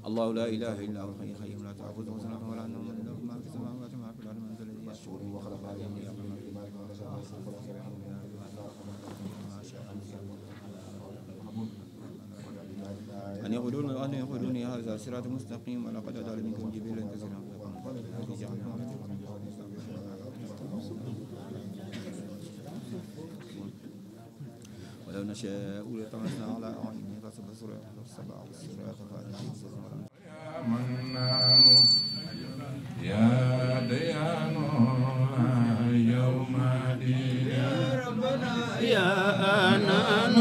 الله لا إله إلا هو الحي القيوم لا تأخذه سنة ولا نوم له ما في السماوات وما في الأرض من ذا الذي يشفع وخلق عليهم يقول أن يقولون أن يقولون هذا صراط مستقيم ولقد أضل منكم جبلا كثيرا ولو نشاء لطمسنا على أعينهم فسبصر السبع والصراط فأتيهم يا منان يا ديان يوم دين يا ربنا يا أنان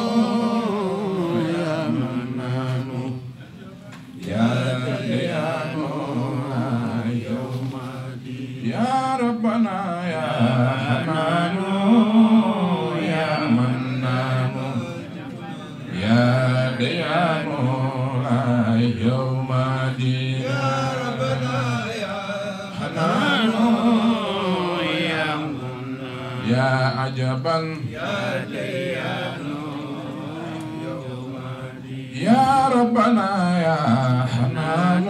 يا منان يا ديان يوم دين يا ربنا يا حنان يا منان يا ديان يوم دين يا ربنا يا حنان يا منان يا عجبا يا ديان يوم دين يا ربنا يا حنان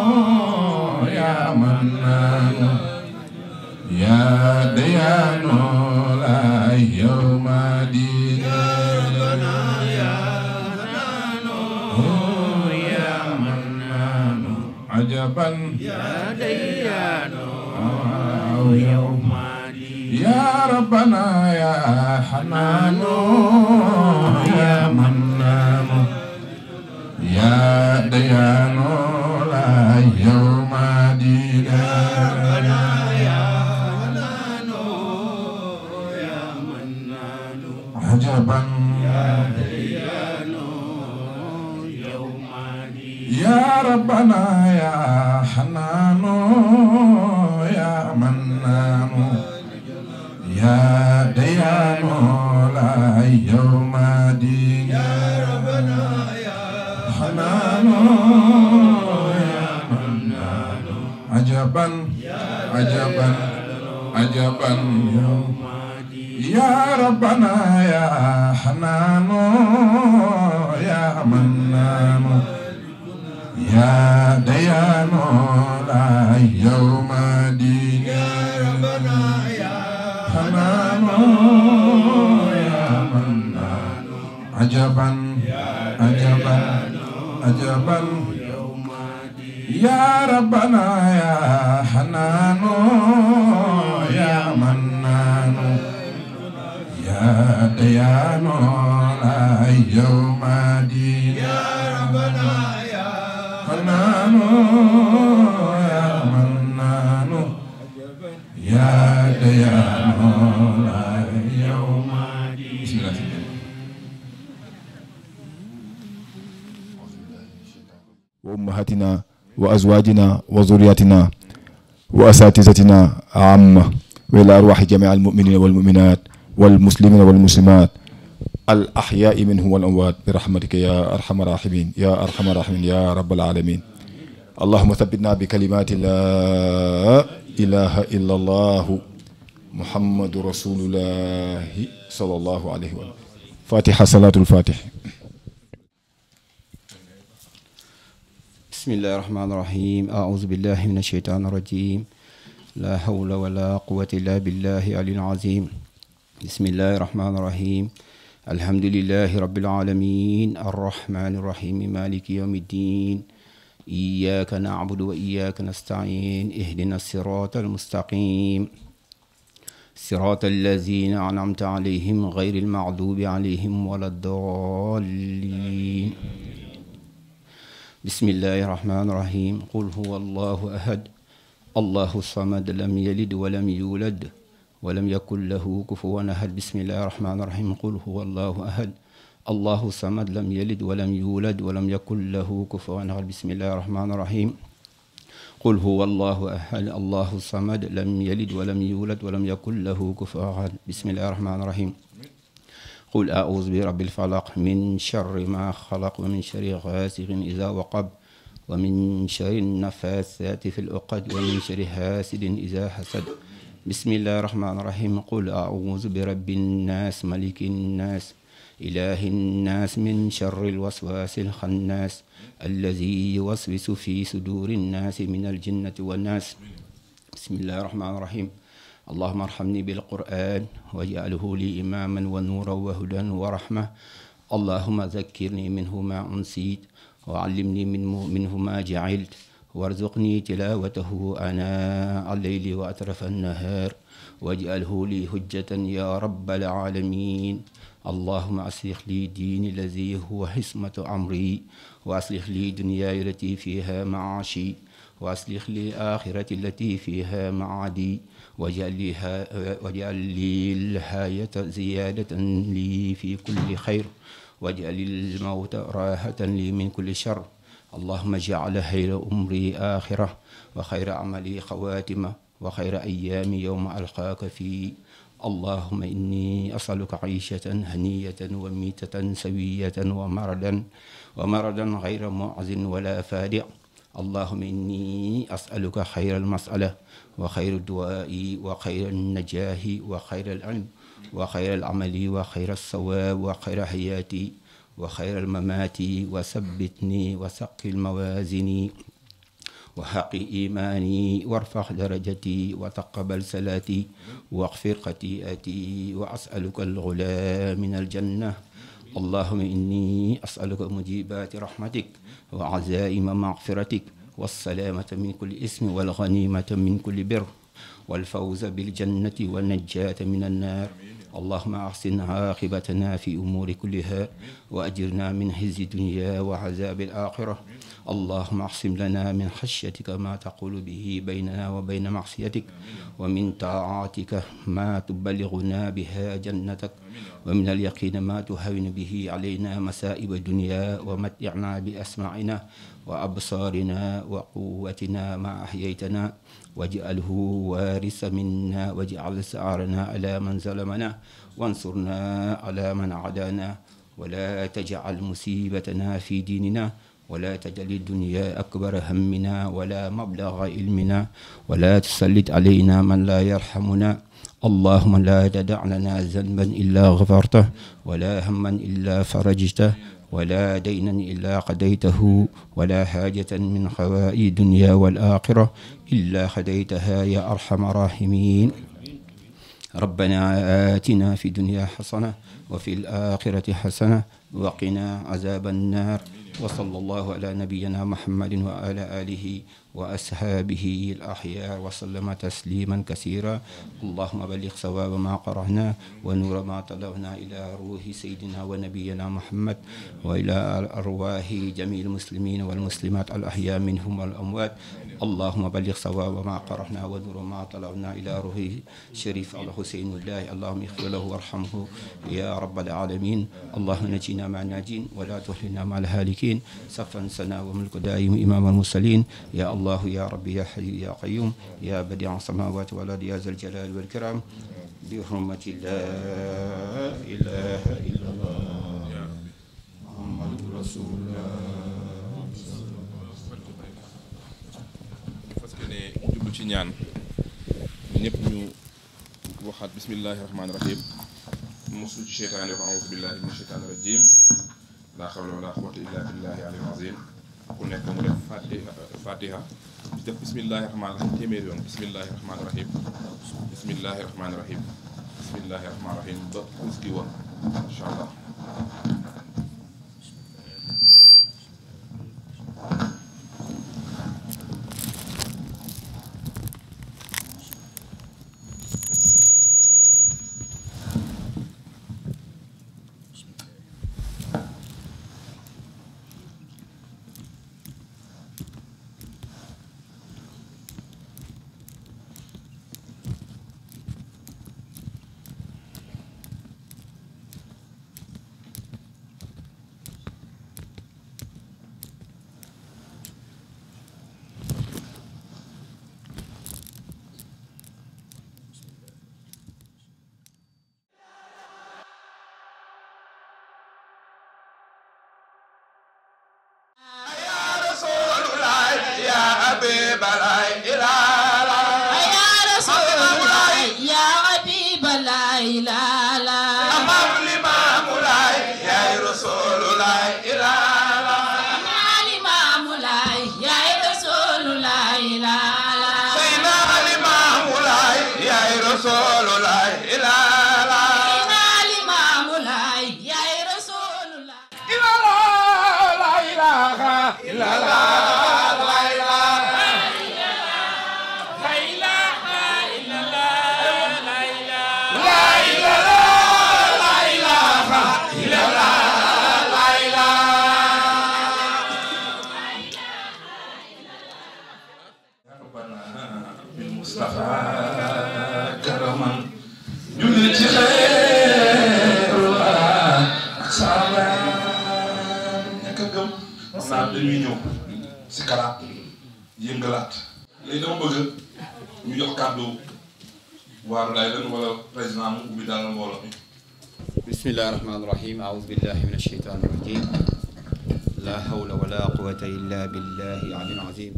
يا منان يا ديان لا يوم دين يا ربنا يا حنان يا منان عجبا يا ديان يوم دين يا ربنا يا حنان يا منان يا ديان لا يوم دين يا ربنا يا حنان يا منان عجبا يا ديان يوم دين يا ربنا يا حنان يا منان يا ديان لا يوم دين يا ربنا يا حنان يا منان عجبا عجبا عجبا يوم يا ربنا يا حنان يا منان يا ديان لا يوم دين يا ربنا يا حنان يا منان عجبا عجبا عجبا يا ربنا يا حنان يا منان يا ديان لا يوم دين يا ربنا يا حنان يا منان يا ديان لا يوم دين بسم الله وأمهاتنا وأزواجنا وذرياتنا وأساتذتنا عامة وإلى أرواح جميع المؤمنين والمؤمنات والمسلمين والمسلمات الأحياء منهم والأموات برحمتك يا أرحم الراحمين يا أرحم الراحمين يا رب العالمين اللهم ثبتنا بكلمات لا إله إلا الله محمد رسول الله صلى الله عليه وسلم فاتحة صلاة الفاتح بسم الله الرحمن الرحيم أعوذ بالله من الشيطان الرجيم لا حول ولا قوة إلا بالله العلي العظيم بسم الله الرحمن الرحيم الحمد لله رب العالمين الرحمن الرحيم مالك يوم الدين إياك نعبد وإياك نستعين اهدنا الصراط المستقيم صراط الذين أنعمت عليهم غير المغضوب عليهم ولا الضالين بسم الله الرحمن الرحيم قل هو الله أحد الله الصمد لم يلد ولم يولد ولم يكن له كفوا أحد بسم الله الرحمن الرحيم قل هو الله أحد الله الصمد لم يلد ولم يولد ولم يكن له كفوا أحد بسم الله الرحمن الرحيم قل هو الله أحد الله الصمد لم يلد ولم يولد ولم يكن له كفوا أحد بسم الله الرحمن الرحيم قل أعوذ برب الفلق من شر ما خلق ومن شر غاسق إذا وقب ومن شر النفاثات في العقد ومن شر حاسد إذا حسد بسم الله الرحمن الرحيم قل أعوذ برب الناس ملك الناس إله الناس من شر الوسواس الخناس الذي يوسوس في صدور الناس من الجنة والناس بسم الله الرحمن الرحيم اللهم ارحمني بالقرآن واجعله لي إماما ونورا وهدى ورحمة اللهم ذكرني منه ما أنسيت وعلمني منه, منه ما جعلت وارزقني تلاوته آناء الليل وأطراف النهار واجعله لي حجة يا رب العالمين اللهم أصلح لي ديني الذي هو حسمة أمري وأصلح لي دنياي التي فيها معاشي وأصلح لي آخرتي التي فيها معادي واجعل لي, واجعل لي الحياة زيادة لي في كل خير واجعل الموت راحة لي من كل شر اللهم اجعل خير أمري آخرة وخير عملي خواتمة وخير أيامي يوم ألقاك فيه اللهم إني أسألك عيشة هنية وميتة سوية ومردا ومردا غير معز ولا فادع اللهم إني أسألك خير المسألة وخير الدعاء وخير النجاح وخير العلم وخير العمل وخير الصواب وخير حياتي وخير الممات وثبتني وثقل موازني وحق إيماني وارفع درجتي وتقبل صلاتي واغفر خطيئتي وأسألك الغلا من الجنة اللهم إني أسألك مجيبات رحمتك وعزائم مغفرتك والسلامة من كل اسم والغنيمة من كل بر والفوز بالجنة والنجاة من النار اللهم أحسن عاقبتنا في أمور كلها وأجرنا من خزي الدنيا وعذاب الآخرة اللهم اقسم لنا من خشيتك ما تقول به بيننا وبين معصيتك ومن طاعاتك ما تبلغنا بها جنتك ومن اليقين ما تهون به علينا مسائب الدنيا ومتعنا بأسماعنا وأبصارنا وقوتنا ما أحييتنا واجعله وارث منا واجعل سعرنا على من ظلمنا وانصرنا على من عادانا ولا تجعل مصيبتنا في ديننا ولا تجعل الدنيا أكبر همنا ولا مبلغ علمنا ولا تسلط علينا من لا يرحمنا اللهم لا تدع لنا ذنبا إلا غفرته ولا هما إلا فرجته ولا دينا إلا قضيته ولا حاجة من خوائي الدنيا والآخرة إلا خديتها يا أرحم الراحمين ربنا آتنا في الدنيا حسنة وفي الآخرة حسنة وقنا عذاب النار وصلى الله على نبينا محمد وعلى آله وأصحابه الأحياء وسلم تسليما كثيرا اللهم بلغ صواب ما قرأنا ونور ما طلبنا إلى روح سيدنا ونبينا محمد وإلى أرواح جميع المسلمين والمسلمات الأحياء منهم والأموات اللهم بلغ صواب ما قرأنا ونور ما طلبنا إلى روح شريف الحسين الله اللهم اغفر له وارحمه يا رب العالمين اللهم نجينا مع الناجين ولا تهلنا مع الهالكين صفا سنا وملك دائم إمام المرسلين يا الله يا ربي يا حي يا قيوم يا بديع السماوات والأرض يا ذا الجلال والكرام بحرمة لا إله إلا الله محمد رسول الله parce que ne jublu ci ñaan ñëpp ñu waxaat bismillahi rahmaani rahim mosul ci cheytaani wax audu billahi min cheytaani rajim laa xawla wala quwwata illa billahi alil azim ku nekk mu def fatiha fatiha di def bismillahi rahmaani rahim téeméer yoon bismillahi rahmaani rahim bismillahi rahmaani rahim bismillahi rahmaani rahim ba us gi woon incha allah يا حبيب الله لا لا rasulullah ila la Limaamu Laay yaay Rasulullah ila la ilaha illa la la ilaha la ilaha la ilaha illa la la ilaha بالمصطفى كرما julli ci xeeru ak saabaan ñàkk a gëm xam naa dañuy ñëw si kalaat yëngalaat léegi dama bëgg ñu jox kàddu waaru lay lan wala président mu ubbi daal mbooloo mi بسم الله الرحمن الرحيم أعوذ بالله من الشيطان الرجيم لا حول ولا قوة إلا بالله العلي العظيم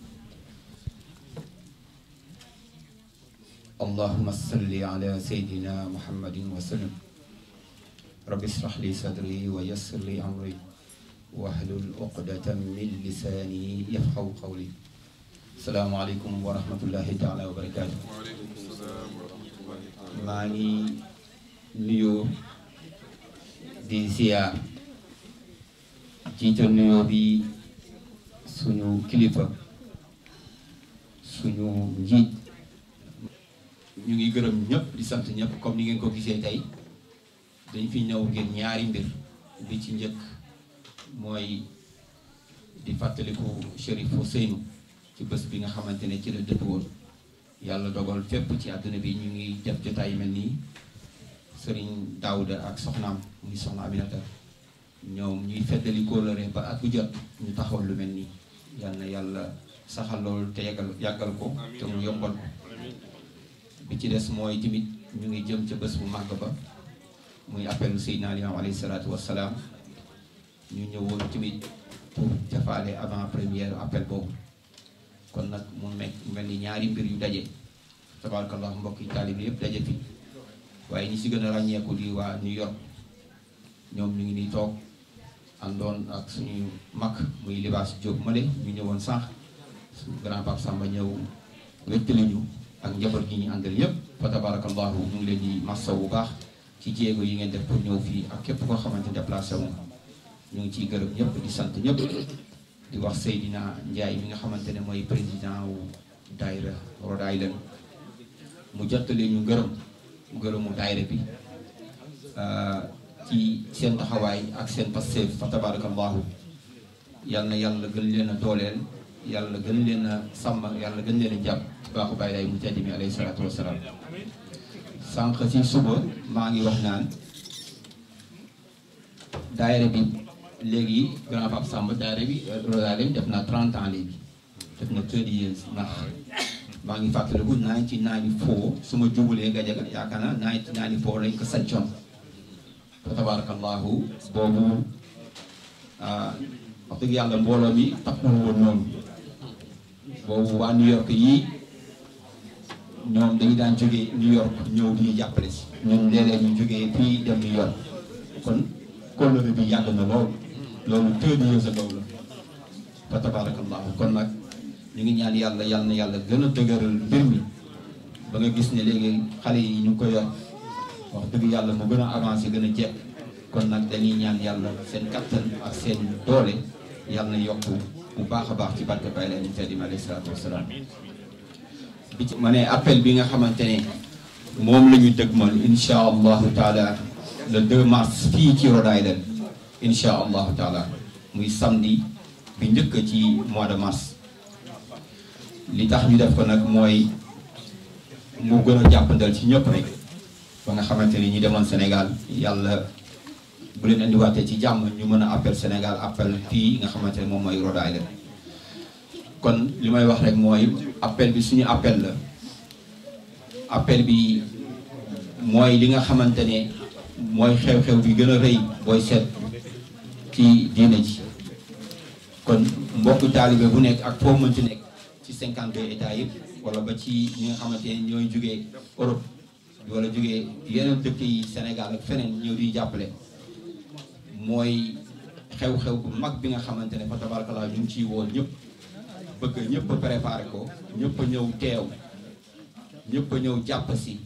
اللهم صل على سيدنا محمد وسلم رب اشرح لي صدري ويسر لي أمري واحلل عقدة من لساني يفقه قولي السلام عليكم ورحمة الله تعالى وبركاته maa ngi nuyoo di ziar jiital nuyoo bi suñu kilifa suñu njiit ñu ngi gërëm ñëpp di sant ñëpp comme ni ngeen ko gisee tey dañ fi ñëw ngir ñaari mbir bi ci njëkk mooy di fàttaliku Chérif Ousseynou ci bés bi nga xamante ne ci la dëpp woon yàlla dogal fépp ci àdduna bi ñu ngi def jotaay yu mel nii sëriñ Daouda ak soxnaam muy soxna Aminata ñoom ñuy feddali kóolare ba at bu jot ñu taxawal lu mel nii yal na yàlla saxal loolu te yàggal yàggal ko te mu yombal ko bi ci des mooy tamit ñu ngi jëm ca bés bu màgg ba muy appelu Seydina Limam alayhi salaatu wassalaam ñu ñëwoon tamit pour jafaale avant première appel boobu kon nag mu mekk mel ni ñaari mbir yu daje tabarakallah mbokk yi taalibe yëpp daje fi waaye ñi si gën a ràññeeku di waa New York ñoom ñu ngi nii toog àndoon ak suñu mag muy libaas Diop Male ñu ñëwoon sànq suñu grand pape Samba ñëw wéttali ñu ak njaboot gi ñu àndal yëpp fa tabarakallahu ñu ngi leen di massa bu baax ci jéego yi ngeen def pour ñëw fii ak képp koo xamante déplacé wu ñu ngi ciy gërëm ñëpp di sant ñëpp di wax Seydina Ndiaye mi nga xamante ne mooy président wu daayira Rhode Island mu jottali ñu ngërëm ngërëmu daayira bi ci seen taxawaay ak seen passeef fa tabarakallahu yal na yàlla gën leen a dooleel yàlla gën leen a sàmm yàlla gën leen a jàpp ci baaxu bàyyi lay mu tedd mi alayhi salaatu wasalaam sànq ci suba maa ngi wax naan daayira bi léegi grand pape Samba daayira bi Rhode Island def na 30 ans léegi def na 30 years ndax maa ngi fàttaliku 1994 su ma jubulee Gajaga yaakaar naa 1994 lañ ko sancoon fa tabarakallahu boobu wax dëgg yàlla mbooloo mi takkul woon noonu boobu waa New York yii ñoom dañu daan jógee New York ñëw di ñu jàppale si ñun léeg-léeg ñu jógee fii dem New York kon kóllëre bi yàgg na lool loolu thirty years ago la fa tabarakallahu kon nag ñu ngi ñaan yàlla yàlla na yàlla gën a dëgëral mbir mi ba nga gis ne léegi xale yi ñu ngi ko yor wax dëgg yàlla mu gën a avancé gën a jekk kon nag dañuy ñaan yàlla seen kattan ak seen doole yàlla na yokk bu baax a baax ci barke Baye Laye Tedd mi alayhi salaatu wasalaam bi ci ma ne appel bi nga xamante ne moom la ñu dëgmal insha allahu taala le 2 mars fii ci Rhode Island insha allahu taala muy samedi bi njëkk ci mois de mars li tax ñu def ko nag mooy mu gën a jàppandal ci ñëpp rek ba nga xamante ni ñi demoon Sénégal yàlla bu leen indiwaatee ci jàmm ñu mën a appel Sénégal appel fii nga xamante ne moom mooy Rhode Island kon li may wax rek mooy appel bi suñu appel la appel bi mooy li nga xamante ne mooy xew-xew bi gën a rëy booy seet ci diine ji kon mbokku taalibe bu nekk ak foo mënti nekk ci 52 états yëpp wala ba ci ñi nga xamante ne ñooy jógee Europe wala jógee yeneen dëkk yi Sénégal ak feneen ñëw di jàppale mooy xew-xew bu mag bi nga xamante ne fa tabarakallah ñu ngi ciy woon ñëpp bëgg ñëpp a préparé ko ñëpp a ñëw teew ñëpp a ñëw jàpp si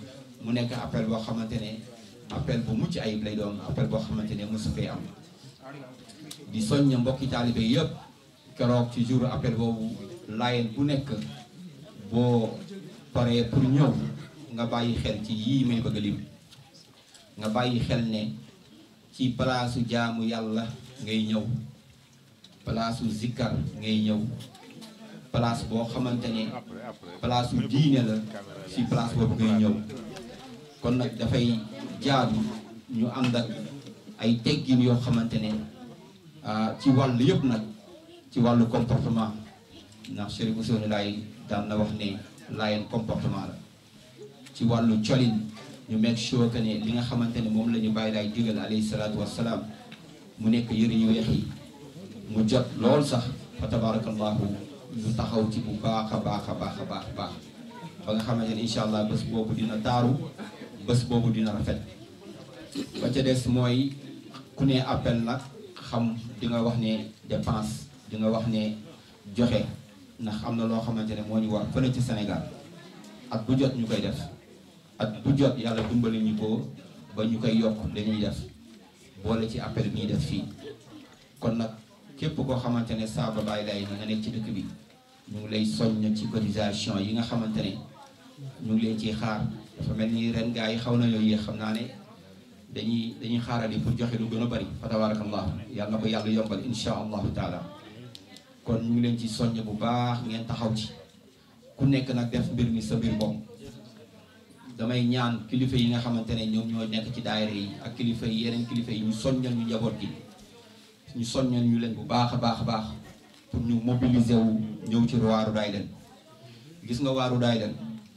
mu nekk appel boo xamante ne appel bu mucc ayib lay doon appel boo xamante ne mosu fee am di soññ mbokki taalibe yëpp keroog ci jour appel boobu laayeen bu nekk boo paree pour ñëw nga bàyyi xel ci yii may bëgg a lim nga bàyyi xel ne ci palaasu jaamu yàlla ngay ñëw palaasu zikkar ngay ñëw place boo xamante ne palaasu diine la ci place boobu ngay ñëw kon nag dafay jaadu ñu ànd ak ay teggin yoo xamante ne ci wàll yëpp nag ci wàllu comportement ndax Chérif Ousseynou Laye daan na wax ne laayeen comportement la ci wàllu colin ñu make sure que ne li nga xamante ne moom la ñu bàyyi laay digal alayhi salaatu wassalaam mu nekk yëre yu weex yi mu jot lool sax fa tabarakallahu ñu taxaw ci bu baax a baax a baax a baax a baax ba nga xamante ne incha allah bés boobu dina taaru bés boobu dina rafet ba ca des mooy ku ne appel nag xam di nga wax ne dépense di nga wax ne joxe ndax am na loo xamante ne moo ñu war fële ci Sénégal at bu jot ñu koy def at bu jot yàlla dimbali ñu ko ba ñu koy yokk dañuy def boole ci appel bi ñuy def fii kon nag képp koo xamante ne saaba bàyyi lay na nga nekk ci dëkk bi ñu ngi lay soññ ci cotisation yi nga xamante ne ñu ngi leen ciy xaar dafa mel ni ren gaa yi xaw na yooyu xam naa ne dañuy dañuy xaarali pour joxe lu gën a bari fa tabarakallah yàlla na ko yàlla yombal insha allahu taala kon ñu ngi leen ci soññ bu baax ngeen taxaw ci ku nekk nag def mbir mi sa mbir bopp damay ñaan kilifa yi nga xamante ne ñoom ñoo nekk ci daayira yi ak kilifa yi yeneen kilifa yi ñu soññal ñu njaboot gi ñu soññal ñu leen bu baax a baax a baax pour ñu mobiliser wu ñëw ci waaru daay leen gis nga waaru daay leen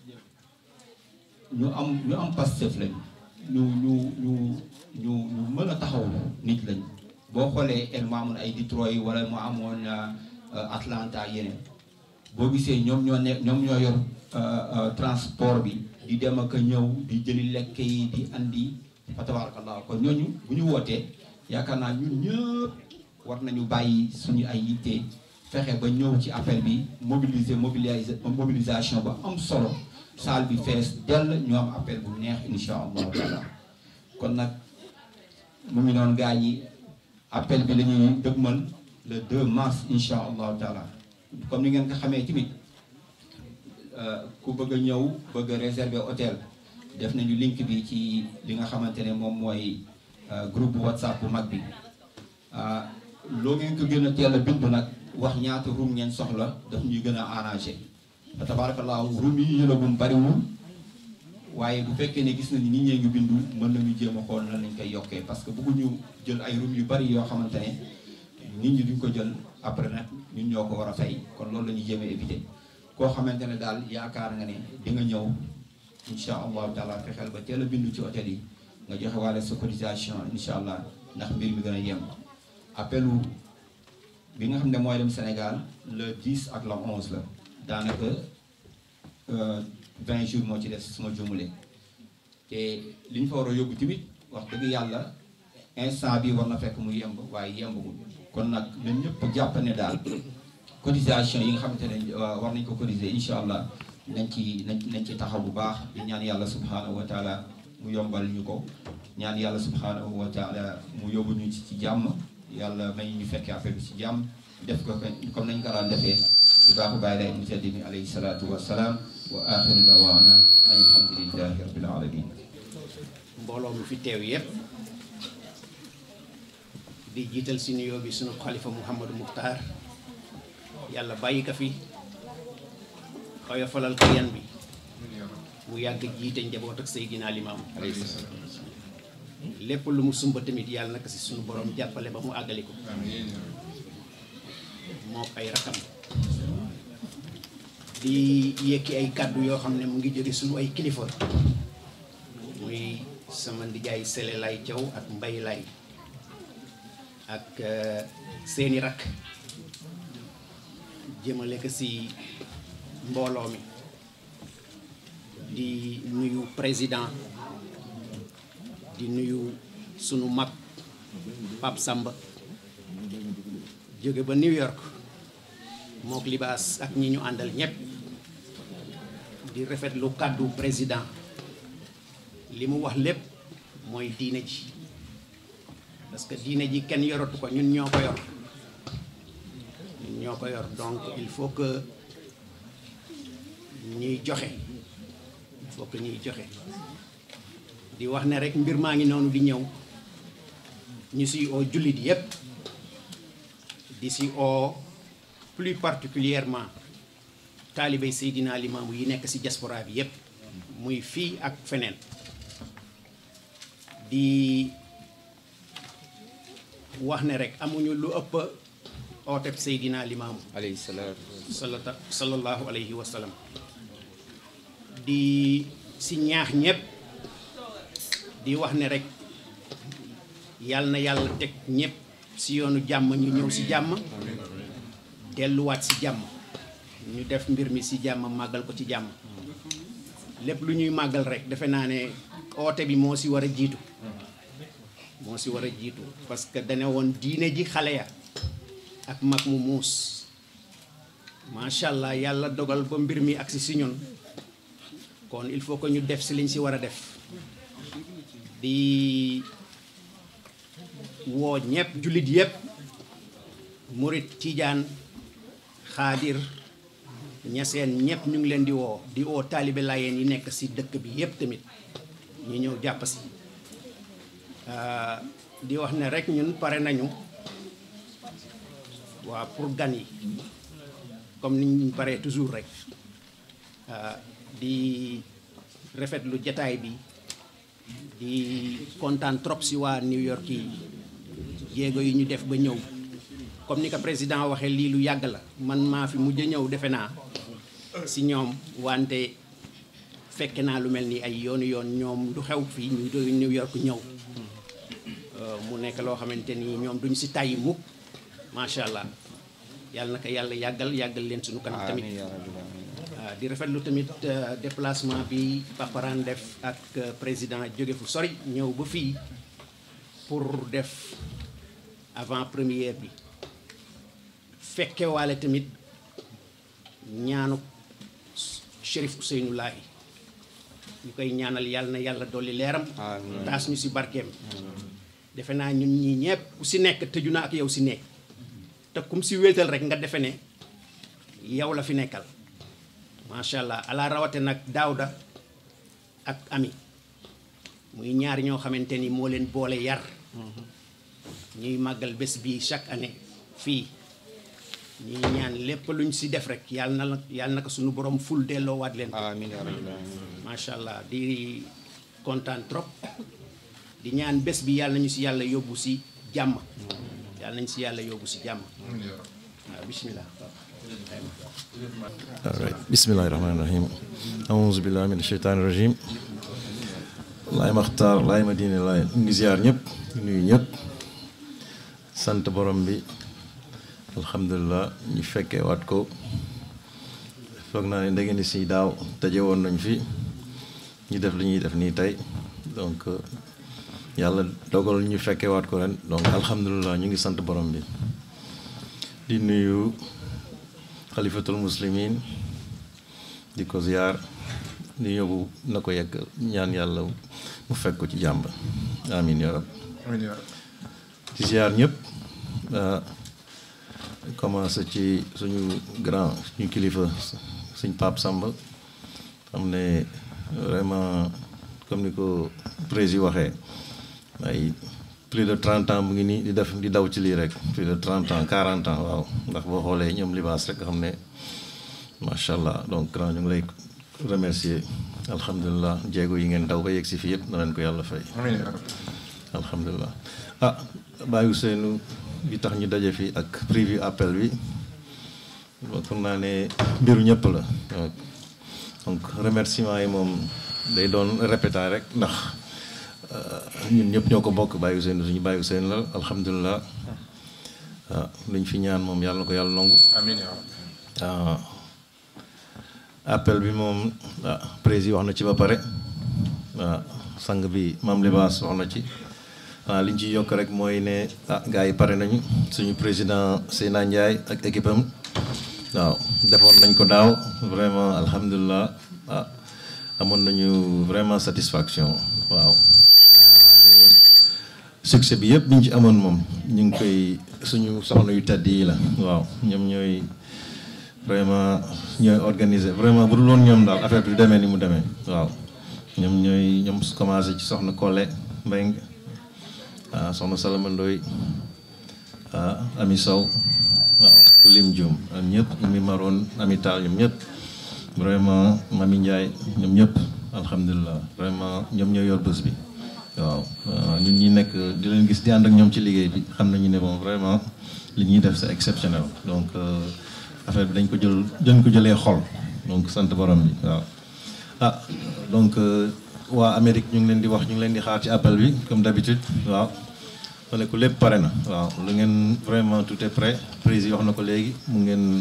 ñu am ñu am pastef lañ ñu ñu ñu ñu ñu mën a taxaw nit lañ boo xoolee el mu amoon ay Detroit wala mu amoon Atlanta yeneen boo gisee ñoom ñoo nekk ñoom ñoo yor transport bi di dem ak a ñëw di jëli lekk yi di andi fa tabarakallah kon ñooñu bu ñu wootee yaakaar naa ñun ñëpp war nañu bàyyi suñu ay yitte fexe ba ñëw ci appel bi mobiliser mobiliser mobilisation ba am solo salle bi fees dell ñu am appel bu neex insha allahu taala kon nag mu ngi noonu gaa ñi appel bi la ñuy dëgmal le 2 mars insha allahu taala comme ni ngeen ko xamee tamit ku bëgg a ñëw bëgg a réserver hôtel def nañu link bi ci li nga xamante ne moom mooy groupe bu whatsapp bu mag bi loo ngeen ko gën a teel a bindu nag wax ñaata room ngeen soxla daf ñuy gën a arrangé fa tabarakallahu room yi ñu jëlagum bariwul waaye bu fekkee ne gis nañu nit ñee ngi bindu mën nañu jéem a xool nan lañ koy yokkee parce que bëgguñu jël ay room yu bari yoo xamante ne nit ñi duñ ko jël après nag ñun ñoo ko war a fay kon loolu la ñuy jéem a éviter koo xamante ne daal yaakaar nga ne di nga ñëw incha allahu taala fexeel ba teel a bindu ci hôtel yi nga joxe waale sa cotisation incha allah ndax mbir mi gën a yem appelu bi nga xam ne mooy dem Sénégal le 10 ak le 11 la daanaka 20 jours moo ci des suma jumulee te li ñu fa war a yóbbu tamit wax dëgg yàlla instant bi war na fekk mu yemb waaye yembagul kon nag na ñëpp jàpp ne daal cotisation yi nga xamante ne war nañ ko cotiser incha allah nañ ci nañ nañ ci taxaw bu baax di ñaan yàlla subhanahu wa taala mu yombal ñu ko ñaan yàlla subhanahu wa taala mu yóbbu ñu ci ci jàmm yàlla may ñu fekkee affaire bi ci jàmm def ko comme nañ ko daan defee di baaxu bàyyi lay mu tedd mi alayhi salaatu wassalaam wa axiru dawaana an alhamdulillahi rabbil alamin mbooloo mi fi teew yépp di jiital si nuyoo bi sunu xalifa Mouhamadou Mukhtar yàlla bàyyi ko fi oyofalal ko yan bi mu yàgg jiite njaboot ak Seydina Limaam lépp lu mu sumba tamit yàlla naka si sunu borom jàppale ba mu àggali ko moo ay rakam di yëkki ay kàddu yoo xam ne mu ngi jóge sunu ay kilifa muy sama ndijaay Sele Lay Thiaw ak Mbay Lay ak seeni rakk jëmale ko si mbooloo mi di nuyu président di nuyu sunu mag Pape Samba jóge ba New York mook libaas ak ñi ñu àndal ñépp di rafetlu kàddu président li mu wax lépp mooy diine ji parce que diine ji kenn yoratu ko ñun ñoo ko yor ñun ñoo ko yor donc il faut que ñuy joxe il faut que ñuy joxe di wax ne rek mbir maa ngi noonu di ñëw ñu si oo jullit yépp di si oo plus particulièrement taalibey Seydina Limaamu yi nekk si diaspora bi yépp muy fii ak feneen di wax ne rek amuñu lu ëpp ooteb Seydina Limaamu alayhi salaatu salata sallallahu alayhi wa sallam di si ñaax ñépp di wax ne rek yàlla na yàlla teg ñépp si yoonu jàmm ñu ñëw si jàmm delluwaat si jàmm ñu def mbir mi si jàmm màggal ko ci jàmm lépp lu ñuy màggal rek defe naa ne oote bi moo si war a jiitu moo si war a jiitu parce que dane woon diine ji xale ya ak mag mu muus macha allah yàlla dogal ba mbir mi agsi si ñun kon il faut que ñu def si liñ si war a def di woo ñëpp jullit yëpp murit tiijaan xaadir ñaseen ñëpp ñu ngi leen di woo di woo taalibe laayeen yi nekk si dëkk bi yëpp tamit ñu ñëw jàpp si di wax ne rek ñun pare nañu waaw pour gan yi comme ni ñu paree toujours rek di rafetlu jataay bi di kontaan trop si waa New York yi jéego yi ñu def ba ñëw comme ni ko président waxee lii lu yàgg la man maa fi mujj ñëw defe naa si ñoom wante fekke naa lu mel ni ay yoonu yoon ñoom du xew fii ñu doy New York ñëw mu nekk loo xamante ni ñoom duñ si tàyyi mukk macha allah yàlla na ko yàlla yàggal yàggal leen suñu kanam tamit waaw di rafetlu tamit déplacement bi paparaan def ak président jóge fu sori ñëw ba fii pour def avant première bi fekkewaale tamit ñaanu Chérif Ousseynou Lahi ñu koy ñaanal yàlla na yàlla dolli leeram taas ñu si barkeem defe naa ñun ñii ñëpp ku si nekk tëju na ak yow si nekk te kum si wéetal rek nga defe ne yow la fi nekkal macha allah ala rawate nag daawda ak ami muy ñaari ñoo xamante ni moo leen boole yar ñuy màggal bés bi chaque année fii ñuy ñaan lépp luñ si def rek yàlla na la yàlla na ko suñu borom ful delloowaat leen ko amiin yaa rabbil aalamiin macha allah di kontaan trop di ñaan bés bi yàlla nañu si yàlla yóbbu si jàmm yàlla nañu si yàlla yóbbu si jàmm waaw bismillah alright bismillahi rahmaani rahim aouzu billahi min sheytaani rajim laay maxtaar laay ma diine laay ngi ziar ñëpp nuyu ñëpp sant borom bi alhamdulilah ñu fekkee waat ko foog naa ne da ngeen di si daaw daje woon nañ fi ñu def li ñuy def nii tey donc yàlla dogal ñu fekkee waat ko ren donc alhamdulilah ñu ngi sant borom bi di nuyu xalifatul muslimin di ko ziar di yóbbu na ko yegg ñaan yàlla mu fekk ko ci jàmb amin ya rab di ziar ñëpp commencé ci suñu grand suñu kilifa suñ Pape Samba xam ne vraiment comme ni ko président waxee ay plus de trente ans mu ngi nii di def di daw ci lii rek plus de trente ans quarante ans waaw ndax boo xoolee ñoom libaas rek nga xam ne macha allah donc grand ñu ngi lay remercier alhamdulilah jéego yi ngeen daw ba yegg si fii yëpp na leen ko yàlla fay. alhamdulilah ah bàyyi seenu bi tax ñu daje fii ak prévu appel bi foog naa ne mbiru ñëpp la donc remerciement yi moom day doon répété rek ndax. ñun ñëpp ñoo ko bokk bàyyi seen suñu bàyyi seen la alhamdulilah waaw luñ fi ñaan moom yàlla na ko yàlla nangu. amiin waaw appel bi moom ah président wax na ci ba pare waaw sang bi maam Libaas wax na ci waaw liñ ci yokk rek mooy ne ah gars yi pare nañu suñu président Seyna Ndiaye ak équipe am waaw defoon nañ ko daaw vraiment alhamdulilah ah amoon nañu vraiment satisfaction waaw mais succès bi yëpp bi ñu ci amoon moom ñu ngi koy suñu soxna yu tedd yi la waaw ñoom ñooy vraiment ñooy organiser vraiment bu dul woon ñoom daal affaire bi du demee ni mu demee waaw ñoom ñooy ñoom commencé ci soxna Kole Mbeng ah soxna Salama Ndoy ah Ami Sow waaw ku lim Dioum ak ñëpp Ami Maroon Ami Tall ñoom ñëpp vraiment Mami Ndiaye ñoom ñëpp alhamdulilah vraiment ñoom ñoo yor bés bi waaw ñun ñi nekk di leen gis di ànd ak ñoom ci liggéey bi xam nañu ne bon vraiment li ñuy def c'est exceptionnel donc affaire bi dañ ko jël dañ ko jëlee xol donc sant borom bi waaw ah donc waa Amérique ñu ngi leen di wax ñu ngi leen di xaar ci appel bi comme d'habitude waaw ma ne ko lépp pare na waaw lu ngeen vraiment tout est prêt président wax na ko léegi mu ngeen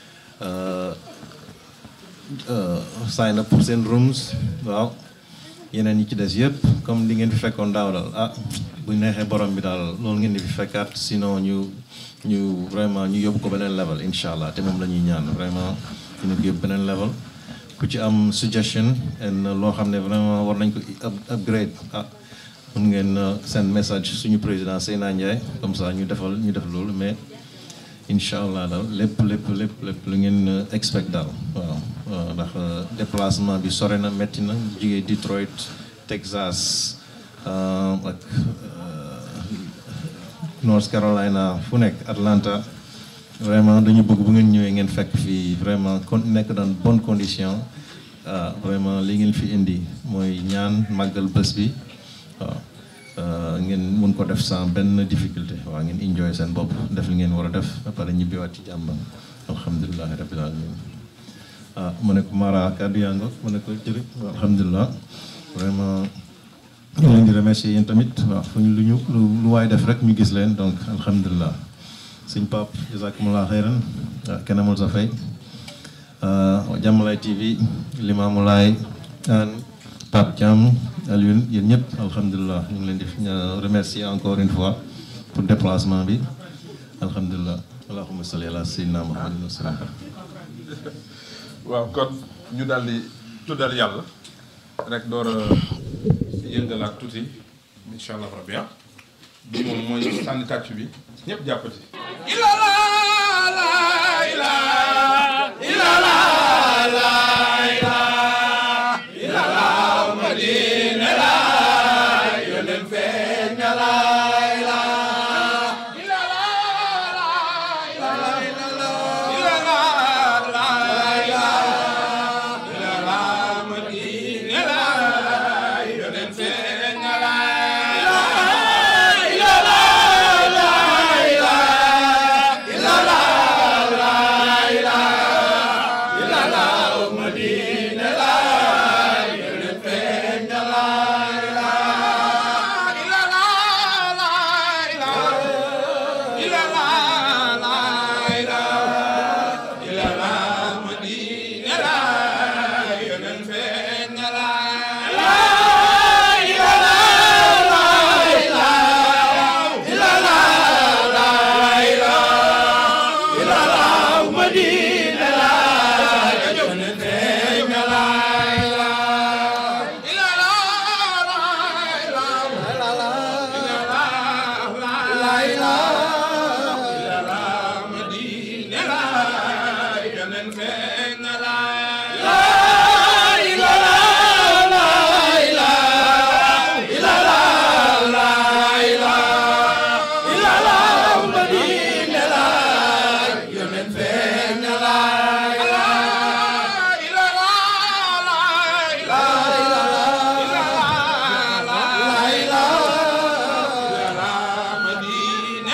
sign up pour seen rooms waaw yeneen yi ci des yëpp comme li ngeen fi fekkoon daaw daal ah bu neexee borom bi daal loolu ngeen di fi fekkaat sinon ñu ñu vraiment ñu yóbbu ko beneen level incha allah te moom la ñuy ñaan vraiment ñu ko yóbbu beneen level ku ci am suggestion and loo xam ne vraiment war nañ ko upgrade ah mun ngeen send message suñu président Seyna Ndiaye comme ça ñu defal ñu def loolu mais incha allah daal lépp lépp lépp lépp lu ngeen expect daal waaw ndax déplacement bi sore na métti na jigee Detroit Texas ak North Carolina fu nekk Atlanta vraiment dañu bëgg bu ngeen ñëwee ngeen fekk fii vraiment kon nekk dans bonne condition vraiment li ngeen fi indi mooy ñaan màggal bés bi waaw ngeen mun ko def sans benn difficulté waaw ngeen enjoy seen bopp def li ngeen war a def ba pare ñibbiwaat ci jàmm alhamdulilahi rabbil alamin ah mu ne ko Mara kàddu yaa nga mu ne ko jërë alhamdulilah vraiment ñu leen di remercier yéen tamit waaw fu ñu lu ñu lu waay def rek ñu gis leen donc alhamdulilah sëñ Pape jazakumullah xeyran ah kenn amul sa fay Jàmmalaay TV Limaamulaay an Pape Thiam Alioune yéen ñëpp alhamdulilah ñu ngi leen di remercier encore une fois pour déplacement bi alhamdulilah allahumma salli ala sayyidina muhammadin wa sallam waaw kon ñu daal di tuddal yàlla rek door a yëngalaat tuuti incha allah rabbi ah bi moom mooy sànni tàcc bi ñëpp jàppati.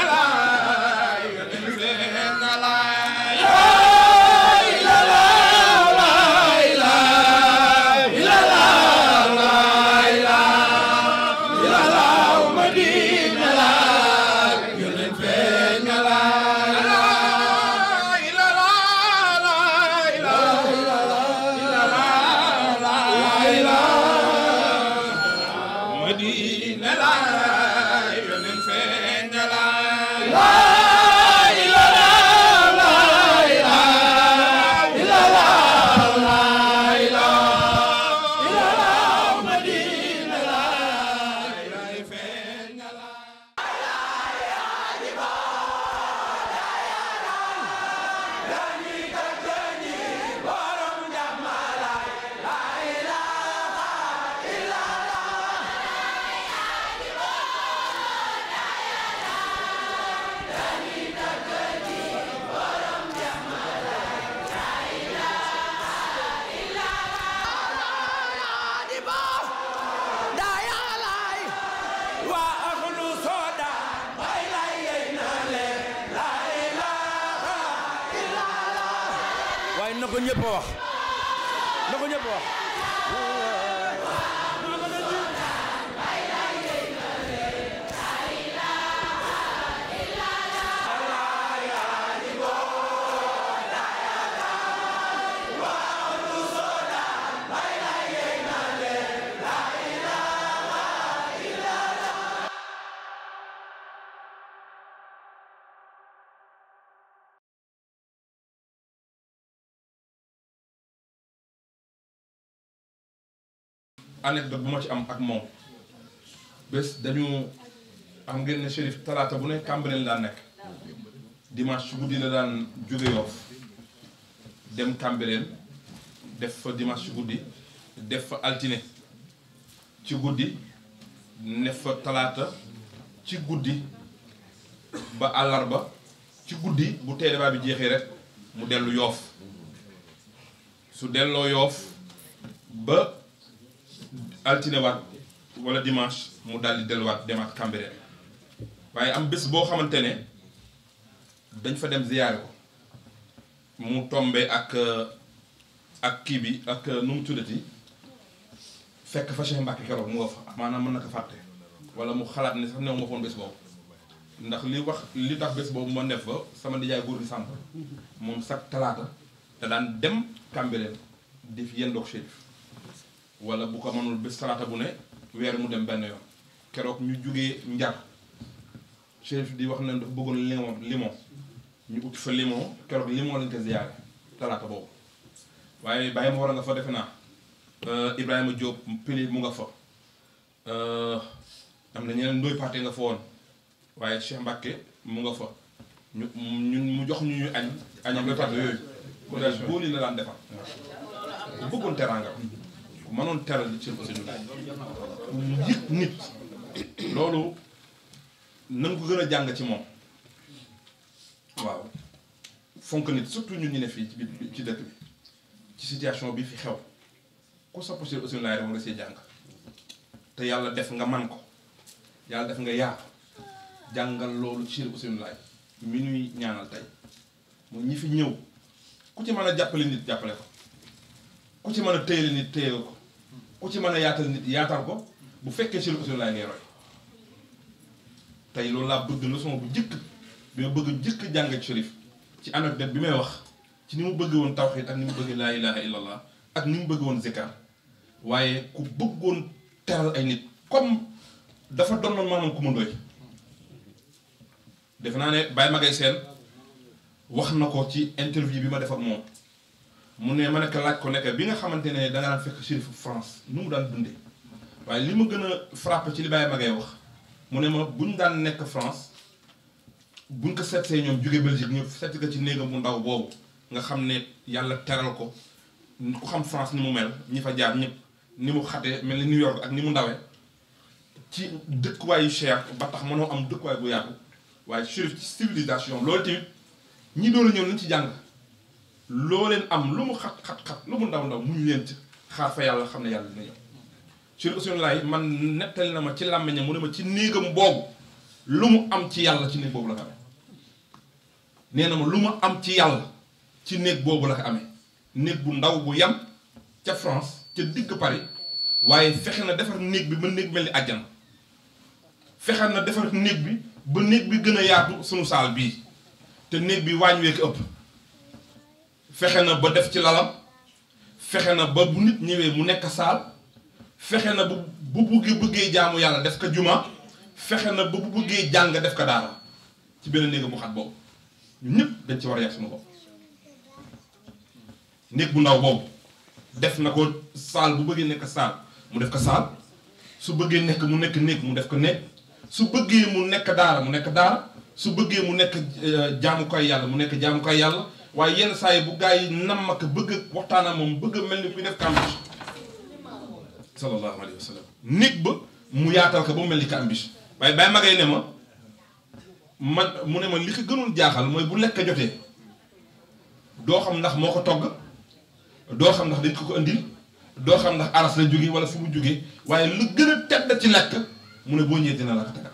la waaye na ko ñëpp a wax na ko ñëpp a wax anecdote bu ma ci am ak moom bés dañu am ngeen ne Chérif talaata bu ne Cambérène daan nekk dimanche ci guddi la daan jóge Yoff dem Cambérène def fa dimanche ci guddi def fa altine ci guddi ne fa talaata ci guddi ba àllarba ci guddi bu tey débat bi jeexee rek mu dellu Yoff su delloo Yoff ba altine waat wala dimanche mu daal di delluwaat demaat Cambérène waaye am bés boo xamante ne dañ fa dem ziyaare ko mu tombe ak ak kii bi ak nu mu tuddati fekk fa Cheikh Mbacke keroog mu nga fa maanaam mën na ko fàtte wala mu xalaat ne sax new ma foon bés boobu ndax li wax li tax bés boobu ma def fa sama nijaay góor gi sàmp moom sax talaata te daan dem Cambérène di fi yendoog Chérif wala bu ko mënul bés talaata bu ne weer mu dem benn yoon keroog ñu jugee njar Chérif di wax ne dafa bëggoon limon limon ñu ut fa limon keroog limon lañ ko ziyaare talaata boobu waaye bàyyi ma war a nga fa defe naa Ibrahima Diop pili mu nga fa am na ñeneen ndoy paate nga fa woon waaye Cheikh Mbacke mu nga fa ñu ñun mu jox ñu ñu añ añam ndoy paate yooyu ku daal booli la daan defar ku bëggoon teraanga ku mënoon teral ci aussi ñu yëg nit loolu nan ko gën a jàng ci moom waaw fonk nit surtout ñun ñu ne fii ci biir ci dëkk bi ci situation bi fi xew ku sopp si aussi laay rek nga see jàng te yàlla def nga man ko yàlla def nga yaatu jàngal loolu ci aussi laay mi ñuy ñaanal tey moom ñi fi ñëw ku ci mën a jàppale nit jàppale ko ku ci mën a téyele nit téye ko ku ci mën a yaatal nit yaatal ko bu fekkee ci aussi laay ngay roy tey loolu laa bëgg leçon bu jëkk bi ma bëgg jëkk jàng Chérif ci anecdote bi may wax ci ni mu bëgg woon tawxiid ak ni mu bëgg laa ilaha illallah ak ni mu bëgg woon zikar waaye ku bëggoon teral ay nit comme dafa doon maanaam ku mu doy defe naa ne Baye Magay Seen wax na ko ci interview bi ma def ak moom mu ne ma nekk laaj ko nekk bi nga xamante ne da nga daan fekk Chérif France nu mu daan dundee waaye li ma gën a frappé ci li Baye Magay wax mu ne ma buñ daan nekk France buñ ko seetsee ñoom jóge Belgique ñu seet ko ci néegam bu ndaw boobu nga xam ne yàlla teral ko ku xam France ni mu mel ñi fa jaar ñëpp ni mu xatee mel ni New York ak ni mu ndawee ci dëkkuwaay yu cher ba tax mënoo am dëkkuwaay bu yaatu waaye Chérif ci civilisation loolu tamit ñi doon a ñëw nañ ci jàng loo leen am lu mu xat xat xat lu mu ndaw ndaw muñ leen ci xaar fa yàlla xam ne yàlla dina ñëw Chérif Ousseynou Laye man nettali na ma ci làmmiñam mu ne ma ci néegam boobu lu mu am ci yàlla ci néeg boobu la ko amee nee na ma lu ma am ci yàlla ci néeg boobu la ko amee néeg bu ndaw bu yam ca France ca digg Paris waaye fexe na defar néeg bi ba néeg mel ni àjjana fexe na defar néeg bi ba néeg bi gën a yaatu sunu saal bii te néeg bi waañ wee ko ëpp fexe na ba def ci lalam fexe na ba bu nit ñëwee mu nekk saal fexe na bu bu buggee bëggee jaamu yàlla def ko juma fexe na ba bu bëggee jàng def ko daara ci benn néeg bu xat boobu ñun ñëpp dañ ci war a yàq suñu bopp néeg bu ndaw boobu def na ko saal bu bëggee nekk saal mu def ko saal su bëggee nekk mu nekk néeg mu def ko néeg su bëggee mu nekk daara mu nekk daara su bëggee mu nekk jaamukaay yàlla mu nekk jaamukaay yàlla waaye yenn saa yi bu gaa yi nam ak bëgg waxtaan ak moom bëgg mel ni kuy def campus sallallahu alayhi wa sallam néeg ba mu yaatal ko ba mu mel ni campus waaye bàyyi magay ne ma man mu ne ma li ko gënul jaaxal mooy bu lekk jotee doo xam ndax moo ko togg doo xam ndax dañ ko ko indil doo xam ndax aras la jóge wala fu mu jóge waaye lu gën a tedd ci lekk mu ne boo ñëwee dina la ko tegal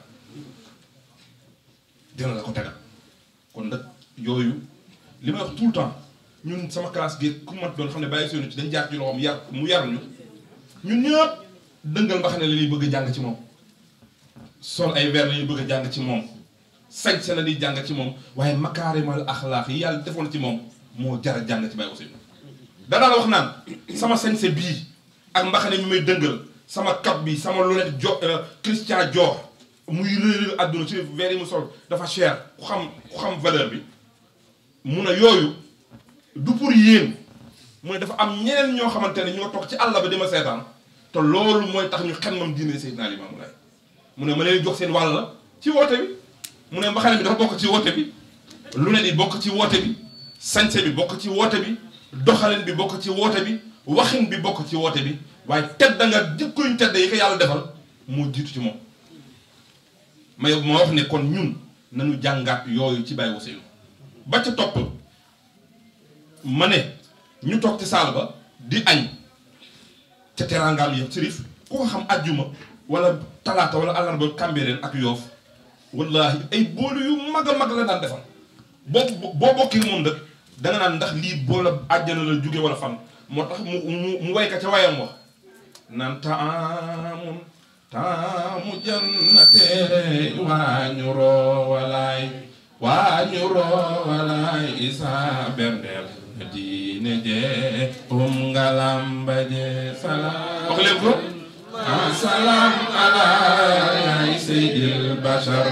dina la ko tegal kon nag yooyu li may wax tout le temps ñun sama classe gi ku mat doon xam ne bàyyi sonu ci dañ jaar ci loxoom yar mu yar ñu ñun ñëpp dëngal mbaxane la ñuy bëgg a jàng ci moom sol ay verre la ñuy bëgg a jàng ci moom sañ sa la ñuy jàng ci moom waaye makaarimal axlaax yi yàlla defoon ci moom moo jar a jàng ci Baye Ousseynou danaa la wax naan sama sañse bii ak mbaxane mi may dëngal sama cap bi sama lunette jo Christian Dior muy réeréer àdduna ci verre yi mu sol dafa cher ku xam ku xam valeur bi mun a yooyu du pour yéen mu ne dafa am ñeneen ñoo xamante ne ñoo toog ci àll ba di ma seetaan te loolu mooy tax ñu xemmam diine Seydina Limaamu Laay mu ne ma leen jox seen wàll ci woote bi mu ne mbaxane bi dafa bokk ci woote bi lunette yi bokk ci woote bi sañse bi bokk ci woote bi doxalin bi bokk ci woote bi waxin bi bokk ci woote bi waaye tedd nga jikkoñ tedd yi ko yàlla defal moo jiitu ci moom ma ma wax ne kon ñun nañu jàngaat yooyu ci Baye Ousseynou ba ca topp ma ne ñu toog ci saal ba di añ ca teraangaam ya sërif ku ko xam ajjuma wala talaata wala àllarba kàmbireen ak yoof wallahi ay boolu yu mag a mag la daan defal boo boo bokkee moom dëkk danga naan ndax lii boola àjjana la jóge wala fan moo tax mu mu mu wayka ca wayam wax naan taamun taamu jannate waañu roowalaay waañu roowalaay isa berndeel diine je um ngalamba je salaam wax leen ko salaam ala yaay seydil bashar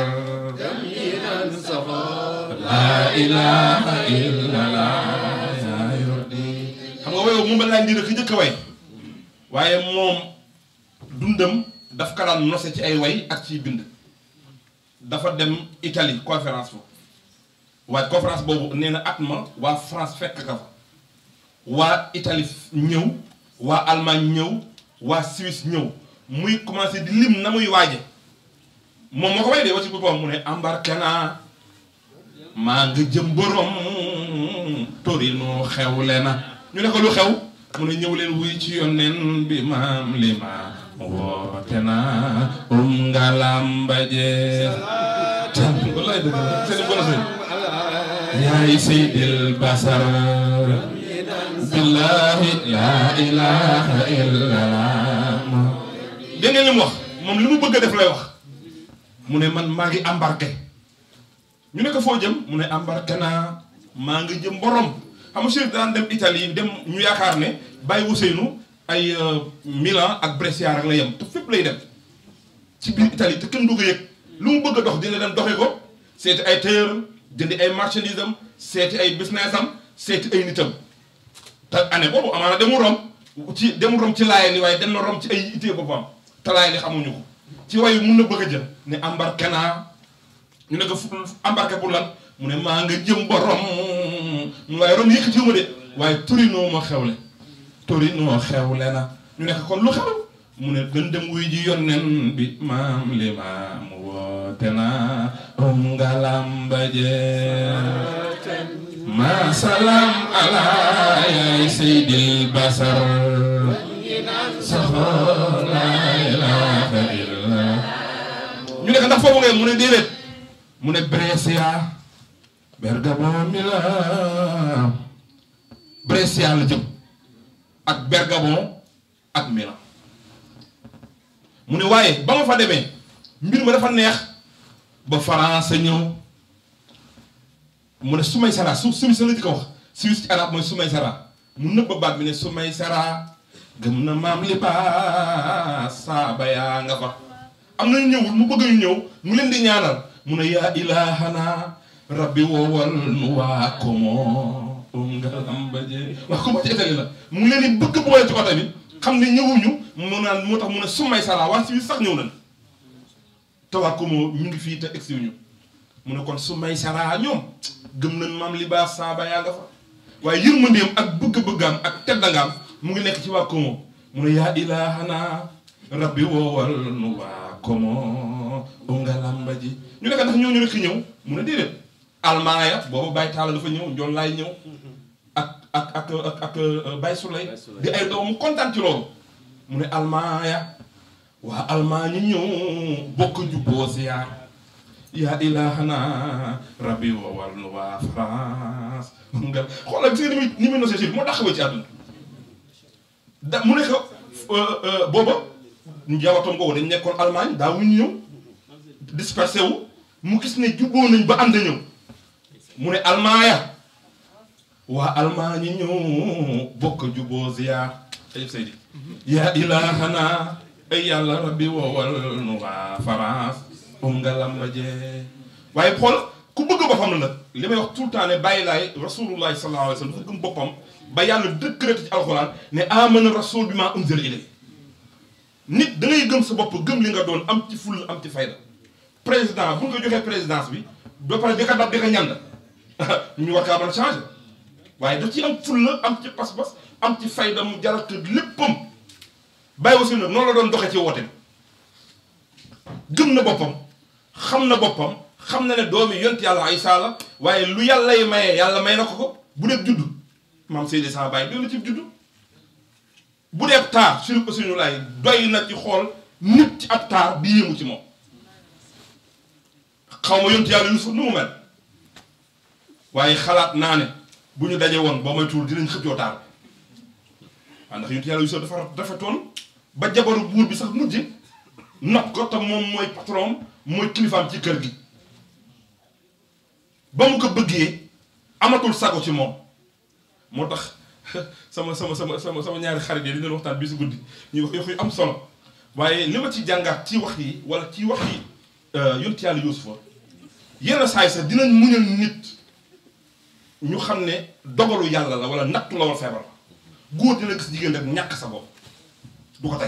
la ilaha illallah yaa yordi xam nga woyow moom ba laa ndira ki njëkk a way waaye moom dundam daf ka daan nose ci ay way ak ciy bind dafa dem Italie conférence fa waaye conférence boobu nee na at ma waa France fekk ka fa waa Italie ñëw waa Allemagne ñëw waa Suisse ñëw muy commencé di lim na muy waaje moom moo ko way de wa ci boppam mu ne embarqué naa maa nga jëm borom Torino xewle na ñu ne ko lu xew mu ne ñëw leen wuy ci yonneen bi maam li ma woote na um ngalamba je tan wallaay dëgg la seen bon seen yaay seydil basar billahi la ilaha illallah dégg ngeen li mu wax moom li mu bëgg a def lay wax mu ne man maa ngi embarqué ñu ne ko foo jëm mu ne embarqué naa maa ngi jëm borom xam nga Chérif daan dem Italie dem ñu yaakaar ne Baye Ousseynou ay Milan ak Brescia rek la yem te fépp lay dem ci biir Italie te kenn du ko yëg lu mu bëgg a dox dina dem doxee ko seeti ay tailleur jëndi ay marchandise am seeti ay business am seeti ay nitam te année boobu amaana demu rom ci demu rom ci laayee ni waaye dem na rom ci ay itee boppam te laayee ni xamuñu ko ci wayu mun na bëgg a jël ne embarqué naa ñu ne ko fu embarqué pour lan mu ne maa nga jëm borom mu waaye rom yëkkatiwuma de waaye Torino ma xewle Torino xewle na ñu ne ko kon lu xew mu ne gën dem wuy ji yonnen bi maam li maam woote na um ngalamba je ma salam ala yaay seydil basar saxo la ilaha illa ñu ne ko ndax foofu ngay mu ne déedéet mu ne Brescia Bergamo Milan Brescia la jëm ak Bergamo ak Milan mu ne waaye ba ma fa demee mbir ma dafa neex ba France ñëw mu ne sumay sara su Suisse la di ko wax Suisse ci arab mooy sumay sara mu nëbba baat bi ne sumay sara gëm na maam li ba saaba yaa nga fa am na ñëwul mu bëgg ñu ñëw mu leen di ñaanal mu ne yaa ilahana rabbi woowal nu waa komo um ngalamba je waa komo ci Italie la mu leen di bëgg boole ci oto bi xam ne ñëwuñu mu naan moo tax mu ne sumay sara waa Suisse sax ñëw nañ te waa komo ñu ngi fii te egsiwuñu mu ne kon sumay sara ñoom gëm nañ maam libaas saaba yaa nga fa waaye yërmandeem ak bëgg-bëggaam ak teddangaam mu ngi nekk ci waa komo mu ne yaa ilahana rabbi woowal nu waa komo um ngalamba ji ñu nekk ndax ñooñu rek ñëw mu ne déedéet almaaya boobu Baye Talla dafa ñëw Njoon laay ñëw ak ak ak ak ak Baye Souley di ay doom mu kontaan ci loolu mu ne almaaya waa almaa ñu ñëw bokk jubboo siyaar yaa ilahana rabbi wowal nu waa France France nga xoolal gis nga ni muy ni muy nosee moo tax ci àdduna da mu nekk booba njabootam googu dañ nekkoon Allemagne daa wuñ ñëw dispersé wu mu gis ne jubboo nañ ba ànd ñëw mu ne almaaya waa Allemagne ñëw bokk jubboo ziyaar ayib Seydi yaa ilaahana ay yàlla rabbi woowal nu waa France um nga lamba jee waaye xool ku bëgg boppam la nag li may wax tout le temps ne bàyyi laay rasulullahi sallallahu alayhi wa sallam dafa gëm boppam ba yàlla décrété ci alxuraan ne amana rasul bi maa unzila ilay nit da ngay gëm sa bopp gëm li nga doon am ci ful am ci fayda président bu nga joxee présidence bi ba pare di ko dab di ko ñand ñu war kaa mën a changé waaye da ci am fulla am ci pas-pas am ci fayda mu jaral te léppam bàyyi aussi nag noonu la doon doxee ci woote bi gëm na boppam xam na boppam xam na ne doomi yont yàlla Isaa la waaye lu yàlla yi mayee yàlla may na ko ko bu dee juddu maam Seydi sama bàyyi doy na ci juddu bu dee taar suñu suñu laay doy na ci xool nit ci ab taar bi yéemu ci moom xaw ma yont yàlla Yuusuf nu mu mel waaye xalaat naa ne bu ñu daje woon boo may tuur dinañ xëccoo taar waaw ndax yont yàlla Yuusuf dafa rafetoon ba jabaru buur bi sax mujj nopp ko te moom mooy patron mooy kilifaam ci kër gi ba mu ko bëggee amatul sago ci moom moo tax sama sama sama sama sama ñaari xarit yi dañu doon waxtaan bi si guddi ñuy wax yoo yu am solo waaye li ma ci jàngaat ci wax yi wala ci wax yi yonent yàlla Yuusufa yenn saay sax dinañ muñal nit ñu xam ne dogalu yàlla la wala nattu la wala feebar la góor dina gis jigéen rek ñàkk sa bopp du ko tey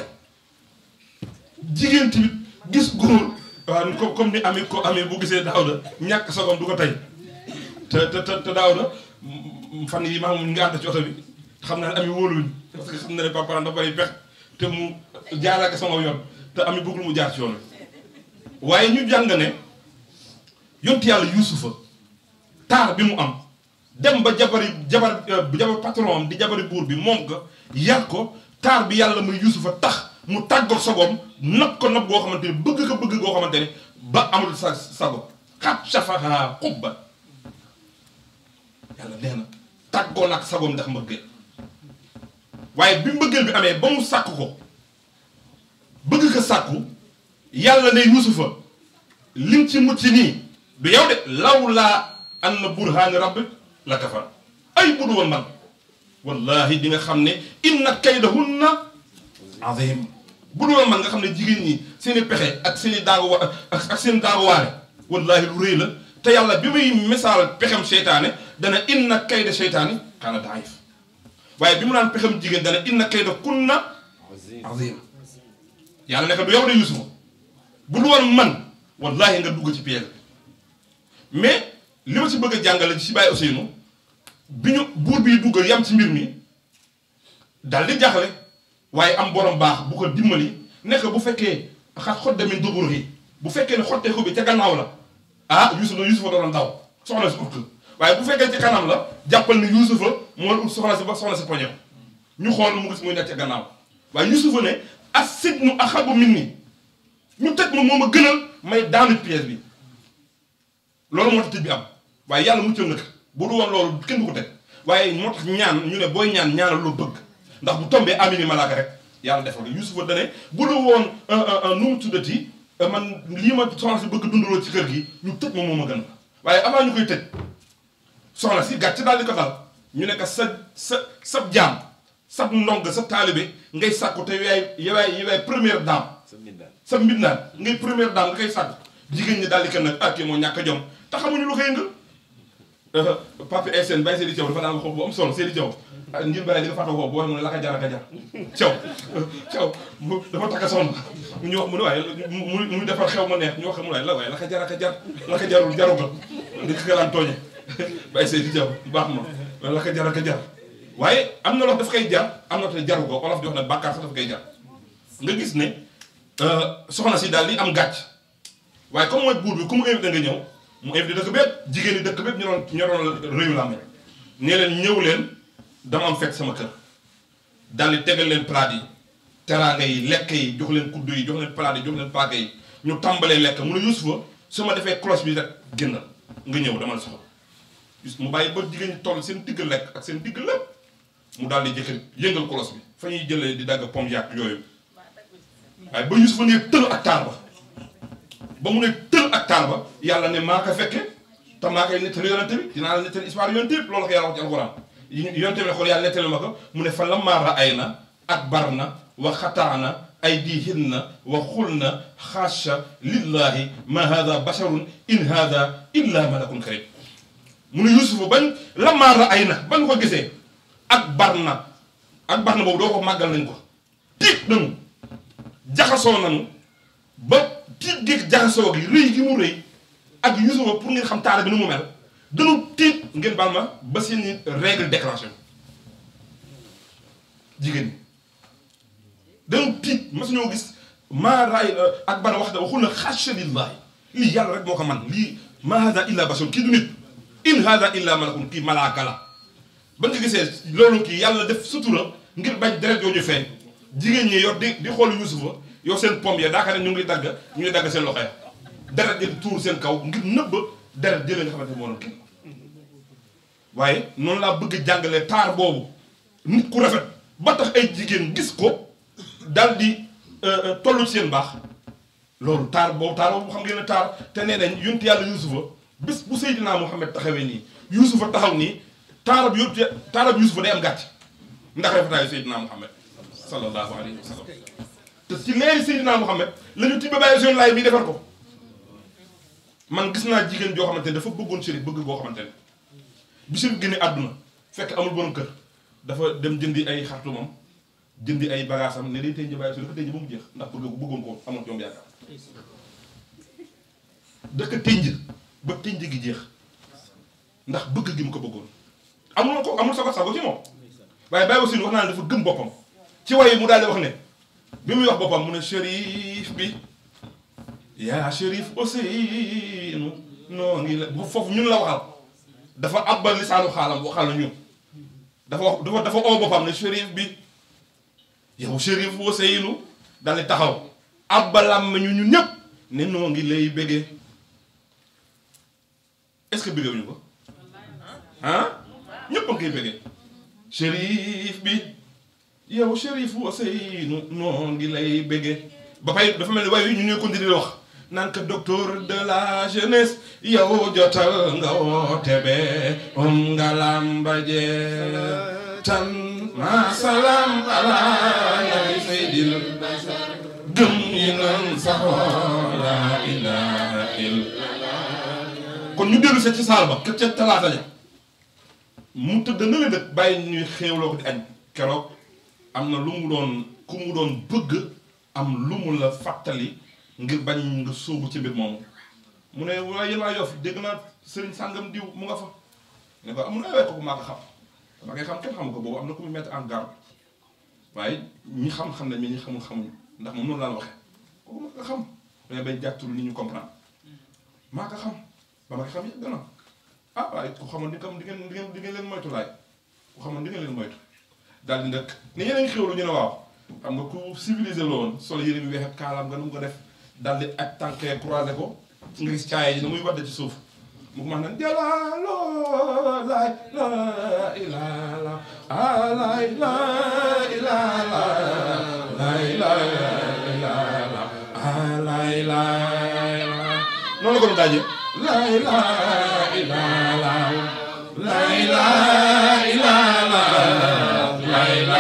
jigéen tamit gis góor waaw comme comme ni ami ko ami bu gisee daaw da ñàkk sa bopp du ko tey te te te daaw da fan yi maa ngi ànd ci oto bi xam naa ne ami wóoluwuñ parce que xam na ne papa dafa bari pex te mu jaaraka sama yoon te ami bëggul mu jaar ci yoon wi waaye ñu jàng ne yontu yàlla yuusufa taar bi mu am dem ba jabari jabar jabar patron am di jabari buur bi moom ko yar ko taar bi yàlla muy yuusufa tax mu tàggoog sagoom nag ko nag goo xamante ne bëgg ko bëgg goo xamante ne ba amul sa sago xat safaha xubba yàlla nee na tàggoo nag sagoom ndax mbëggeel waaye bi mbëggeel bi amee ba mu sàkk ko bëgg ko sàkku yàlla ne yuusufa lim ci mucc nii du yow de law laa an na burhaani rabbik la kafar ay budu woon man wallahi di nga xam ne inna kaydahunna azim budu woon man nga xam ne jigéen ñi seen i pexe ak seen i daagu wa ak seen daagu waare wallahi lu rëy la te yàlla bi muy misaal pexem seytaane dana inna kayda seytaani kaana daif waaye bi mu naan pexem jigéen dana inna kayda kunna azim yàlla nekk du yow de yusufa bu du woon man wallahi nga dugg ci piège mais li ma ci bëgg a jàngale ci bàyyi Ousseynou bi ñu buur bi dugg yam ci mbir mi dal di jaaxle waaye am borom baax bu ko dimbali nekk bu fekkee xat xot demin dubur yi bu fekkee ne xotteeku bi ca gannaaw la ah Yuusufa Yuusufa doon daw soxna si ut waaye bu fekkee ci kanam la jàppal ni Yuusufa moo ut soxna si ba soxna si poñe ñu xool mu gis muy nekk ca gannaaw waaye Yuusufa ne as-sijnu ahabbu minni ñu tëj ma moo ma gënal may daanu pièce bi loolu moo tax tëj bi am waaye yàlla muccal na ko bu du woon loolu kenn du ko teg waaye moo tax ñaan ñu ne booy ñaan ñaanal loo bëgg ndax bu tombee amini malaaka rek yàlla defal ko Yuusufa dane bu du woon nu mu tuddati man lii ma soxna si bëgg dundaloo ci kër gi ñu tëj ma moo ma gën waaye avant ñu koy tëj soxna si gàcc daal di ko dal ñu ne ko sa sa sab jaam sab ndong sa taalibe ngay sàkku te yaay yaay yaay première dame sa mbindaan ngay première dame nga koy sàkku jigéen ñi daal di ko nag ah kii moo ñàkk a jom te xamuñu lu koy yëngal papa SN Baye Seydi Thiaw dafa daan wax bu am solo Seydi Thiaw ngir bàyyi di nga fàtte ko boo xam ne la ka jar ka jar Thiaw Thiaw dafa takk soxna ñu wax mu ne waaye mu mu defar xew ma neex ñu wax mu ne la waaye la ka jar ka jar la ka jarul jaru ko di ko daan tooñe Baye Seydi Thiaw baax ma la ka jar ka jar waaye am na loo daf koy jar am na te jaru ko olof di wax ne bàkkaar sax daf koy jar nga gis ne soxna si daal di am gàcc waaye comme mooy buur bi ku mu invité nga ñëw mu invité dëkk bépp jigéen ñi dëkk bépp ñu doon ñu doon réew la amee nee leen ñëw leen dama am fekk sama kër daal di tegal leen plat yi teraanga yi lekk yi jox leen kuddu yi jox leen plat yi jox leen paaka yi ñu tàmbalee lekk mu ne Yuusufa su ma defee cloche bi rek génnal nga ñëw dama la soxla mu bàyyi ba jigéen ñi toll seen digg lekk ak seen digg lépp mu daal di jëkk yëngal kolos bi fa ñuy jëlee di dagg pom yàq yooyu waaye ba Yuusufa ne tël ak taal ba ba mu ne tël ak taal ba yàlla ne maa ko fekke te maa koy nettali yonente bi dinaa la nettali histoire yonente bi loolu ko yàlla wax ci alxuraan yonente bi xool yàlla nettali ma ko mu ne fa lammaa ra'ayna akbarna wa xataana aydihinna wa xulna xaasha lillahi ma hada basharun in hada illa malakun karim mu ne Yuusufa bañ lammaa ra'ayna bañ ko gisee akbarna akbarna boobu doo ko màggal nañ ko tiit nañu jaxasoo nañu ba tiit gi jaxasoo gi rëy gi mu rëy ak Yuusufa pour ngeen xam taara bi nu mu mel dañu tiit ngeen baal ma ba seen règle déclenché jigéen ñi dañu tiit mas ñoo gis maa raay ak bana wax da waxul na xasha lillahi lii yàlla rek moo ko man lii ma hada illa bashar kii du nit in hada illa malakun kii malaaka la ba nga gisee loolu kii yàlla def sutura ngir bañ deret yoo ñu feeñ jigéen ñi yor di di xool Yuusufa yor seen pom ya daaka ne ñu ngi dagg ñu ngi dagg seen loxo ya deret di tuur seen kaw ngir nëbb deret jëlee nga xamante moo doon kii waaye noonu laa bëgg jàngalee taar boobu nit ku rafet ba tax ay jigéen gis ko dal di tollu ci seen baax loolu taar boobu taar boobu xam ngeen ne taar te nee nañ yonent yàlla Yuusufa bis bu Seydina Muhammad taxawee nii Yuusufa taxaw nii taarab yonent taarab Yuusufa day am gàcc ndax rafetaayu Seydina Muhammad sallallahu alayhi wa sallam te ci leeri Seydina Muhammad la ñu tibbe bàyyi seen laay bi defar ko man gis naa jigéen joo xamante ne dafa bëggoon Chérif bëgg goo xamante ne bi Chérif génne àdduna fekk amul borom kër dafa dem jëndi ay xartumam jëndi ay bagaasam ne day tëj bàyyi su dafa tëj ba mu jeex ndax bëgg ko bëggoon ko amoon ci moom yaakaar dëkk tënj ba tënj gi jeex ndax bëgg gi mu ko bëggoon amul ko amul sago sago ci moom waaye bàyyi aussi wax naa ne dafa gëm boppam ci way mu daal di wax ne bi muy wax boppam mu ne Chérif bi yaa Chérif Ousseynou noo ngi la foofu ñun la waxal dafa abbal lisaanu xaalam waxal la ñun dafa wax dafa dafa oo boppam ne Chérif bi yow Chérif Ousseynou daal di taxaw abbalam ñu ñun ñëpp ne noo ngi lay béggee est-ce que béggee wuñu ko ah ñëpp a ngi koy béggee Chérif bi yow Chérif Ousseynou noo ngi lay béggee ba pay dafa mel ni waaye ñu ñuy continuer wax naan que docteur de la jeunesse yow jotal nga woote be um nga lambaje tan ma salam ala nabi sayyidil gëm yi nan saxoo la ilaha illa kon ñu dellu sa ci saal ba ca ca talaata ja mu tëdd na la dëkk bàyyi ñuy xéewloo ko di añ keroog am na lu mu doon ku mu doon bëgg am lu mu la fàttali ngir bañ nga sóobu ci mbir moomu mu ne waaye yéen waa Yoff dégg naa sëriñ sàngam diw mu nga fa ne ko amul ay kooku maa ko xam maa koy xam kenn xamu ko boobu am na ku mu mettre en garde waaye ñi xam-xam nañ mais ñi xamul xamuñu ndax moom noonu laa waxee kooku maa ko xam mais bañ jàttul ni ñu comprendre maa ko xam ba ma ko xam yàgg na ah waaye ku xamoon di kam di ngeen di ngeen di ngeen leen moytu laay ku xamoon di ngeen leen moytu daal di ndëkk ne yéen a ngi xéwlu ñu ne waaw xam nga ku civilisé la woon sol yére bi weex ak kaalaam nga nu mu ko def daal di ak tànkee croisé ko nga gis caaya ji na muy wadde ci suuf mu ko max nan jalaalo laay la ilaala alay la ilaala lay la ilaala alay la noonu la ko doon daajee lay la ilaala lay la ilaala lay la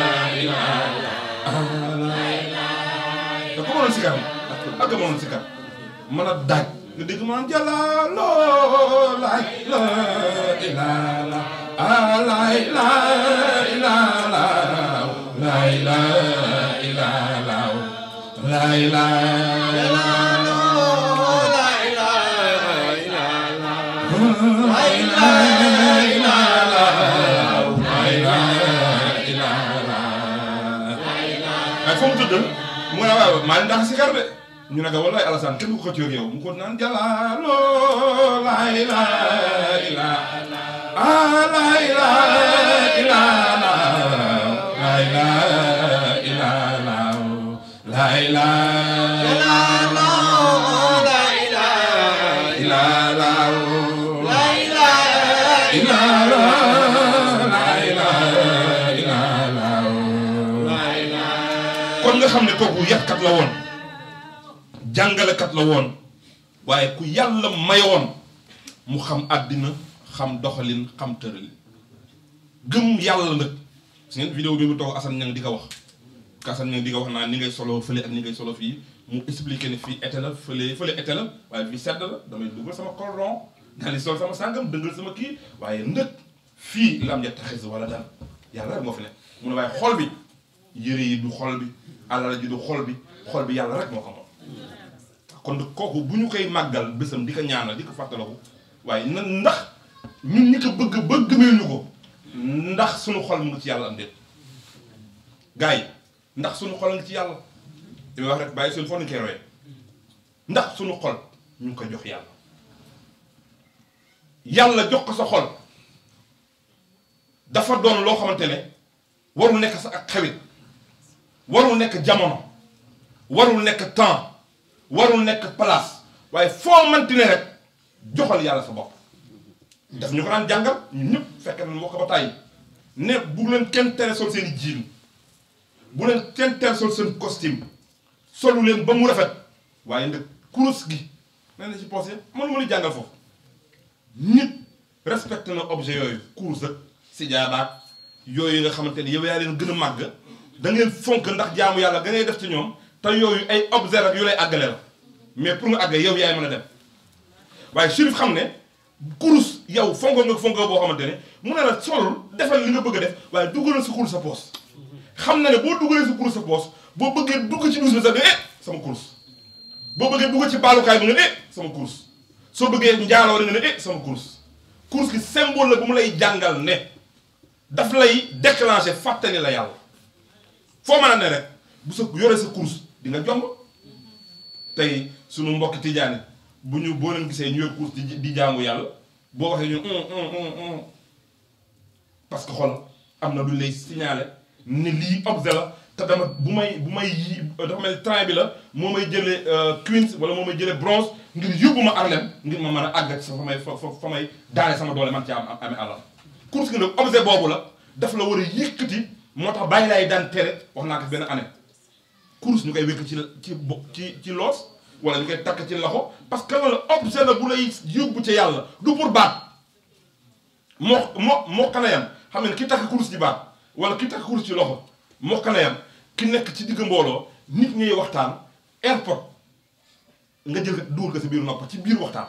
da ko mënoon sikar ak mënoon sikar mën a daaj nga dégg maanaam jàllaloo laay la ilaala alay la ilaala lay la ilaala lay la ay foo mu tëdd mu ne waaw maa ngi ndax sikar de ñu ne ko wallaay Alassane kenn ku ko xëccoo ak yow mu ko naan jalaalo laay laay laay laay laay laay laay laay laay nga xam ne kooku yatkat la woon jàngalekat la woon waaye ku yàlla mayoon mu xam àddina xam doxalin xam tëralin gëm yàlla nag su ngeen vidéo bi mu toog Assane Niang di ko wax ka Assane Niang di ko wax naa ni ngay solo fële ak ni ngay solo fii mu expliqué ne fii été la fële fële été la waaye fii sedd la damay dugal sama cordon daal di sol sama sàngam dëngal sama kii waaye ndëg fii lam ya taxis wala daal yàlla rek moo fi ne mu ne waaye xol bi yëre yi du xol bi alal ji du xol bi xol bi yàlla rek moo ko moom kon kooku bu ñu koy màggal bésam di ko ñaanal di ko fàttaliku waaye na ndax ñun ñi ko bëgg bëgg ñu ko ndax suñu xol mu ngi ci yàlla am déet gars yi ndax suñu xol ngi ci yàlla li may wax rek bàyyi suñu foo nañu koy royee ndax suñu xol ñu ngi koy jox yàlla yàlla jox ko sa xol dafa doon loo xamante ne warul nekk sa ak xewit warul nekk jamono warul nekk temps warul nekk place waaye foo manti ne rek joxal yàlla sa bopp daf ñu ko daan jàngal ñun ñëpp fekk na moo ko ba tàyyi ne bu leen kenn tere sol seen i jiin bu leen kenn tere sol seen costume solu leen ba mu rafet waaye nag kurus gi nee na ci posé mënu ma ni jàngal foofu nit respecté na objet yooyu kurus ak sijaadaak yooyu nga xamante ni yow yaa leen gën a màgg da ngeen fonk ndax jaamu yàlla ga ngay def ci ñoom te yooyu ay objet rek yu lay àggale la mais pour nga àggale yow yaay mën a dem waaye Chérif xam ne kurus yow fonko nga fonko boo xamante ne mu ne la solul defal li nga bëgg a def waaye dugalal sa kurus sa poos xam na ne boo dugalee sa kurus sa poos boo bëggee dugg ci douche bi sax nga eh sama kurus boo bëggee dugg ci baalukaay bi nga ne eh sama kurus soo bëggee njaaloo nga ne eh sama kurus kurus gi symbole la bu mu lay jàngal ne daf lay déclencher fàttali la yàlla foo mën a ne rek bu sa yoree sa kurus di nga jomb tey sunu mbokki tijaani bu ñu boo leen gisee ñu yor kurus di di jaamu yàlla boo waxee ñu parce que xool am na lu lay signaler ne lii objet la te dama bu may bu may yi dafa mel train bi la moo may jëlee Queens wala moo may jëlee bronze ngir yóbbu ma Harlem ngir ma mën a àgg sa fa may fa fa may daane sama doole man ci am amee àllam course gi nag objet boobu la daf la war a yëkkati moo tax bàyyi laay daan tere wax naa ko benn année course ñu koy wékk ci ci bo ci ci loos wala ñu koy takk ci loxo parce que loolu objet la bu lay yóbbu ca yàlla du pour baat moo moo moo kanayam xam ne ki takk course ci baat wala ki takk course ci loxo moo kanayam ki nekk ci digg mbooloo nit ñuy waxtaan airport nga jël dugal ko si biir nopp ci biir waxtaan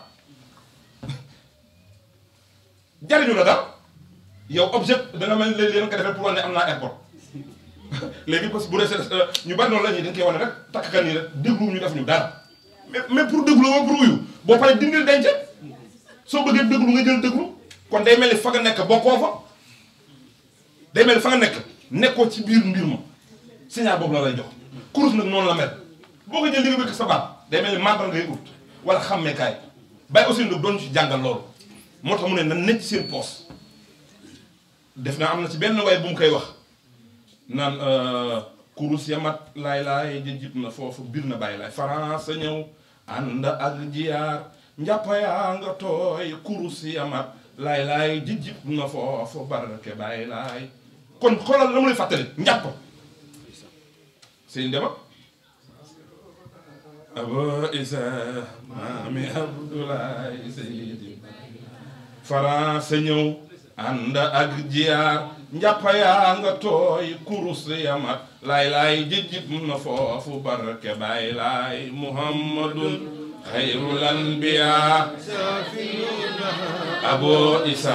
jariñu la daal yow objet da nga mel léegi nga defee pour wane ne am naa airport léegi parce que bu dee ñu bari noonu la ñuy dañ koy wane rek takk kan nii rek déglu ñu def ñu dara mais mais pour déglu wala pour wuyu boo paree dindil denc soo bëggee déglu nga jël déglu kon day mel ni fa nga nekk bokkoo fa day mel ni fa nga nekk nekkoo ci biir mbir ma signal boobu la lay jox kurus nag noonu la mel boo ko jël li nga wékk sa baat day mel ni mantal ngay ut wala xàmmeekaay bàyyi aussi nag doon ci jàngal loolu moo tax mu ne na nekk ci seen poos def naa am na ci benn way bu mu koy wax naan kurus yamat laay laay jëjib na foofu biir na bàyyi laay France ñëw ànd ak jiyaar njàppa yaa nga tooy kurus yamat laay laay jëjib na foofu barke bàyyi laay kon xoolal la mu lay fàttali njàpp sëñ dema abo isa maami abdoulaye seydi France ñëw ànd ak jiyaar njàppa yaa nga tooy kurus yamat laay laay jëjib na foofu barke baay laay muhammadun xayrul anbiya abo isa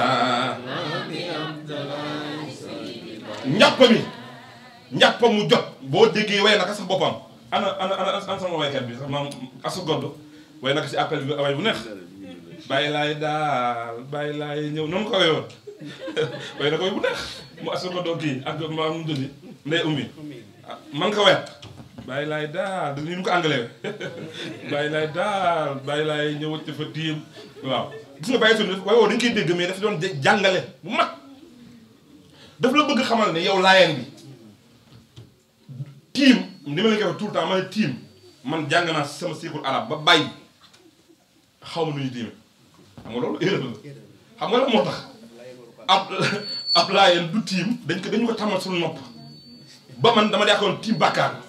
njàpp mi njàpp mu jot boo déggee way naka sax boppam ana ana ana ana sama waykat bi sax maam asu godd way naka si appel bi way bu neex bàyyi laay daal bàyyi laay ñëw noonu ko woyoon way na ko way bu neex mu asu godd kii ak maam mu dudi ndey ummi man ko wet bàyyi laay daal da ñu ko anglais bàyyi laay daal bàyyi laay ñëw wëcc fa tiim waaw gis nga bàyyi suñu way woo dañu koy dégg mais dafa doon jàngale bu mag daf la bëgg xamal ne yow laayeen bi tiim ni ma la koy wax tout le temps ma ne tiim man jàng naa sama cycle arabe ba bàyyi xaw ma nu ñu tiime xam nga loolu erreur la xam nga la moo tax ab ab laayeen du tiim dañ ko dañu ko tàmmal suñu nopp ba man dama yaakaaroon tiim bàkkaar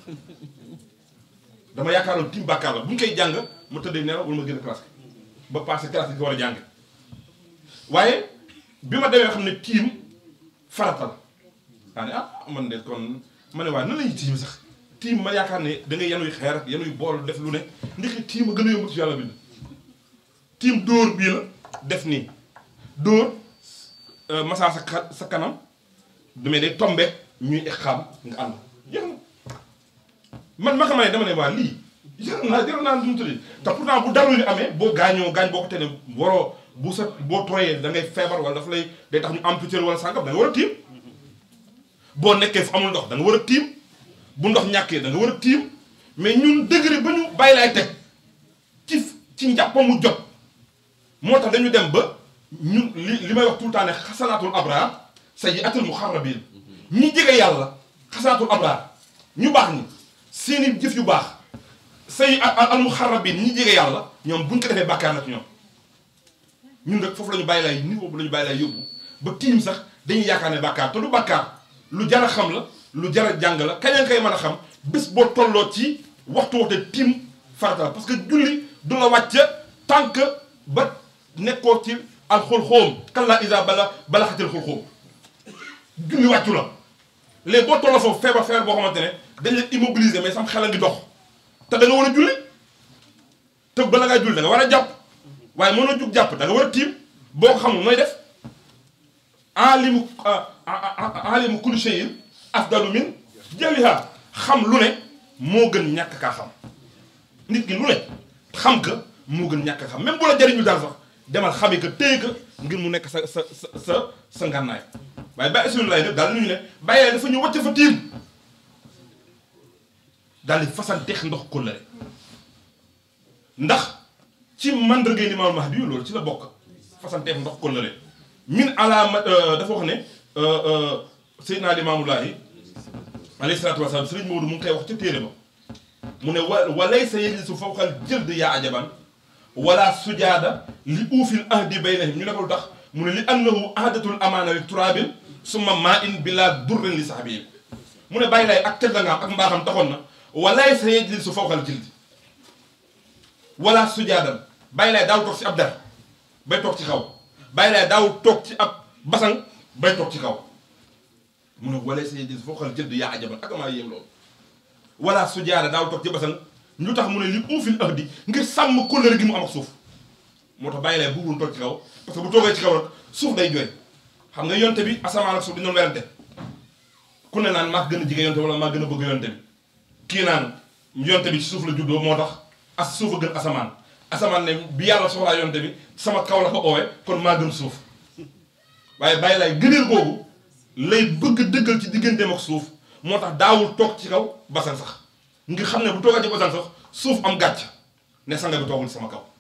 dama yaakaaroon tiim bàkkaar la bu ñu koy jàng ma tëddee nelaw wala ma génn classe ba passé classe bi ko war a jàng waaye bi ma demee xam ne tiim farata la daa ne ah man de kon ma ne waaye nan lañuy tiim sax tiim ma yaakaar ne da ngay yanuy xeer ak yanuy bool def lu ne ndekki tiim a gën a yomb ci yàlla bind tiim dóor bii la def nii dóor massa sa ka- sa kanam damay day tombe ñuy xam nga ànd jeex na man ma xamaa ne dama ne waa lii jar naa jar naa dumu tëddi te pourtant bu dalu ni amee boo gaañoo gaañ boo ko te ne waroo bu sa boo tooyee da ngay feebar wala dafa lay day tax ñu amputé wala sàngam da nga war a tiim boo nekkee fu amul ndox da nga war a tiim bu ndox ñàkkee da nga war a tiim mais ñun degré ba ñu bàyyi laay teg ci ci njàppamu jot moo tax dañu dem ba ñun li li may wax tout le temps ne xasanaatul abraar sayyi'atul muxarrabiin ñi jege yàlla xasanaatul abraar ñu baax ñi seeni jëf yu baax say al muxarrabiin ñi jege yàlla ñoom buñ ko defee bàkkaar na ci ñoom ñun rek foofu la ñu bàyyi laay niveau bu la ñu bàyyi laay yóbbu ba tiim sax dañuy yaakaar ne bàkkaar te du bàkkaar lu jar a xam la lu jar a jàng la kañ koy mën a xam bés boo tolloo ci waxtu waxte tiim farata la parce que julli du la wàcc tant que ba nekkoo ci alxulxóom kallaa iza bala balaxatil xulxóom julli wàccu la léegi boo tolloo foofu feebar feebar boo xamante ne dañ la immobiliser mais sam xel a ngi dox te da nga war a julli te bala ngaa julli da nga war a jàpp waaye mënoo jug jàpp da nga war a tiim boo ko xamul nooy def alimu alimu kulli shay'in afdalu min jahliha xam lu ne moo gën ñàkk kaa xam nit ki lu ne xam ka moo gën ñàkk xam même bu la jariñu daal sax demal xami ka téye ka ngir mu nekk sa sa sa sa sa ngànnaay waaye bàyyi suñu lay nag daal ñu ne bàyyee dafa ñu wàcc fa tiim daal di fasanteex ndox kóllëre ndax ci mandargay Limaamul Mahdi yu loolu ci la bokk fasanteex ndox kóllëre min alaama dafa wax ne Seydina Limaamu Laahi alayhi salaatu wa salaam Sëriñ Maodo mu ngi koy wax ca téere ba mu ne wa wa laysa yajlisu fawqal jëld yaa ajaban wala sujaada li uufil ahdi baynahum ñu ne ko lu tax mu ne li annahu ahdatul amaana li turaabin summa maa in bila durrin li sahbihi mu ne bàyyi lay ak tedd nga am ak mbaaxam taxoon na wa laysa yajlisu fawqal jildi wala sujaadan bàyyi lay daaw toog ci ab der bay toog ci kaw bàyyi lay daaw toog ci ab basang bay toog ci kaw mu ne wa laysa yajlisu fawqal jildi yaa ajaban ak maa yéem loolu wala sujaada daaw toog ci basang lu tax mu ne li uufil ahdi ngir sàmm kóllëre gi mu am ak suuf moo tax bàyyi lay buggul toog ci kaw parce que bu toogee ci kaw rek suuf day jooy xam nga yonte bi asamaan ak suuf dañu doon werante ku ne naan maa gën a jege yonte wala maa gën a bëgg yonte bi kii naan yonte bi ci suuf la juddoo moo tax as suuf a gën asamaan asamaan ne bi yàlla soxlaa yonte bi sama kaw la ko oowee kon maa gën suuf waaye bàyyi lay gëneel googu lay bëgg dëggal ci digganteem ak suuf moo tax daawul toog ci kaw basan sax ngir xam ne bu toogaa ci basan sax suuf am gàcc ne sanga bi toogul sama kaw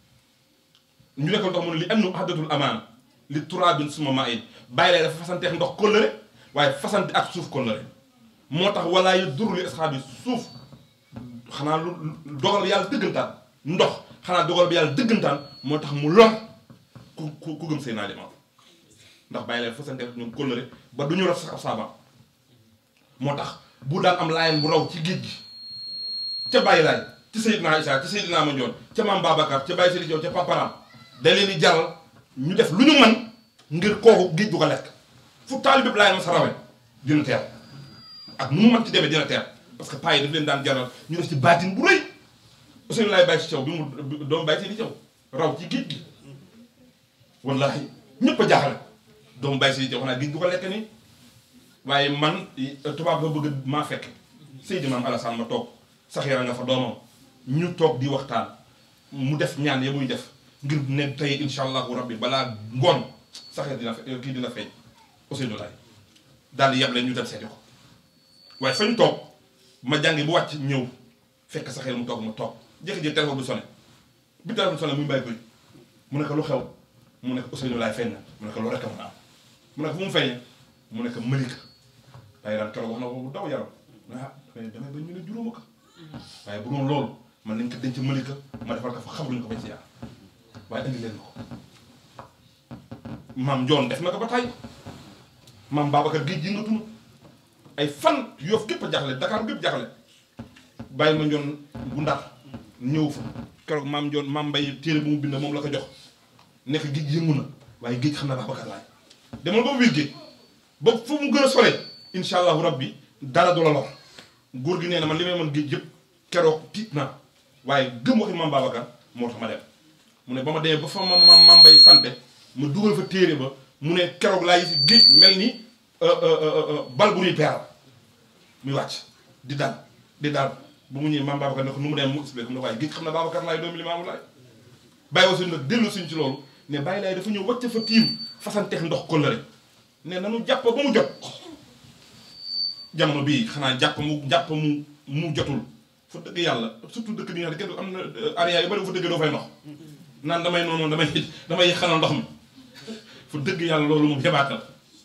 ñu nekkal ndox mu ne li annu ahdatul amaan li turaabin suma maa in bàyyi lay dafa fasanteex ndox kóllëre waaye fasante ak suuf kóllëre moo tax walaa yu dur li asxaab yi suuf xanaa lu dogal yàlla dëggantaan ndox xanaa dogal bi yàlla dëggantaan moo tax mu lor ku ku ku gëm seen naa limaam ndax bàyyi lay fasanteex ñoom kóllëre ba du ñu raf sax ab saabaam moo tax bu daan am laayeen bu raw ci géej gi ca bàyyi laay ci Seydina Isa ci Seydina Mandione ca maam Babacar ca Baye Seydi Diop ca Paparam da leen di jaral ñu def lu ñu mën ngir kooku géej du ko lekk fu taalibe bi laay ma sa rawe dina teer ak nu mu mën ci demee dina teer parce que paa yi daf leen daan jaral ñu def ci baatin bu rëy Ousseynou laay bàyyi ci caw bi mu doomu bàyyi Seydi Diop raw ci géej gi wallahi ñëpp a jaaxale doomu bàyyi Seydi Diop xanaa géej du ko lekk nii waaye man tubaab ba bëgg maa fekk Seydi Maam Alassane ma toog saxeera nga fa doomam ñu toog di waxtaan mu def ñaan ya muy def ngir ne tey incha allahu rabbi balaa ngoon saxeer dina fe kii dina feeñ Ousseynou Laye daal di yab leen ñu dem seeti ko waaye fa ñu toog ma jàngi bu wàcc ñëw fekk saxeer mu toog ma toog jékki-jékki téléphone bi sonné bi téléphone sonné muy bàyyi koy mu ne ko lu xew mu ne ko Ousseynou Laye feeñ na mu ne ko loolu rek a mën a am mu ne ko fu mu feeñee mu ne ko Malika waaye daan keroog wax na ko bu daw yaram ah damay damay ba ñu ne juróoma ko waaye bu doon loolu man nañ ko denc Malika ma defal ko fa xabruñu ko bañ si yaar waaye indi leen ko maam Njoon def na ko ba tey maam Babacar géej gi nga tunu ay fan Yoff gépp a jaxle Dakar gépp jaxle bàyyi ma njoon bu ndar ñëw fa keroog maam njoon maam mbay téere bu mu bind moom la ko jox nekk géej yëngu na waaye géej xam na Babacar Laay demal ba biir géej ba fu mu gën a sore incha allahu rabbi dara du la lor góor gi nee na man li may mën géej yëpp keroog tiit naa waaye gëm waxi maam Babacar moo tax ma dem mu ne ba ma demee ba fa ma ma maam mbay sante ma dugal fa téere ba mu ne keroog laa gis géej mel ni bal bu ñuy peeral muy wàcc di dal di dal bu mu ñëwee maam Babacar ne ko nu mu dem mu expliqué mu ne waaye géej xam na Babacar laay doomi Limaamu Laay bàyyi wa suñ nag dellu suñ ci loolu ne bàyyi laay dafa ñëw wàcc fa tiim fasanteex ndox kóllëre ne nanu jàpp ba mu jot jamono bii xanaa jàpp mu jàpp mu mu jotul fa dëgg yàlla surtout dëkk bi nga xam ne kenn am na area yu bari bu fa dëgg doo fay ndox naan damay noonu damay damay xanal ndox mi fu dëgg yàlla loolu moom yebaatal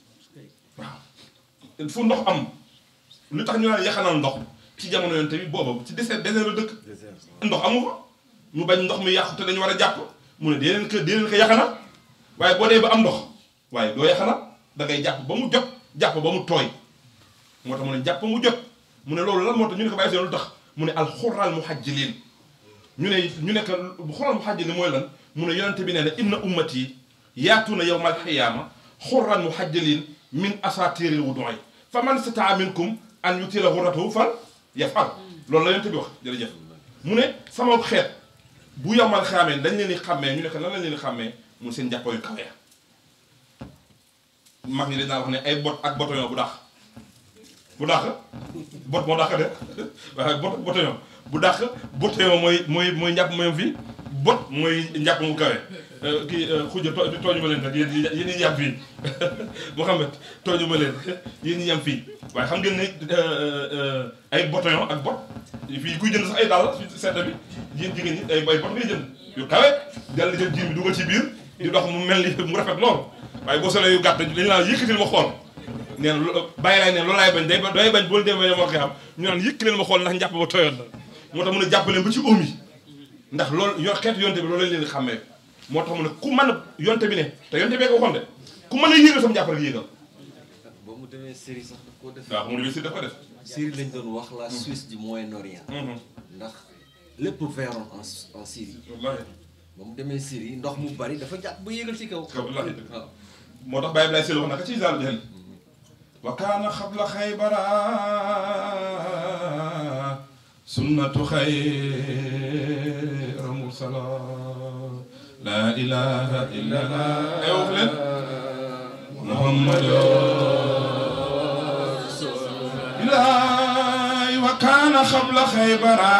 waaw fu ndox am lu tax ñu naan yaxanal ndox ci jamono yoon tamit booba ci désert désert la dëkk ndox amu fa ñu bañ ndox mi yàqu te dañu war a jàpp mu ne dee leen ko dee leen ko yaxanal waaye boo dee ba am ndox waaye doo yaxanal da ngay jàpp ba mu jot jàpp ba mu tooy moo tax mu ne jàpp mu jot mu ne loolu lan moo tax ñu ne ko bàyyi seen lu tax mu ne alxuraan mu xajjiliin ñu ne ñu nekk xuraan mu xajjiliin mooy lan mu ne yonente bi nee na inna ummati yaatuuna yawmal xiyaama xuraan mu xajjiliin min asaatiiril wudu'i fa man stataa minkum an yutila xurratahu fal yafal loolu la yonente bi wax jërëjëf mu ne sama xeet bu yawmal xiyaamee dañ leen di xàmmee ñu nekk lan lañ leen di xàmmee mu seen jàppoo yu kawe mag ñi dañ daan wax ne ay bot ak botoyon bu dàq bu dàq bot moo dàq de waaye bot botoyon bu dàq botoyon mooy mooy mooy njàpp moom fii bot mooy njàpp mu kawe kii xuja tooñu ma leen nag yéen yéen ñi yam fii Mouhamed tooñu ma leen yéen ñi yam fii waaye xam ngeen ne ay botoyon ak bot fii kuy jënd sax ay dàll sedda bi yéen jigéen ñi ay ay bot ngay jënd yu kawe dal di jël jiir bi dugal ci biir di dox mu mel ni mu rafet lool waaye boo solee yu gàtt dañu naan yëkkatil ma xool nee na bàyyi laay ne loolu laay bañ day day bañ boo demee moo koy xam ñu naan yëkk leen ma xool ndax njàpp ba tooyoon na moo tax mun a jàpp leen ba ci oom yi ndax loolu yor xeetu yonte bi loolu lañ leen di xàmmee moo tax mu ne ku mën a yonte bi ne te yonte bee ko waxoon de ku mën a yéegal sama jàpp rek yéegal ba mu demee Syrie sax daf koo def. waaw mu ngi si daf ko def Syrie lañ doon wax la Suisse du Moyen-Orient. ndax lépp veroon en en Syrie. wallaahi ba mu demee Syrie ndox mu bari dafa jàpp ba yéegal ci kaw. kaw wallaahi dëgg waaw. moo tax bàyyi bi lay seel wax naka ci zaal jël wa kaana xabla xaybara sunnatu xayra mursala laa ilaha illa allah ay wax leen muhammadu ilaay wa kaana xabla xaybara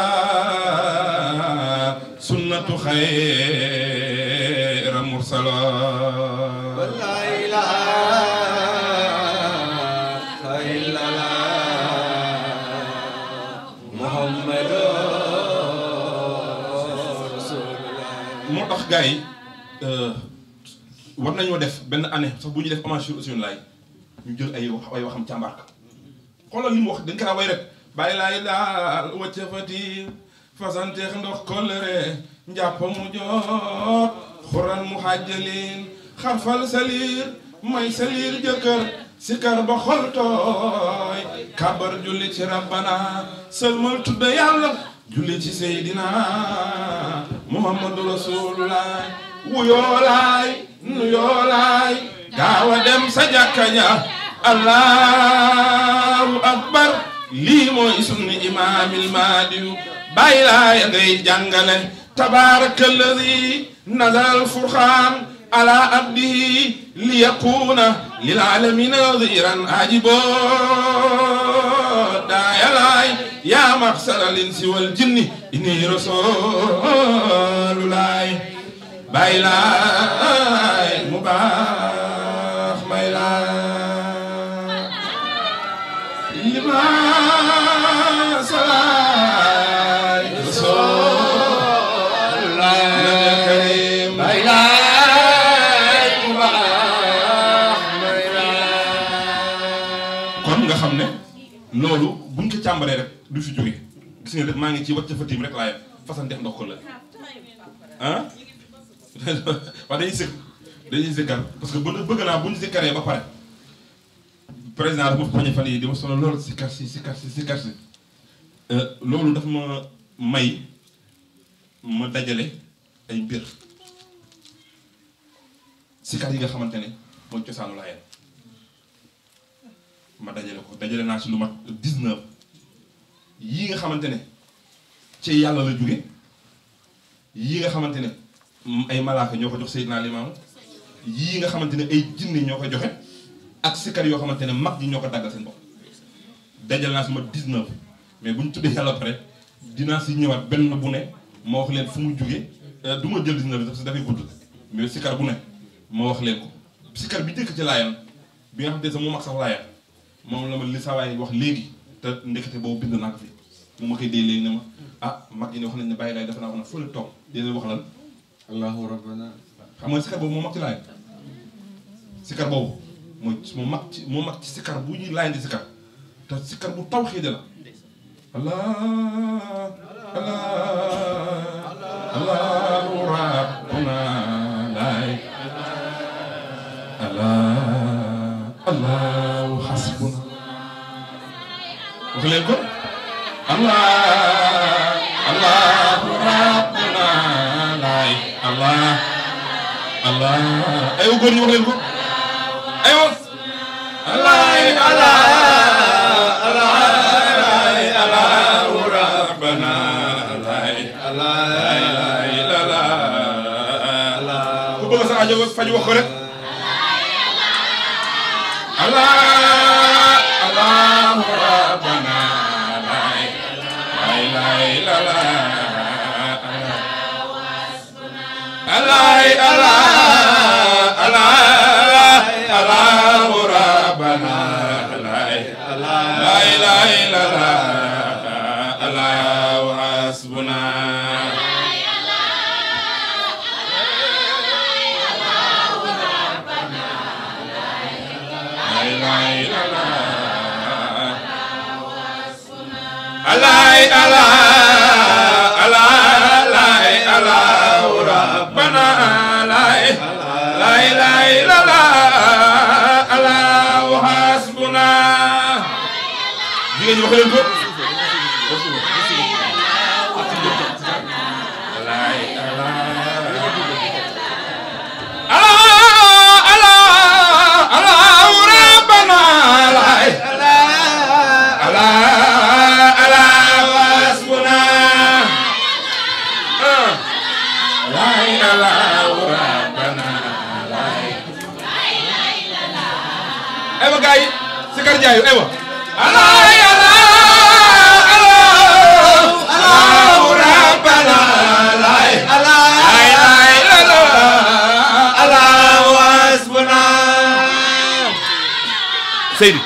sunnatu xayra mursala la ilaha illallah muhammadu rasulullah moo tax gars yi war nañoo def benn année sax bu ñuy def hommage sur Ousseynou Laye ñu jël ay wax ay waxam càmbar ko xoolal li mu wax dañ kaa way rek bàyyi laay daal wacca fati fasanteex ndox kollëre njàpp mu joot xuran mu xàjjalin xarfal salir may salir jëkkër sikar ba xol tooy kabar julli ci rabbana sëlmal tudda yàlla julli ci seydina muhammadu rasulullah wuyoolaay nuyoolaay gaawa dem sa jàkka ja allahu akbar lii mooy sunni imaamil maadiyu bàyyi laay ngay jàngale tabaraka alladi nazala alfurqaan ala abdihi liyakuna lilalamina nadiran ajibo daayalaay yaa maxsara linsi wal jinni inni rasululaay bàyyi laay mu baax may laay lima salaay rasululaay bàyyi laay mu baax may laay kon nga xam ne loolu buñ ko càmbaree rek du fi jóge gis nga rek maa ngi ci wàcc fa tiim rek laa yem fasan def ndox ko la ah waaw dañuy sëkk dañuy sëkkal parce que bëgg bëgg naa bu ñu sëkkaree ba pare président dafa poñe fan yi di ma sonal lool sikkar si sikkar si sikkar si loolu daf ma may ma dajale ay mbir sikar yi nga xamante ne mooy cosaanu laayeen ma dajale ko dajale naa ci lu mat 19 yii nga xamante ne ci yàlla la jóge yii nga xamante ne ay malaaka ñoo ko jox Seydina Limaamu yii nga xamante ne ay jinne ñoo ko joxe ak sikar yoo xamante ne mag ñi ñoo ko daggal seen bopp dajal naa si ma 19 mais bu ñu tuddee yàlla pare dinaa si ñëwaat benn bu ne ma wax leen fu mu jóge du ma jël 19 bi sax si dafay gudd mais sikar bu ne ma wax leen ko sikar bi njëkk ci laayam bi nga xamante ne sax moom ak sax laayam moom la ma li sawaay wax léegi te ndekete boobu bind naa ko fi mu ma koy dee léegi ne ma ah mag ñi ne wax nañ ne bàyyi laay dafa naa wax na fële toog dina wax lan allahu rabbana xam nga sikar boobu moo mag ci laayam sikar boobu mooy moo mag ci moo mag ci sikar bu ñuy laayam di sikar te sikar bu taw xiide la allah allah allahu rabbuna laay allah allahu hasbuna wax leen ko allah allahu rabbuna laay allah allah aywa góor ñi wax leen ko aywa allah allah ku bëgg sa aajo faj wax ko rek allah allahu rabbana la ilaha illallah allah allah allah allahu rabbana la ilaha illallah allahu hasbuna alay ala ala alay ala rabbana alay lay lay la la ala hasbuna jigéen ñi wax leen ko alay ala ala ala ala rabbana alay ala ala hasbuna lay ala rabbana lay aywa gars yi sikar jaayu aywa ala ala ala ala rabbana lay ala lay ala ala hasbuna Seydi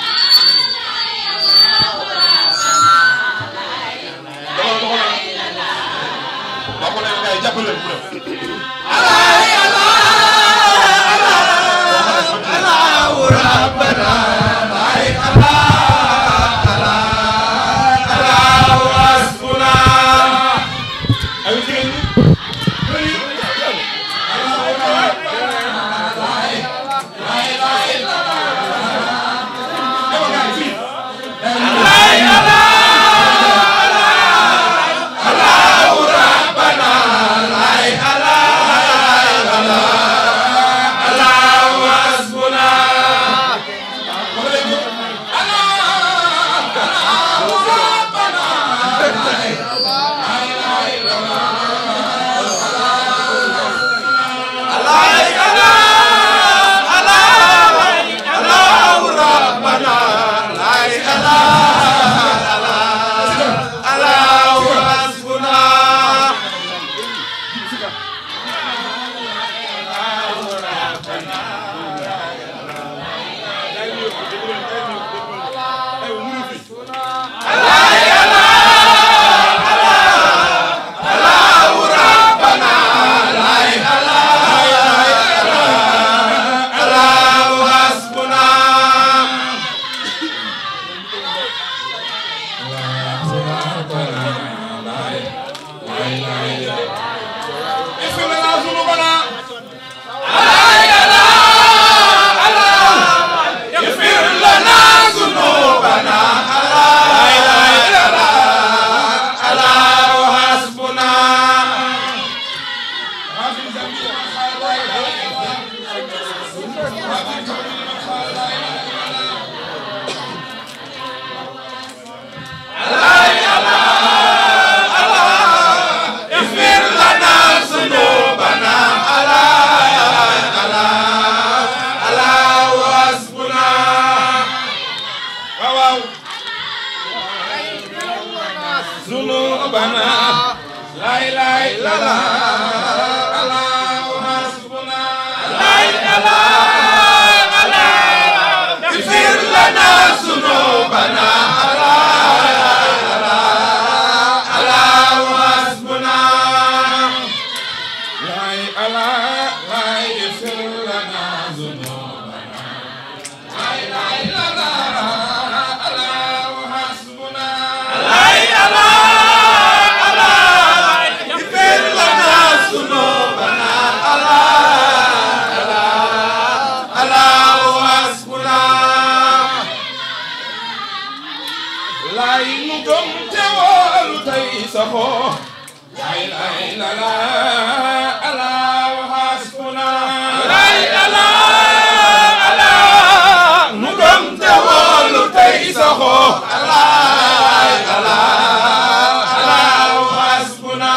waaw waaw ذنوبنا لا إله إلا الله الله حسبنا لا إله إلا الله اغفر لنا ذنوبنا الله الله حسبنا لا إله لا يغفر لنا ذنوبنا لا إله إلا الله الله حسبنا لا إله اغفر لنا ذنوبنا الله الله حسبنا لا ينقم توال تيسخو لا إله إلا الله الله حسبنا لا إله إلا الله نقم توال تيسخو الله الله الله حسبنا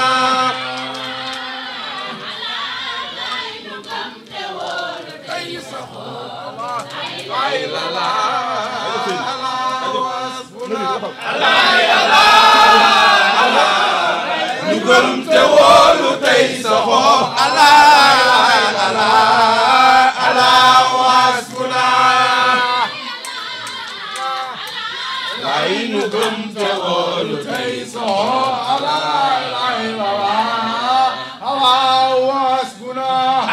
ñu gëm te wóolu tey saxoo Allah Allah Allah wasbuna lay ñu gëm te wóolu tey saxoo Allah Allah Allah wasbuna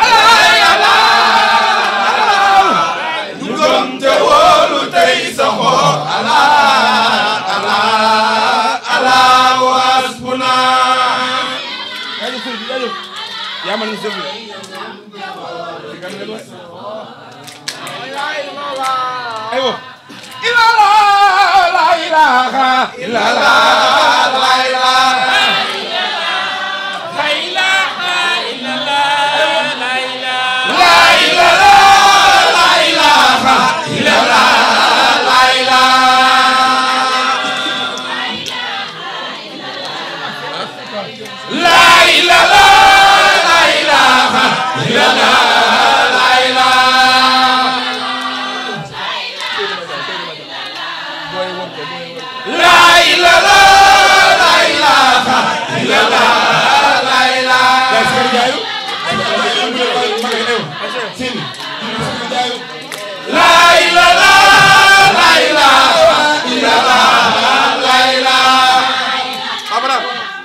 ñu gëm te wóolu tey saxoo Allah Allah Allah wasbuna yaa ma ni sëf aywa ila la la ilaha illa la la ilaha la ilaha illa la la ilaha la ilaha la ilaha illa la la ilaha la ilaha la ilaha illa la la ilaha La ilaha la ilaha illallah la ilaha Ya sekarang jayu Sini La ilaha la ilaha illallah la ilaha Apa dah?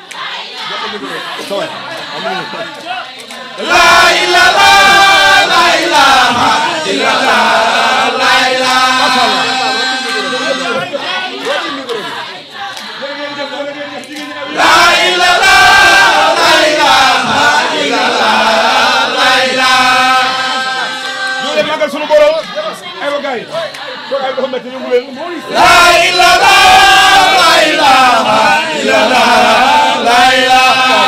La ilaha la ilaha illallah la ilaha La ilaha la ilaha illallah la ilaha ñu leen magal sunu borom ay wa gaay ko ay dafa metti ñu leen La ilaha la ilaha illallah la ilaha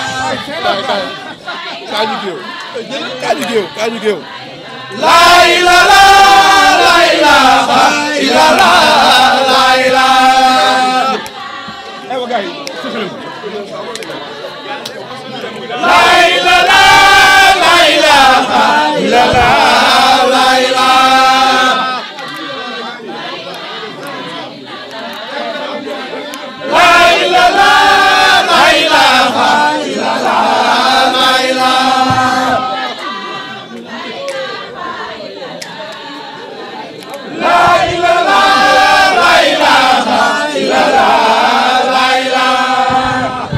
kaaju géew kaaju géew kaaju géew La ilaha la ilaha illallah la ilaha ay wa gaay La ilaha la ilaha illallah la ilaha La ilaha la ilaha illallah la ilaha La ilaha la ilaha illallah la ilaha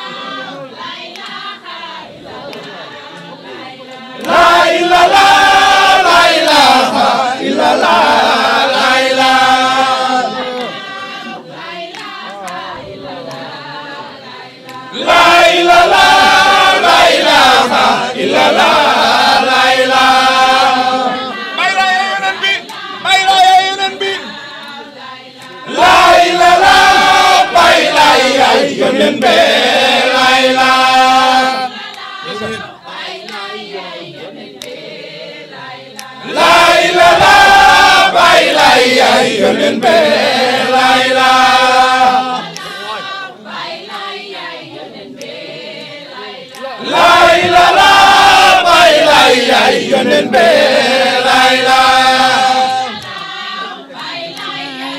La ilaha la ilaha illallah la ilaha La ilaha la ilaha illallah la ilaha Bay la yenen bi bay la yenen bi La ilaha bay la yenen bi la ilaha La ilaha bay la yenen bi la ilaha La ilaha bay la yenen bi la ilaha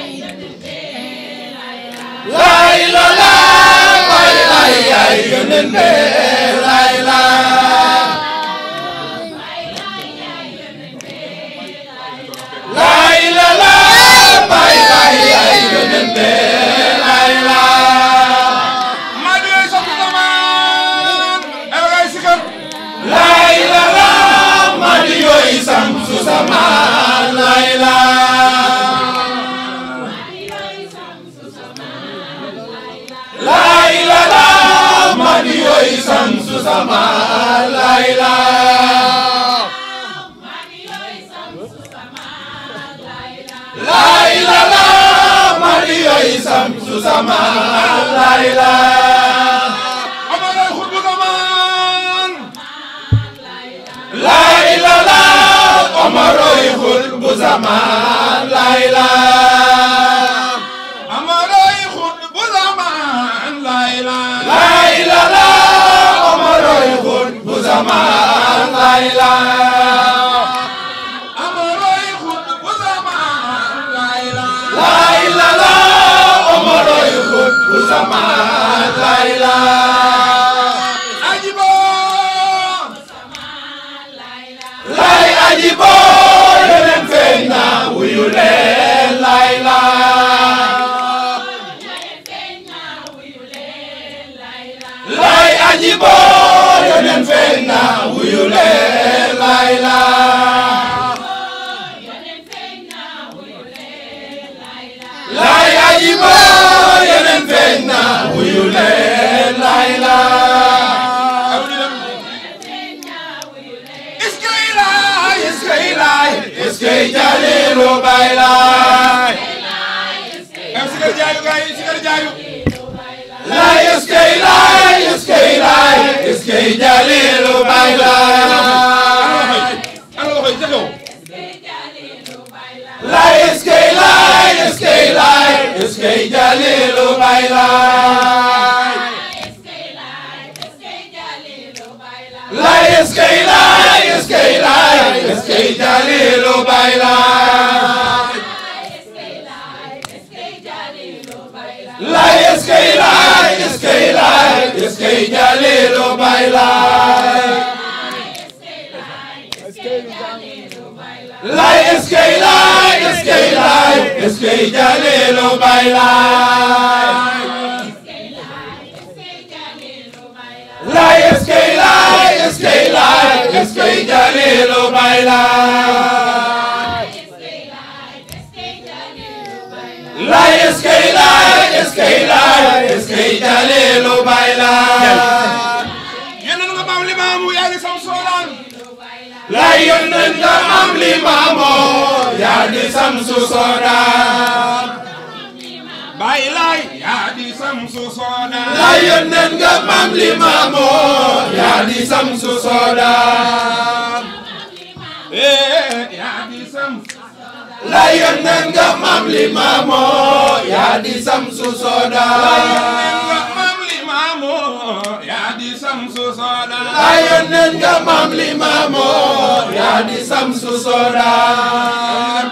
yonen be lay la lay la la bay bay ay yonen be lay la maa di lay sant zaman ay waay sikar lay la la ma di yoy sam su sama lay la lay la la ma di yoy sam su sama lay la lay la la ma di yoy sam su sama lay la amalay xutbu zaman lay la la omaroy xul bu zaman lay la amalay xutbu zaman lay la lay la la omaroy xul bu zaman lay la amalay xutbu zaman lay la lay la la omaroy xul bu zaman lay la ajibo lay ajibo yeneen feeñ na wuyu leen lay la lay ajibo yeneen feeñ na wuyu leen lay la lay ajibo yeneen feeñ na wuyu leen lay la iskay lay iskay lay iskay jalilu bay lay am sikar jaayu gaay sikar jaayu lay iskay lay iskay lay iskay jalilu bay lay ana waxoy ca kaw lay iskay lay iskay lay iskay jalilu bay lay lay iskay lay iskay lay iskay jalilu bay lay lay iskay lay iskay lay iskay jalilu bay lay lay iskay lay iskay lay iskay jalilu bay lay lay iskay lay iskay lay iskay jalilu bay lay lay iskay lay iskay lay iskay jalilu bay lay yéen nga maam limaamu yaa ngi sam soodaan lay yónneen nga am li maamoo yaa di samsu soodaan bàyyi lay yaa di sam su soodaan lay yónneen nga am li maamoo yaa di samsu soodaan eh yaa di sam lay yónneen nga am li maamoo yaa di samsu soodaan maam limaamu yaa di sam su soodaan lay yónneen nga am li maamoo yaa di samsu soodaan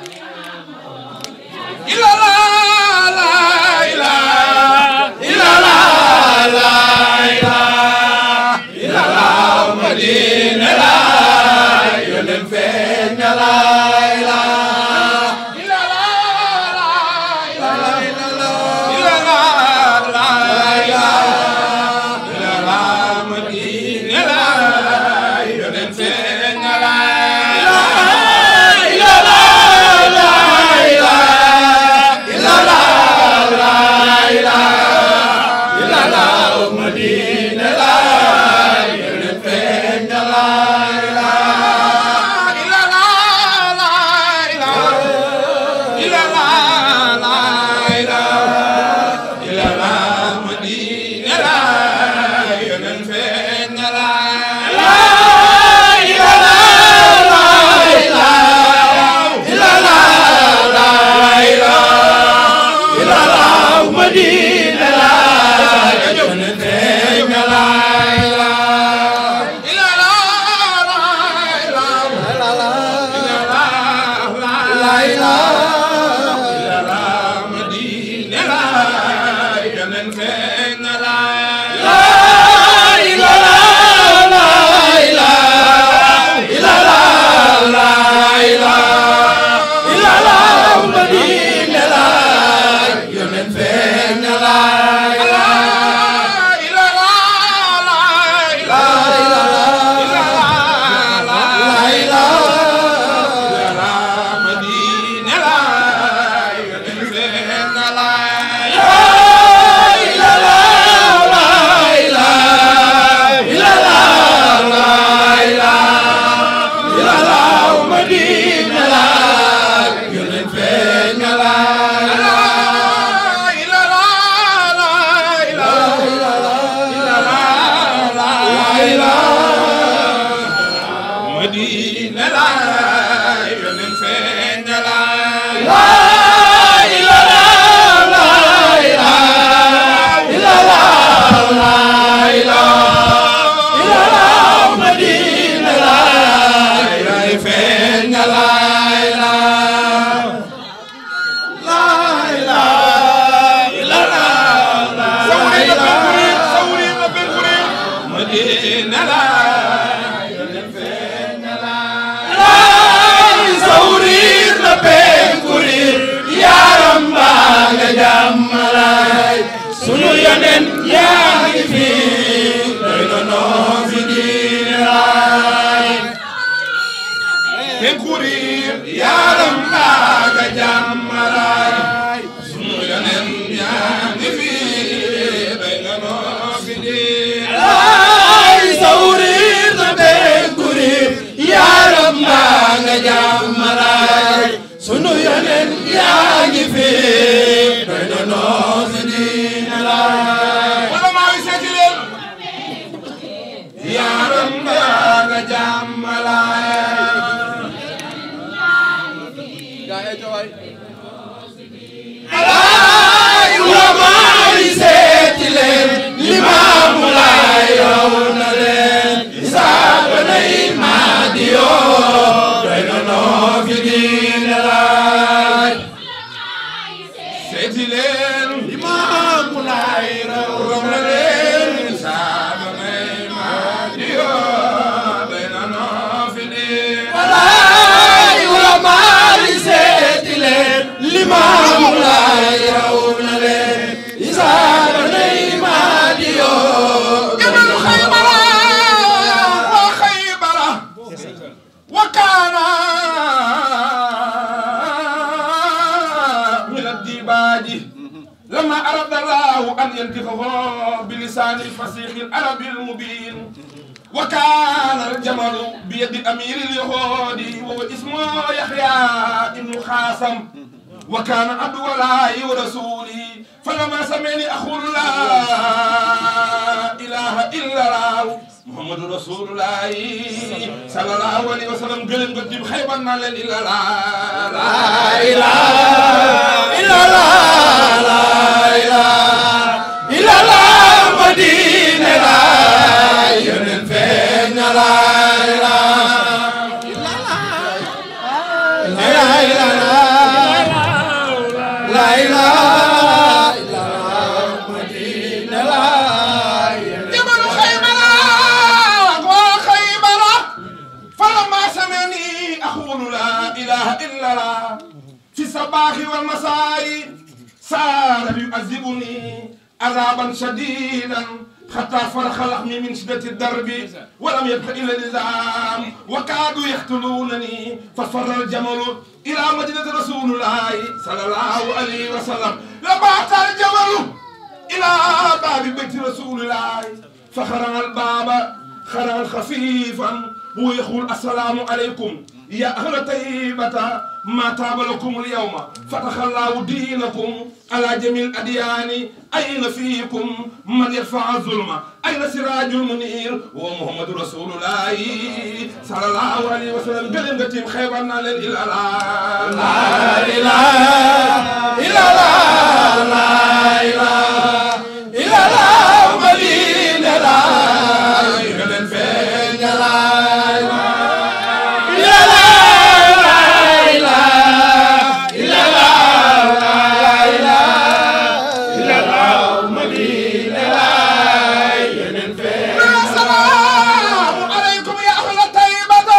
ila la la ila ila la la ila ila la madina la yónneen feeñ na la ila ila la la ila la ila la ila la la ila ila la madina la yónneen feeñ na la ila la Madina laay yonen feeñ na laay sawrir na penkurir yaram baa nga jàmmalaay sunu yonen yaa ngi fi doy na noo fi diine laay penkurir yaram baa nga jàmmalaay sunu yonen yaa ngi fi doy na noo fi diine laay sawrir na penkurir yaram baa nga jàmmalaay sunu yonen yaa ngi fi doy na noo fi diine laay wala maa ngi seeti leen yaram baa nga jàmmalaay alaay wala maa ngi seeti leen limaamu laay raw na leen isaaba nay maa di yoo doy na noo fi diine laay seeti leen limaamu laay raw na leen isaaba nay maa di yoo doy na noo fi diine laay wala maa ngi seeti leen limaamu laay raw na leen isaaba nay maa di yoo doy na xaybara wa xaybara وكان من الديباج لما أراد الله أن ينطقه بلسان الفصيح العربي المبين وكان الجمل بيد أمير اليهود وهو اسمه يحيى بن خاصم وكان عبد الله ورسوله فلما سمعني أقول لا إله إلا الله محمد رسول الله صلى الله عليه وسلم قلن قدم خيبا نالا إلا لا لا إله إلا لا لا إله إلا لا مدينة لا ينن فين لا إله إلا لا لا إله لا إله إلا الله مدينة لا جبل خيبر وخيبر فلما سمعني أقول لا إله إلا الله في الصباح والمساء صار يعذبني عذابا شديدا حتى فرخ لحمي من شدة الدرب ولم يبق إلا النظام وكادوا يقتلونني ففر الجمل إلى مدينة رسول الله صلى الله عليه وسلم لما أتى الجمل إلى باب بيت رسول الله فخرج الباب خرج خفيفا هو يقول السلام عليكم يا أهل طيبة ما تاب لكم اليوم فتح الله دينكم على جميع الأديان أين فيكم من يرفع الظلم أين سراج المنير ومحمد رسول الله صلى الله عليه وسلم قال قتيم خيبرنا للإله لا إله إلا الله لا إله إلا الله مدينة لا يغلن فين لا إلا لا إله إلا الله لا إله إلا الله مدينة لا يغلن فين السلام عليكم يا أهل الطيبة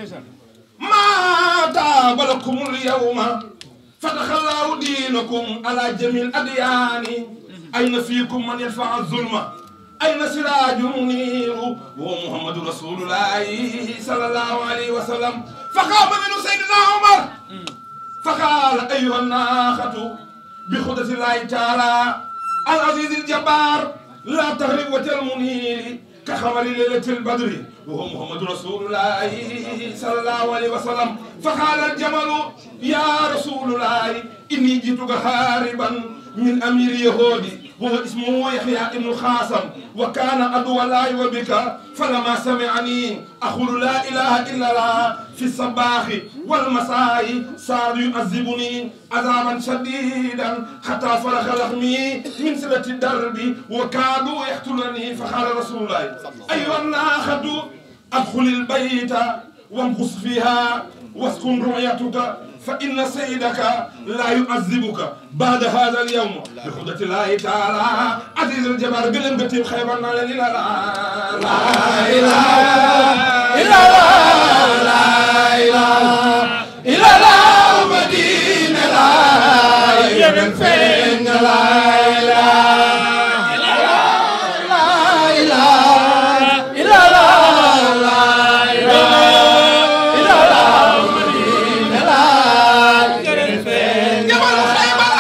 ما تاب لكم اليوم فتح الله دينكم على جميع الأديان أين فيكم من يدفع الظلم أين سراج منير وهو محمد رسول الله صلى الله عليه وسلم فقام منه سيدنا عمر فقال أيها الناخة بخدة الله تعالى العزيز الجبار لا تغرب وجه المنير كخبر ليلة البدر وهو محمد رسول الله صلى الله عليه وسلم فقال الجمل يا رسول الله إني جئتك هاربا من أمير يهودي وهو اسمه يحيى بن خاصم وكان عدو الله وبك فلما سمعني أقول لا إله إلا الله في الصباح والمساء صار يعذبني عذابا شديدا حتى فرغ لحمي من سلة الدرب وكادوا يقتلني فقال رسول الله أيها الناخة أدخل البيت وامكث فيها واسكن رؤيتك فإن سيدك لا يعذبك بعد هذا اليوم بقدرة الله تعالى عزيز الجبار قلم قتيب خيبر لا إله إلا الله لا إله إلا الله لا إله إلا الله مدينة لا يمن فين لا إله إلا الله لا إله إلا الله لا إله إلا الله مدينة لا يمن فين جبل خيبر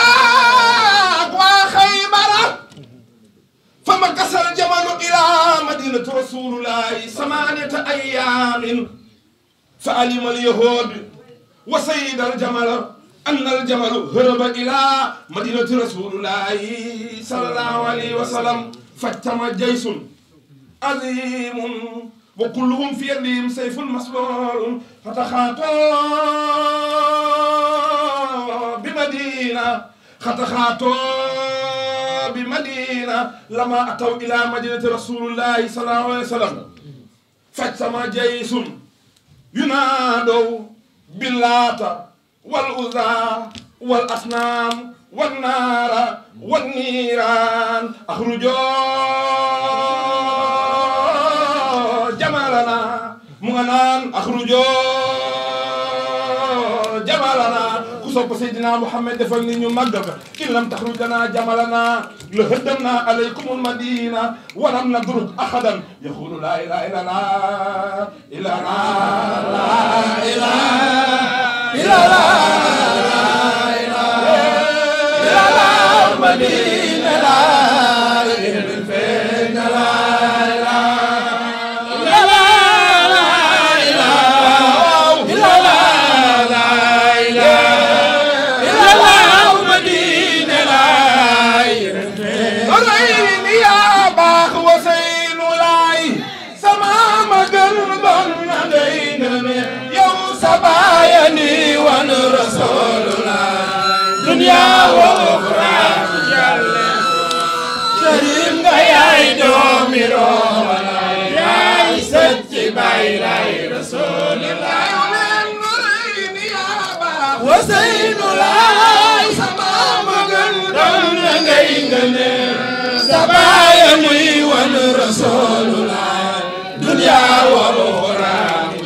وخيبر فما كسر الجمل إلى مدينة رسول الله ثمانية أيام فعلم اليهود وسيد الجمل أن الجمل هرب إلى مدينة رسول الله صلى الله عليه وسلم فاجتمع جيش عظيم وكلهم في يدهم سيف مسلول فتخاطوا بمدينة فتخاطوا بمدينة لما أتوا إلى مدينة رسول الله صلى الله عليه وسلم فاجتمع جيش ينادوا باللات والعزى والأصنام والنار والنيران أخرجوا جمالنا مغنان أخرجوا جمالنا كسوب سيدنا محمد دفن نيو مغب إن لم تخرج لنا جمالنا لهدمنا عليكم المدينة ولم ندرك أحدا يقول لا إله إلا الله إلا الله لا إله إلا الله لا إله إلا الله مدينة لا إله فين لا إله إلا الله لا إله إلا الله لا إله إلا الله مدينة لا رأيني يا باخ وسين لاي سما مجن بن دينني يوم سبايني وان رسول الله دنيا وأخرى شريم يا دومي رولا يا ستي باي لاي رسول الله وسين لاي سما مجن بن دينني سبايني وان رسول الله دنيا وأخرى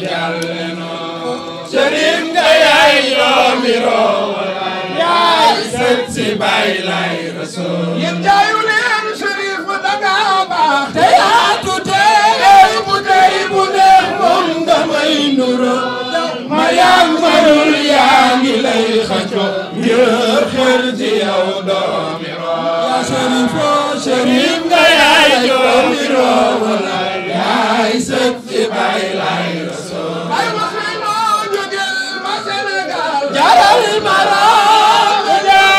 جلنا شريم يا يومي رولا يا ستي باي لاي رسول يجايو لين شريف دغابا تياتو تي بودي بودي مون دماي نورو ما يامرul yaa ngi lay xaco ngir xel ci yow doomi roo yaa sharifo sharif nga yaay doomi roo wala yaay sët ci bay lay rasul ay waxinoo jógel ma Sénégal jaral Maroc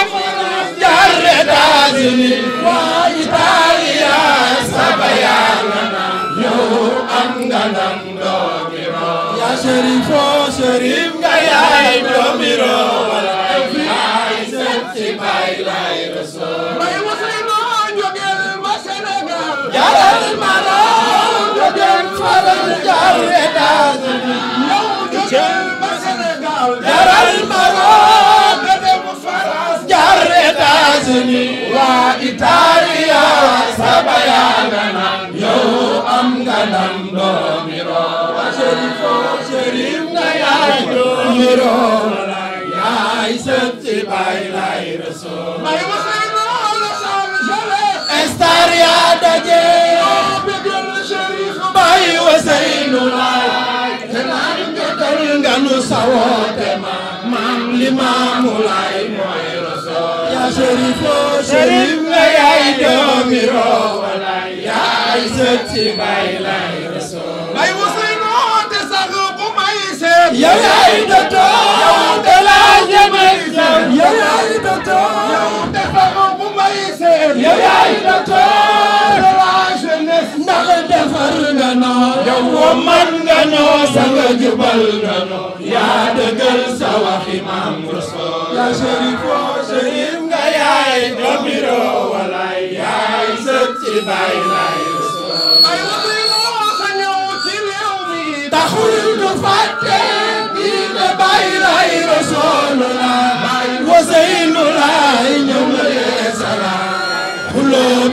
jaar États-Unis waa Italia saba yàlla na yow am nga ndam doomi roo yaa sharifo sharif nga yaay doomi roo wala yaay sët ci bay lay rasul may waxinoo jógel ma Sénégal jaral Maroc jógel faral jaar États-Unis yow jógel ma Sénégal jaral Maroc nga dem France jaar États-Unis waa Italia saba yàlla na yow am nga ndam doomi roo waa Cherifo Cherif nga yaay doomi roo yaay sët ci bay lay rasul may waxee loolu Los Angeles star yaa daje bëggal Cherif bay Waseynu laay te naan jotal nga nu sawoote ma maam li maamu laay mooy rasul yaa Cherifo Cherif nga yaay doomi roo walaay yaay sët ci bay lay rasul bay Waseynu te sax bu may seet yow yaay docteur yow te laa jëmay seet yow yaay docteur yow te sax bu may seet yow yaay docteur de la jeunesse ndax defar nga noo yow woo man nga noo sanga jubal nga noo yaa dëggal sa waxi maam rasul yaa Cherifo Cherif nga yaay doomi roo walaay yaay sët ci bay lay rasul ay Waseynu sa ñëw ci réew mi taxul ñu fàtte diine bay lay rasul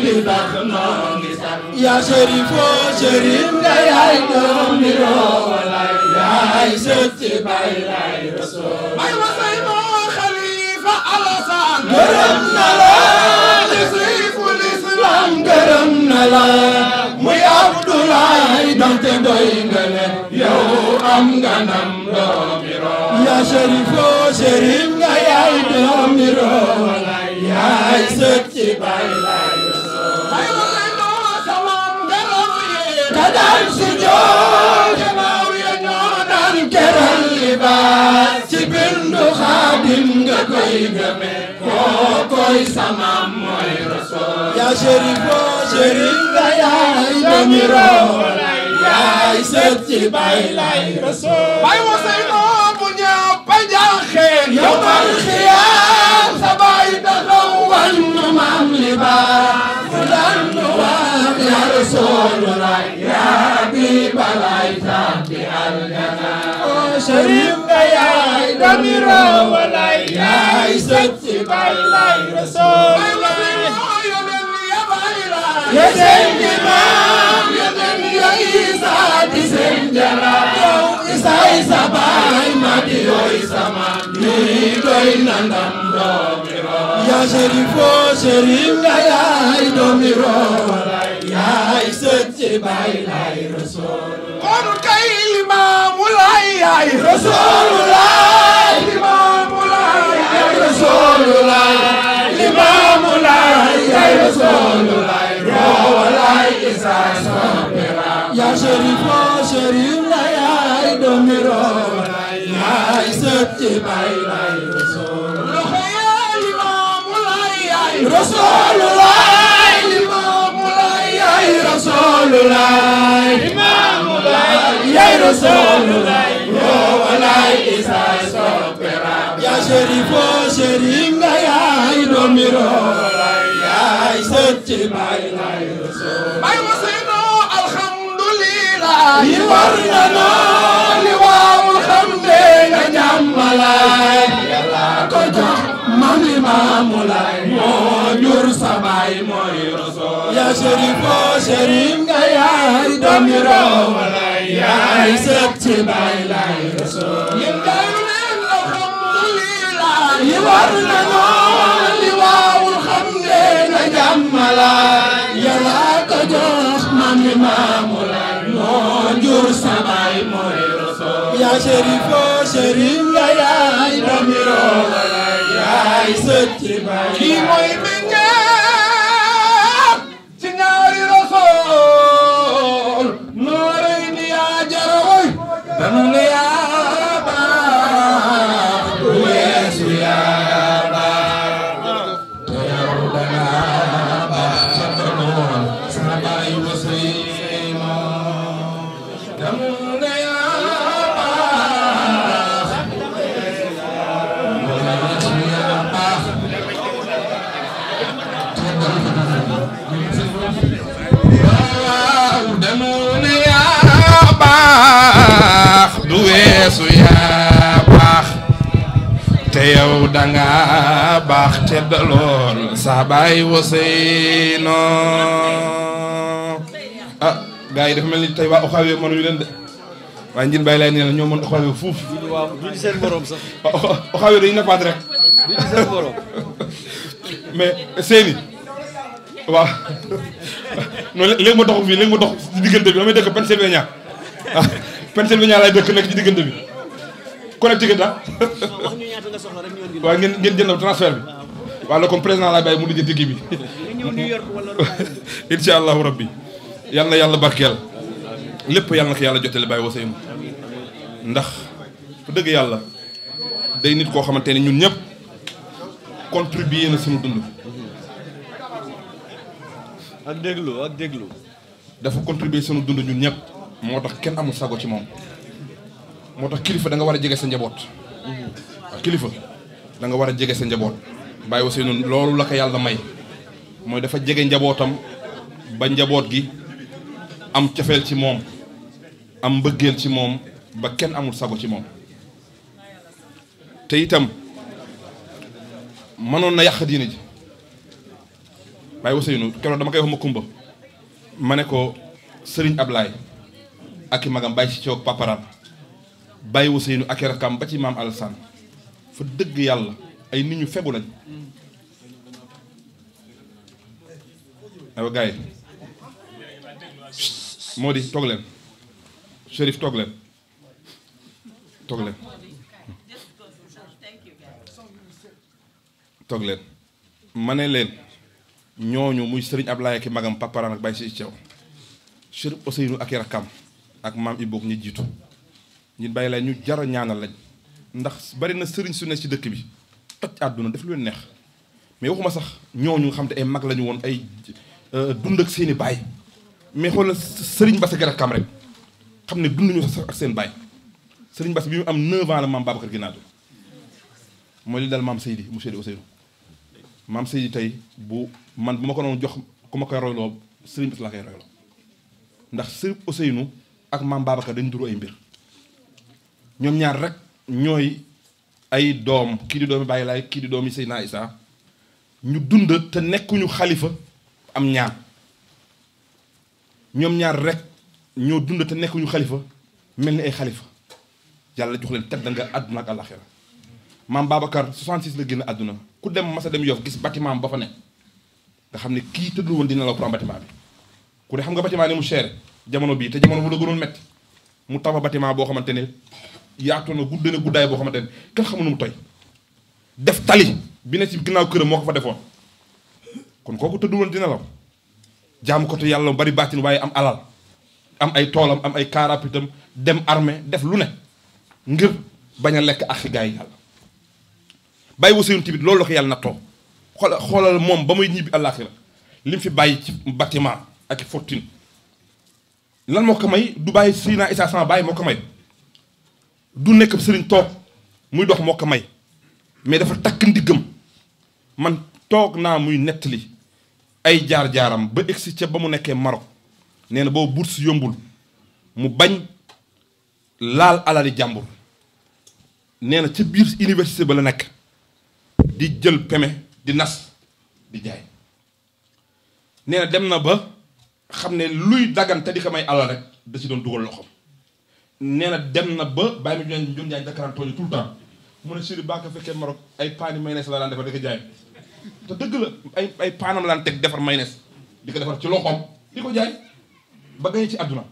gi tax noo ngi sax yaa sharifo sharif nga yaay doomi roowalaay yaay sët ci bay lay rasool bay wasay moo xalifa alasaan gërëm na la li siiful islam gërëm na la muy Abdoulaye donte doy nga ne yow am nga ndam doomi roo yaa sharifo sharif nga yaay doomi roowalaay yaay sët ci bay lay bay wasay moo samam gërëm yi ka daan si joor gannaaw ya ñoo daan keral libaas ci bindu xaadim nga koy gëme koo koy samam mooy rasool yaa sharifo sharif nga yaay doomi roowalaay yaay sët ci bay lay rasool bay wasay moo bu ñëpp a jaaxeen yow mal xiyaam sa bay taxaw wan nu maam libaas mu daan nu wax yaa rasoolullah yaa bi balay tàbbi aljana oo sharif nga yaay doomi roowalaay yaay sët ci bay lay rasool yéen di maam yéen ya Isa di seen jaraaf yow Isa Isa baay ma di yooy sama lii doy na ndam doomi roo yaa sharifo sharif nga yaay doomi roo yaay sët ci baay lay rasool kon kay limaamu lay yaay rasoolulaay limaamu lay yaay rasoolulaay limaamu lay yaay rasoolulaay roowalaay isa soopera yaa sharifo sharif la yaay doomi roowalaay yaay sët ci baay lay rasool loxo yaa limaamu lay yaay rasoolulaay limaamu lay yaay rasoolulaay limaamu lay yaay rasoolulaay roowalaay isa soopera yaa sharifo sharif nga yaay doomi roowalaay yaay sët ci baay lay rasool bay wasino alhamdulillah yi war na noo li waawul xam ne nga jàmmalaay yàlla ko jox mami maamu lay moo jur sa baay mooy rasool yaa sharifo sharif nga yaay doomi roowalaay yaay sët ci baay lay rasool yéen dayu leen alhamdulillah yi war na noo li waawul xam ne nga jàmmalaay yàlla ko jox mami maamu lay moo jur sa baay mooy rasool yaa sharifo sharif nga yaay doomi roowalaay yaay sët ci baay kii mooy meññeef ci ñaari rasool noorey ni yaa jarawoy danu ne yaa baax du weesu yaa baax te yow danga baax sa doon sa baay waseyma danu ne yaa baax du weesu yaa baax waaw danu ne yaa baax du weesu yaa baax te yow danga baax te dalool sa baay waseyno ah gars yi dafa mel ni tey waa Oxawe mënuñu leen de waaye njin bàyyi lay nee na ñoo mën Oxawe fuuf waaw duñu seen borom sax Oxawe dañu nappaat rek duñu seen borom mais seeni waaw non léegi ma dox fii léegi ma dox ci diggante bi damay dëkk Pennsylvania ah Pennsylvania laay dëkk nekk ci diggante bi connecticut ah wax ñu ñaata nga soxla rek ñu indi waaw ngeen ngeen jënd transfert bi waaw la comme président laay bàyyi mu lijjanti kii bi nga ñëw New York wala incha allahu rabbi yal na yàlla barkeel lépp yàlla na ko yàlla jotale bàyyi wasayum ndax fu dëgg yàlla day nit koo xamante ne ñun ñëpp contribuer na suñu dund ak déglu ak déglu dafa contribuer sunu dund ñun ñëpp moo tax kenn amul sago ci moom moo tax kilifa da nga war a jege sa njaboot waaw kilifa da nga war a jege sa njaboot bàyyi wasi noonu loolu la ko yàlla may mooy dafa jege njabootam ba njaboot gi am cofeel ci moom am mbëggeel ci moom ba kenn amul sago ci moom te itam mënoon na yàq diine ji Baye Ousseynou keroog dama koy wax ma kumba ma ne ko Serigne Ablaye ak i magam Baye si Thiaw paparam Baye Ousseynou ak i rakam ba ci maam Alassane fa dëgg yàlla ay nit ñu fegu lañ aywa gars yi moo di toog leen Chérif toog leen toog leen toog leen ma ne leen ñooñu muy Serigne Ablaye ak i magam paparam ak Baye si Thiaw Chérif Ousseynou ak i rakam ak maam Iboog ñi jiitu ñi bàyyi la ñu jar a ñaanal lañ ndax bari na sëriñ su ne ci dëkk bi toj àdduna def lu leen neex mais waxuma sax ñooñu nga xam te ay mag lañu woon ay dund ak seeni baay mais xoolal sëriñ Bass ak rakam rek xam ne dund ñu sax ak seen baay sëriñ Bass bi mu am 9 ans la maam Babacar ginnaaw mooy li dal maam Seydi mu Seydi Ousseynou maam Seydi tey bu man bu ma ko doon jox ku ma koy royloo sëriñ Bass laa koy royloo ndax sëriñ Ousseynou ak maam Babacar dañ duru ay mbir ñoom ñaar rek ñooy ay doom kii di doomi Baye Laay kii di doomi Seydina Isa ñu dund te nekkuñu xalifa am ñaan ñoom ñaar rek ñoo dund te nekkuñu xalifa mel ni ay xalifa yàlla jox leen tedd nga àdduna ak àllaxira maam Babacar 66 la génn àdduna ku dem masa dem Yoff gis bâtiment ba fa ne nga xam ne kii tëddul woon dina la pour am bâtiment bi ku ne xam nga bâtiment ni mu cher jamono bii te jamono bu la gënoon metti mu tabax bâtiment boo xamante ne yaatu na gudd na guddaay boo xamante ne kenn xamul nu mu toy def tali bi ne ci ginnaaw këram moo ko fa defoon kon kooku tëdd woon dina la jaamu ko te yàlla bari baatin waaye am alal am ay toolam am ay kaarapitam dem armée def lu ne ngir bañ a lekk ak gaa yi yàlla bàyyi Ousseynou tamit loolu la ko yàlla nattoo xoola xoolal moom ba muy ñibbi àllaaxira li mu fi bàyyi ci bâtiment ak fortune lan moo ko may du bàyyi Seydina Issa sama bàyyi moo ko may du nekk sëriñ toog muy dox moo ko may mais dafa takk ndiggam man toog naa muy nettali ay jaar-jaaram ba egsi ca ba mu nekkee Maroc nee na boobu bourse yombul mu bañ laal alali jàmbur nee na ca biir université ba la nekk di jël peme di nas di jaay nee na dem na ba xam ne luy dagan te di ko may alal rek da ci doon dugal loxoom nee na dem na ba bàyyi mi ñoon ñun jaay dakaraan tooñu tout le temps mu ne suri baa ko fekkee Maroc ay paani mayonnaise la daan defar di ko jaay te dëgg la ay ay paanam la daan teg defar mayonnaise di ko defar ci loxoom di ko jaay ba gañe ci àdduna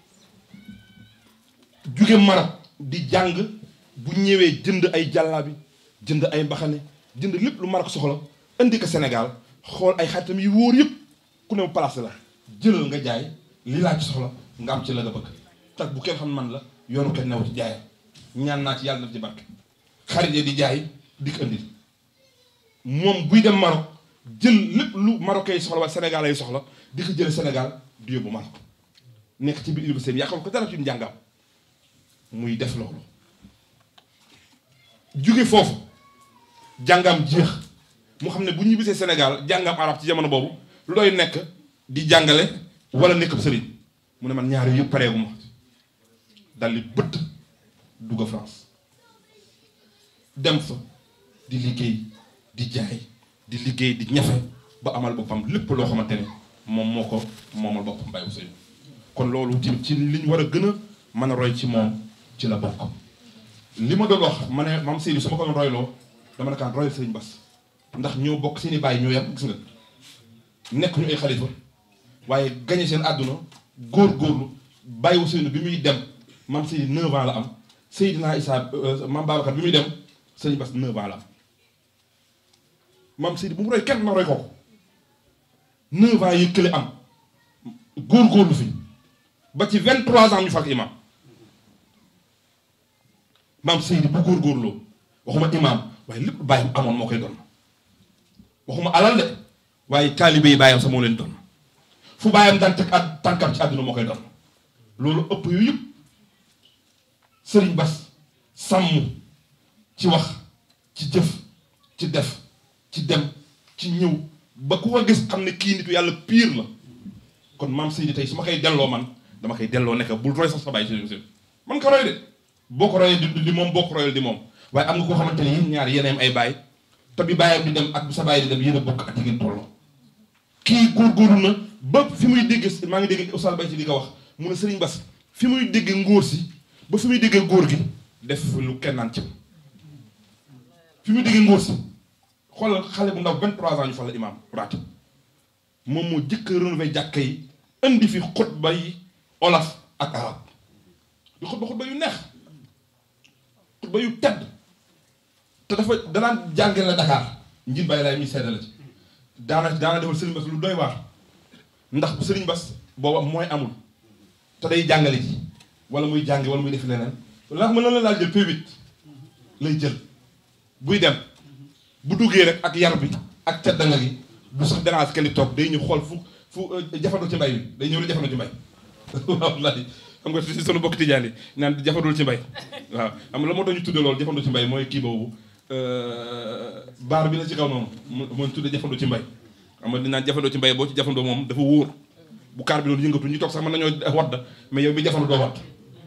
jóge Maroc di jàng bu ñëwee jënd ay jàllaabi jënd ay mbaxane jënd lépp lu Maroc soxla indi ko Sénégal xool ay xaritam yi wóor yëpp ku ne mu place la jëlal nga jaay li laa ci soxla nga am ci la nga bëgg tak bu kenn xam man la yoonu kenn new ci jaayam ñaan naa ci yàlla def ci barke xarit yi di jaay di ko indi moom buy dem Maroc jël lépp lu Marocains yi soxla wala Sénégal yi soxla di ko jële Sénégal di yóbbu Maroc nekk ci biir université bi yàqal ko dara ci njàngam muy def loolu jóge foofu jàngam jeex mu xam ne bu ñu bisee Sénégal jàngam arab ci jamono boobu lu doy nekk di jàngale wala nekk sëriñ mu ne man ñaari yëpp pareegu ma dal di bëtt dugg France dem fa di liggéey di jaay di liggéey di ñafe ba amal boppam lépp loo xamante ne moom moo ko moomal boppam Baye Ousseynou kon loolu tamit ci li ñu war a gën a mën a roy ci moom ci la bokk li ma doon wax ma ne maam Seydou su ma ko doon royloo dama ne kaan royal Serigne Bass ndax ñoo bokk seen i bàyyi ñoo yam gis nga nekk ñu ay xalifa waaye gañe seen àdduna góor-góorlu Baye Ousseynou bi muy dem maam Seydou 9 ans la am Seydina Issa maam Babacar bi muy dem Serigne Bass 9 ans la am maam Seydou bu mu roy kenn na roy ko 9 ans yi kële am góor-góorlu fi ba ci 23 ans ñu fal imam maam Seydou bu góor-góorloo waxuma imam waaye lépp bàyyam amoon moo koy doon waxuma alal de waaye taalibe yi bàyyam sax moo leen doon fu bàyyam daan teg ak tànkam ci àdduna moo koy doon loolu ëpp yu yëpp Serigne Bass sàmm ci wax ci jëf ci def ci dem ci ñëw ba ku ko gis xam ne kii nitu yàlla pire la kon maam Seydi tey su ma koy delloo man dama koy delloo nekk bul roy sax sa bàyyi si si man ko roy de boo ko royee di di moom boo ko royal di moom waaye am nga koo xamante ne yéen ñaar yéen ay baay te bi bàyyam di dem ak bu sa bàyyi di dem yéen a bokk ak yi ngeen tolloo kii góorgóorlu na ba fi muy dégg maa ngi dégg Oustaz Bay ci di ko wax mu ne Serigne Bass fi muy dégg ngóor si ba fi muy déggee góor gi def lu kenn naan ci fi muy déggee ngóor si xoolal xale bu ndaw 23 ans ñu fa la imaam raati moom moo jëkk a renouveler jàkka yi indi fi xutba yi olaf ak arab di xutba xutba yu neex xutba yu tedd te dafa danaan jàngale la Dakar njin bàyyi laay mi seede la ci daana daana defal Serigne Bass lu doy waar ndax Serigne Bass booba mooy amul te day jàngale ji wala muy jàngi wala muy def leneen ndax mën na la laal jël P8 lay jël buy dem bu duggee rek ak yar bi ak teddanga gi du sax dérange kenn di toog day ñëw xool fu fu jafandoo ci mbay bi day ñëw di jafandoo ci mbay wallahi xam nga si sunu bokk tijaan yi naan jafandul ci mbay waaw xam nga la moo tax ñu tuddee loolu jafandoo ci mbay mooy kii boobu baar bi la ci kaw noonu mu mu tuddee jafandoo ci mbay xam nga dinaan jafandoo ci mbay boo ci jafandoo moom dafa wóor bu kaar bi doon yëngatu ñu toog sax mën nañoo wadd mais yow bi jafandu doo wadd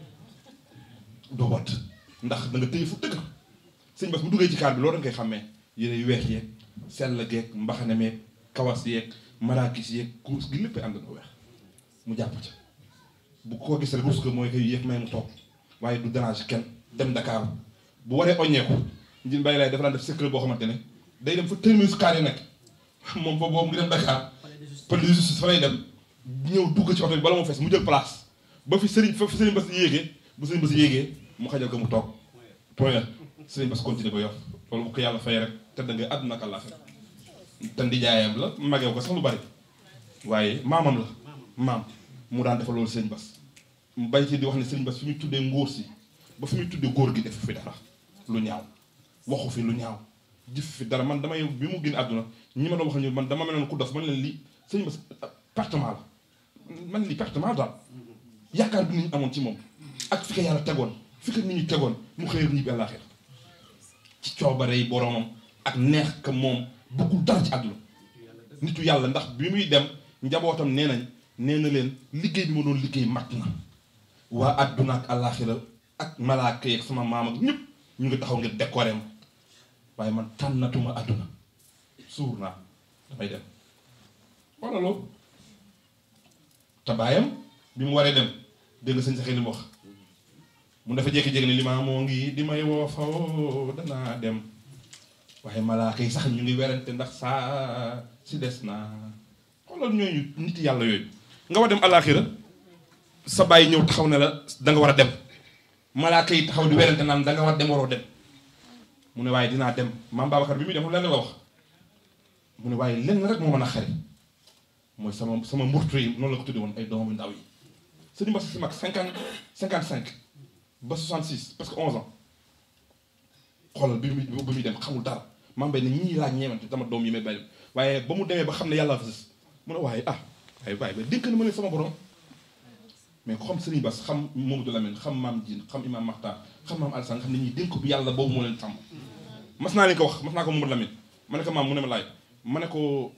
doo wadd ndax da nga téye fu dëgg sëñ Bass bu duggee ci kaar bi loolu da nga koy xàmmee yére yu weex yeeg sell geeg mbaxane meeg kawas yeeg marakis yeeg kurus gi lépp ànd na weex mu jàpp ca bu ko gis rek rus ko mooy koy yéex may mu toog waaye du dérange kenn dem Dakar bu waree oññeeku njin bàyyi laay dafa daan def secret boo xamante ne day dem fa terminus kaar yi nekk moom foofu boobu ngi dem Dakar police de justice fa lay dem ñëw dugg ci oto bi bala moo fees mu jël place ba fi sëriñ fa fi sëriñ Bass yéegee bu sëriñ Bass yéegee mu xajal ko mu toog point sëriñ Bass continuer ba yor loolu bu ko yàlla fay rek te da nga àdduna ak àllaaxira te ndijaayam la magew ko sax lu bari waaye maamam la maam mu daan defal loolu sëriñ Bass mu bay ci di wax ne sëriñ Bass fi muy tuddee ngóor si ba fi muy tuddee góor gi def fi dara lu ñaaw waxu fi lu ñaaw jëf fi dara man damay bi mu génn àdduna ñi ma doon wax ñu man dama meloon ku dof man leen lii sëriñ Bass pertement la man lii pertement daal yaakaar bi nit ñi amoon ci moom ak fi ko yàlla tegoon fi ko nit ñi tegoon mu xëy ñibbi àllaaxira ci coobare yi boromam ak neex ka moom bëggul dara ci àdduna nitu yàlla ndax bi muy dem njabootam nee nañ nee na leen liggéey bi ma doon liggéey mat na waa àdduna ak àllaaxira ak malaaka yeeg sama maam ak ñëpp ñu ngi taxaw ngir décorer ma waaye man tànnatuma àdduna suur naa damay dem wala loolu te baayam bi mu waree dem dégg nga sëñ saxee li mu wax mu dafa jékki-jékki ne li maa moo ngi di may woo fa woo danaa dem waaye malaaka yi sax ñu ngi werante ndax saa si des naa xoolal ñooñu nit yàlla yooyu nga war dem alaaxira sa bàyyi ñëw taxaw ne la da nga war a dem malaaka yi taxaw di werante naan da nga war a dem waroo dem mu ne waaye dinaa dem maam Babacar bi muy dem lenn la wax mu ne waaye lenn rek moo mën a xari mooy sama sama mburtu yi noonu la ko tudde woon ay doomu ndaw yi sëñ Bass si mag cinquante cinquante cinq ba soixante six presque onze ans xoolal bi muy bi muy dem xamul dara maa mbay ne ñii laa ñeemante dama doom yi may bàyyi waaye ba mu demee ba xam ne yàlla fa sës mu ne waaye ah waaye waaye ba dénk na ma leen sama borom mais ku xam Serigne Bass xam Mamadou Lamine xam maam Diine xam imam Makhtar xam maam Alassane xam ne ñii dénk bi yàlla boobu moo leen sàmm mas naa leen ko wax mas naa ko Mamadou Lamine ma ne ko maam mu ne ma laaj ma ne ko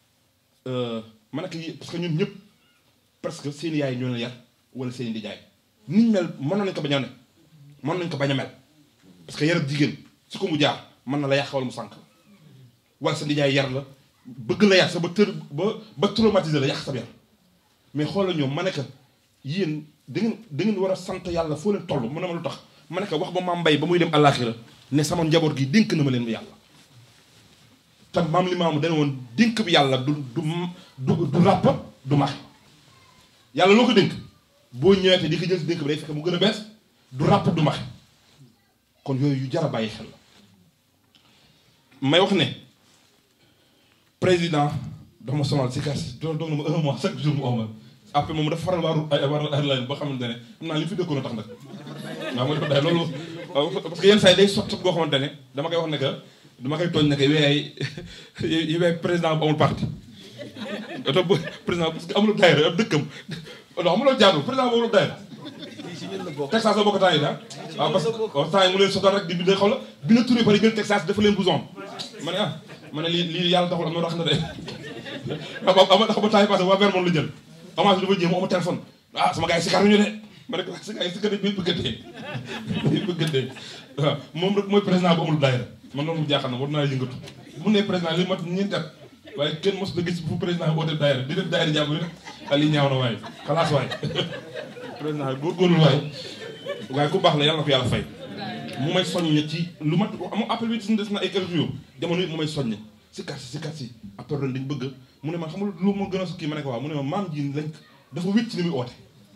ma ne ko parce que ñun ñëpp presque seen yaay ñoo leen yar wala seen di jaay niñ mel mënoon nañ ko bañ a ne mën nañ ko bañ a mel parce que yarab jigéen su ko mu jaar mën na la yàq wala mu sànq wala sa ndijaay yar la bëgg la yar sa ba tër ba ba traumatiser la yàq sa yar mais xoolal ñoom ma ne ko yéen da ngeen da ngeen war a sant yàlla foo leen toll mu ne ma lu tax ma ne ko wax ba maam mbay ba muy dem àllaaxira ne sama njaboot gi dénk na ma leen yàlla te maam li maamu dana woon dénk bi yàlla du du du du ràpp du max yàlla loo ko dénk boo ñëwee di ko jël si dénk bi day fekk mu gën a bees du ràpp du max kon yooyu yu jar a bàyyi xel la may wax ne président dafa ma sonal si kas doon doon na ma un mois chaque jour mu omal après moom dafa faral waaru war airline ba xamante ne xam naa li fi dëkkoon a tax nag waaw ma dafa day loolu parce que yenn saa yi day sot sot boo xamante ne dama koy wax ne que dama koy tooñ ne que weey yi weey président bu amul parti oto bu président parce que amuloo daayira ab dëkkam non amuloo jaadu président bu amuloo daayira Texas la bokk temps yi da waaw parce que temps yi mu leen sotal rek di bindee xaw la bi na turé pare jël Texas dafa leen bouson ma ne ah ma ne lii lii yàlla taxul am na rax na de waaw ama tax ba temps yi passé waa Vermont la jël avance bi dafa jéem mu ama téléphone ah sama gars yi si kar ñu de ma ne ko si gars yi si kar bi bëggantee bi bëggantee waaw moom rek mooy président bu amul daayira man loolu mu jaaxal na war naa yëngatu mu ne président li mat ñeenti at waaye kenn mos na gis fu président bi oote daayira di def daayira jàmbur rek ali ñaaw na waaye xalaas waay président bi góorgóorlu waay waaye ku baax la yàlla na ko yàlla fay mu may soññ ci lu mat amu appel bi des na ay quelques jours jamono yi mu may soññ si kat si si kat si après ren dañ bëgg mu ne ma xamul lu ma gën a kii ma ne ko waaw mu ne ma maam ji lañ dafa wét ci ni muy oote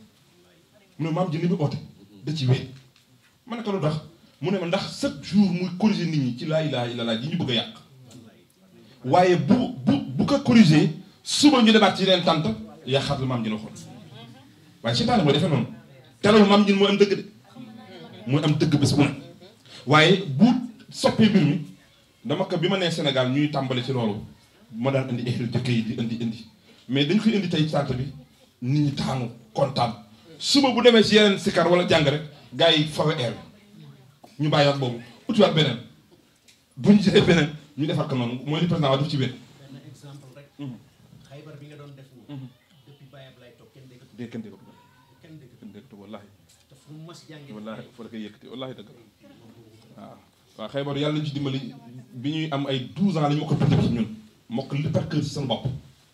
mu ne maam ji ni muy oote da ci wét ma ne ko lu tax mu ne ma ndax chaque jour muy corriger nit ñi ci laa ilaha illallah ji ñu bëgg a yàq waaye bu bu bu ko corriger suba ñu demaat ci leen tant yàqaat la maam ji la xool waaye seytaane mooy defee noonu telawul maam ji mooy am dëgg de mooy am dëgg bés bu ne waaye bu soppee mbir mi dama ko bi ma nee Sénégal ñuy tàmbali ci loolu ma daan indi ehlu jëkk yi di indi indi mais dañ koy indi tey sant bi nit ñi taanu kontaan suba bu demee ci yeneen sikar wala jàng rek gars yi fawe air bi ñu bàyyiwaat boobu utiwaat beneen bu ñu jëlee beneen ñu defar ko noonu mooy li président wax def ci wér. benn exemple rek. xaybar bi nga doon def nii. depuis Baye Ablaye toog kenn déggatu. dégg kenn déggatu kenn déggatu. kenn déggatu wallaahi. te fu mu mas jàngee. wallaahi foo la koy yëkkati wallaahi dëgg la waaw. waaw xaybar yàlla nañu ci dimbali bi ñuy am ay 12 ans la ñu ko bindee ci ñun mokk li par kër ci seen bopp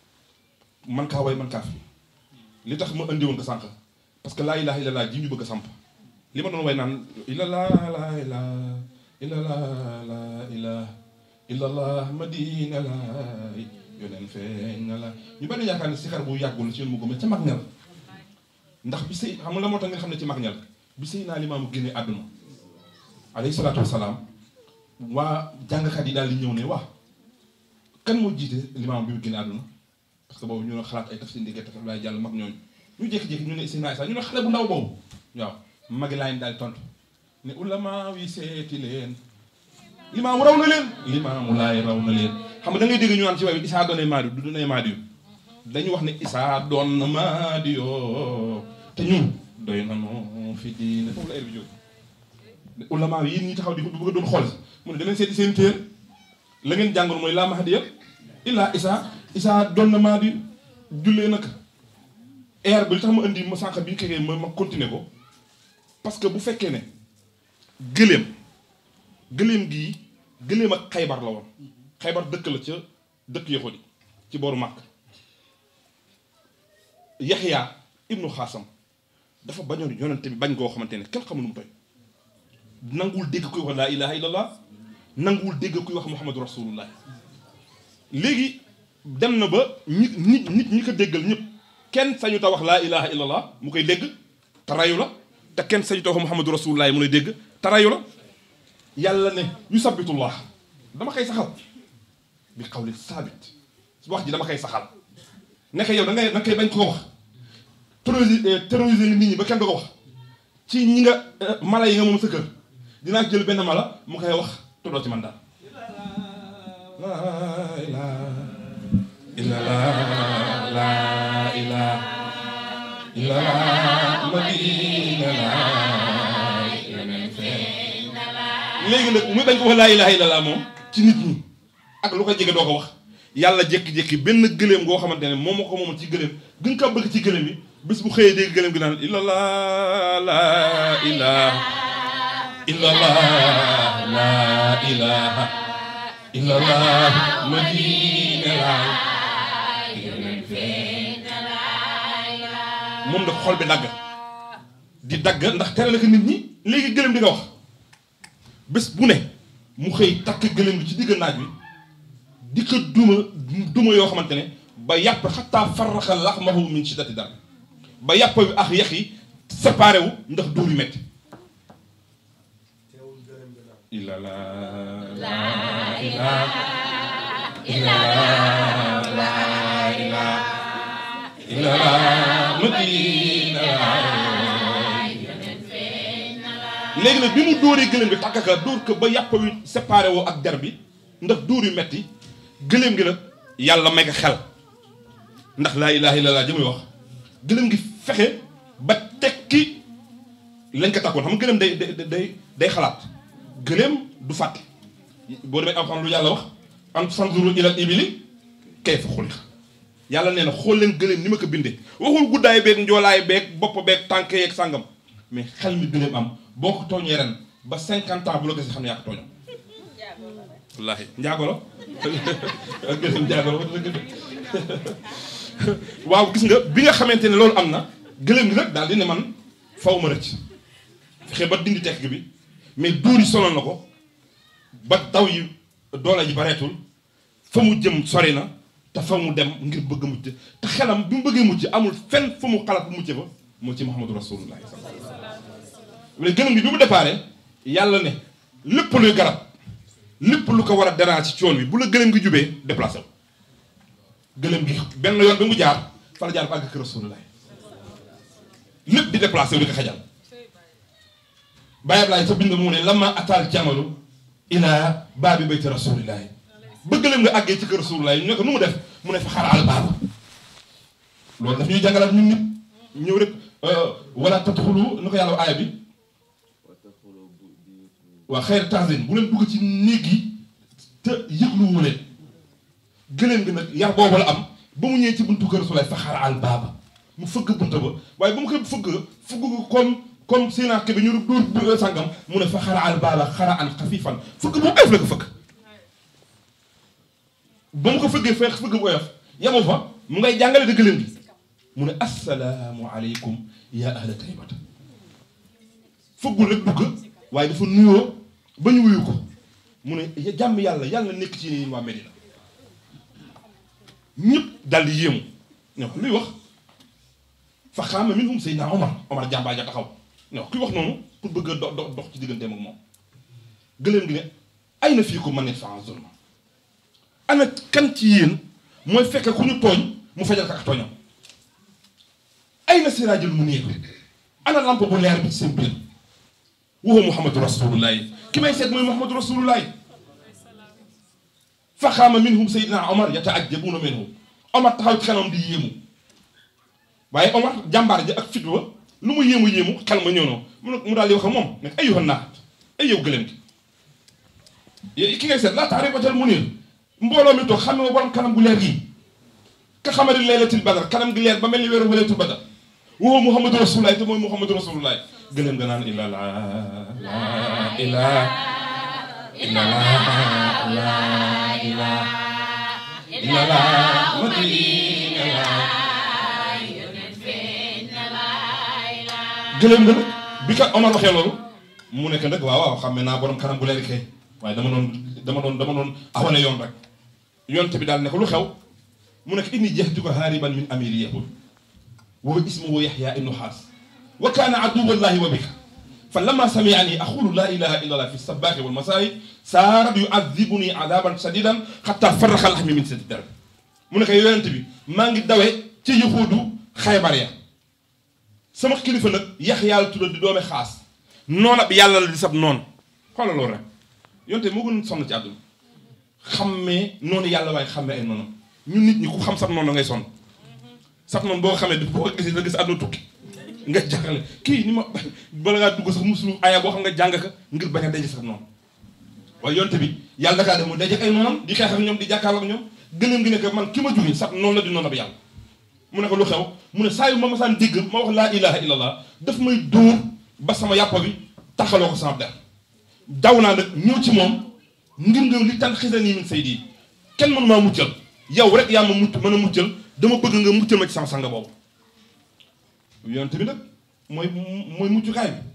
man kaa way man kaa fi li tax ma andi woon ko sànq parce que laa ilaha illallah ji ñu bëgg a samp li ma doon way naan illallah la ilaha illallah la ilaha illallah madina la yoneen feeñ na la ñu bari yaakaar ne sikar bu yàggul ci yoon mu gëm ca mag ñal ndax bi sëy xam nga la moo tax nga xam ne ci mag ñal bi sëy naa limaamu génnee àdduna alayhi salaatu wasalaam waa jàngkat yi daal di ñëw ne waa kan moo jiite limaam bi mu génne àdduna parce que boobu ñu ne xalaat ay tafsir ndigee tafsir laay jàll mag ñooñu ñu jékki-jékki ñu ne Seydina Isa ñu ne xale bu ndaw boobu waaw magi laa daal di tontu ne ulama wi seeti leen limaamu raw na leen limaamu laay raw na leen xam nga da ngay dégg ñu naan ci waaye Isaa doonay maadi du doonay maadi yu dañu wax ne Isaa doon na maadi yoo te ñun doy na noo fi diine foofu la heure bi jóg ulama yi yéen ñi taxaw di ko bëgg a doon xool mu ne danañ seeti seen téer la ngeen jàngoon mooy laa mahdiya illaa isaa isaa doon na maa di jullee nag air bi li tax ma indi ma sànq bi ñu kekee ma ma continuer ko parce que bu fekkee ne gëléem gëléem gii gëléem ak xaybar la woon xaybar dëkk la ca dëkk yahudi ci booru màkk yaxyaa ibnu xaasam dafa bañoon yonente bi bañ goo xamante ne kenn xamul nu mu toy nanguwul dégg kuy wax laa ilaha illallah nanguwul dégg kuy wax muhammadu rasulullah léegi dem na ba ñi nit nit ñi ko déggal ñëpp kenn sañu ta wax laa ilaha illallah mu koy dégg te rayu la te kenn sañu ta wax muhammadu rasulullah mu lay dégg te rayu la yàlla ne yu sabitullah dama koy saxal bi xawli saabit wax ji dama koy saxal nekk yow da ngay da nga koy bañ ko wax terroriser terroriser nit ñi ba kenn du ko wax ci ñi nga mala yi nga moom sa kër dinaa jël benn mala mu koy wax te doo ci man daal laa ilaha illallah laa ilaha illallah madina laa yoneen feeñ léegi nag muy bañ ko wax laa ilaha illallah moom ci nit ñi ak lu ko jege doo ko wax yàlla jékki-jékki benn gëléem goo xamante ne moom moo ko moomal ci gëléem gën kaa bëgg ci gëléem yi bis bu xëyee dégg gëléem gi naan illallah laa ilaha illallah laa ilaha illallah madina laa moom da xol bi dagg di dagg ndax tere la ko nit ñi léegi gëléem di nga wax bés bu ne mu xëy takk gëléem gi ci digg naaj bi di ko duma duma yoo xamante ne ba yàpp xataa farraxa laxmahu min shiddati dar ba yàpp bi ak yax yi séparé wu ndax dóor yu metti illa la la ilaha illa la ilaha illa la madina léegi nag bi mu dóoree gëléem bi takk ka dóor ko ba yàpp wi séparé woo ak der bi ndax dóor yu metti gëléem gi nag yàlla may ko xel ndax laa ilaha illallah ji muy wax gëléem gi fexe ba tekki lañ ko takkoon xam nga gëléem day day day day xalaat gëléem du fàtte boo demee am xam lu yàlla wax am fanzuru ilal ibili kayfa xuliqa yàlla nee na xool leen gëléem ni ma ko bindee waxul guddaay beeg njoolaay beeg bopp beeg tànk yeeg sàngam mais xel mi gëléem am boo ko tooñee ren ba cinquante ans bu la gisee xam ne yaa ko tooñoo wallaahi njaago la ak gëlëm njaago la waaw gis nga bi nga xamante ne loolu am na gëlëm gi nag daal di ne man faw ma rëcc fexe ba dindi tekk bi mais dóor yi sonal na ko ba daw yi doole ji bareetul fa mu jëm sori na te fa mu dem ngir bëgg a mucc te xelam bi mu bëggee mucc amul fenn fu mu xalaat bu mucc fa moo ci Muhammadu Rasulullah mais gëlëm gi bi mu déparé yàlla ne lépp luy garab lépp lu ko war a déranger ci yoon wi bu la gëlëm gi jubee déplacé wu gëlëm gi benn yoon bi mu jaar fa la jaar ba àgg kër Rasulullah lépp di déplacé wu di ko xajal Baye Ablaye sa bind mu ne lama ataal jamalu ila baabi bayti Rasulullah ba gëlëm nga àggee ci kër Rasulullah ñu ne ko nu mu def mu ne fa xaraal baaba loolu daf ñuy jàngalaat ñun nit ñëw rek wala tadxulu nu ko yàlla aaya bi waa xeer tanzine bu leen dugg ci néeg yi te yëgluwu leen gëléem gi nag yar boobu la am ba mu ñëwee ci buntu kër Rasulullah fa xara al baaba mu fëgg bunta ba waaye ba mu koy fëgg fëgg ko comme comme séenaa bi ñu dóor sàngam mu ne fa xara al baaba xara an xafifan fëgg bu oyof la ko fëgg ba mu ko fëggee feex fëgg bu oyof yamu fa mu ngay jàngale da gëléem gi mu ne assalaamu aleykum ya ahla taybata fëggul rek dugg waaye dafa nuyoo ba ñu wuyu ko mu ne jàmm yàlla yàlla na nekk ci yéen waa Medina ñëpp dal di yéemu ñoo luy wax fa xaama minhum Seydina Omar Omar jàmbaa ja taxaw ñoo kuy wax noonu pour bëgg a do do dox ci digganteem ak moom gëléem gi ne ay na fii ko man ne fa zulma ana kan ci yéen mooy fekk ku ñu tooñ mu fajal ko ak tooñam ay na siraajul mu néeg ana lamp bu leer bi ci seen biir وهو محمد رسول الله كما يسيد محمد رسول الله فخام منهم سيدنا عمر يتعجبون منه عمر تخاو خلام دي يمو واي عمر جامبار جي اك فيدوا لومو يمو يمو خل ما ñono mu dal di wax mom nek ayyuha naat ay yow gëlem gi ki ngay seet la taarifatal munir mbolo mi tok xamé borom kanam gu leer gi ka xamari laylatul badr kanam gi leer ba melni wéru laylatul badr وهو محمد رسول الله تمام محمد رسول الله قلم قنان إلا لا لا إله إلا لا لا إله إلا لا مدينة لا gëlëm nga bi ka Omar waxee loolu mu nekk nag waaw waaw xam ne naa borom kanam bu leer kay waaye dama doon dama doon dama doon awale yoon rek yonte bi daal ne ko lu xew mu nekk inni jahtuka hariban min amiri yahud وهو اسمه يحيى ابن حاس وكان عدو الله وبك فلما سمعني أقول لا إله إلا الله في الصباح والمساء صار يعذبني عذابا شديدا حتى فرخ لحمي من سد الدرب mu ne ko yonent bi maa ngi dawe ci yuxuudu xaybar ya sama kilifa nag yax yàlla tudda di doome xaas noon ab yàlla la di sab noonu xoolal loolu rek yonent bi moo gën sonn ci àdduna xammee noonu yàlla waaye xammee ay noonam ñun nit ñi ku xam sab noonu ngay sonn sab noonu boo xamee boo ko gisee da gis àdduna tukki nga jàngale kii ni ma bala ngaa dugg sax musulu aya boo xam nga jàng ka ngir bañ a daje sab noonu waaye yonte bi yàlla dakaa def mu daje ay noonam di xeex ak ñoom di jàkkaarloo ak ñoom gëléem gi ne ko man ki ma juri sab noonu la di noonu ab yàlla mu ne ko lu xew mu ne saa yu ma masaan dégg ma wax laa ilaha illallah daf may dóor ba sama yàppa bi taxaloo ko sama der daw naa nag ñëw ci moom ngir nga li tan xisa nii min say dii kenn mënu maa muccal yow rek yaa ma mucc mën a muccal dama bëgg nga muccal ma ci sama sanga boobu yonent bi nag mooy mooy muccukaay bi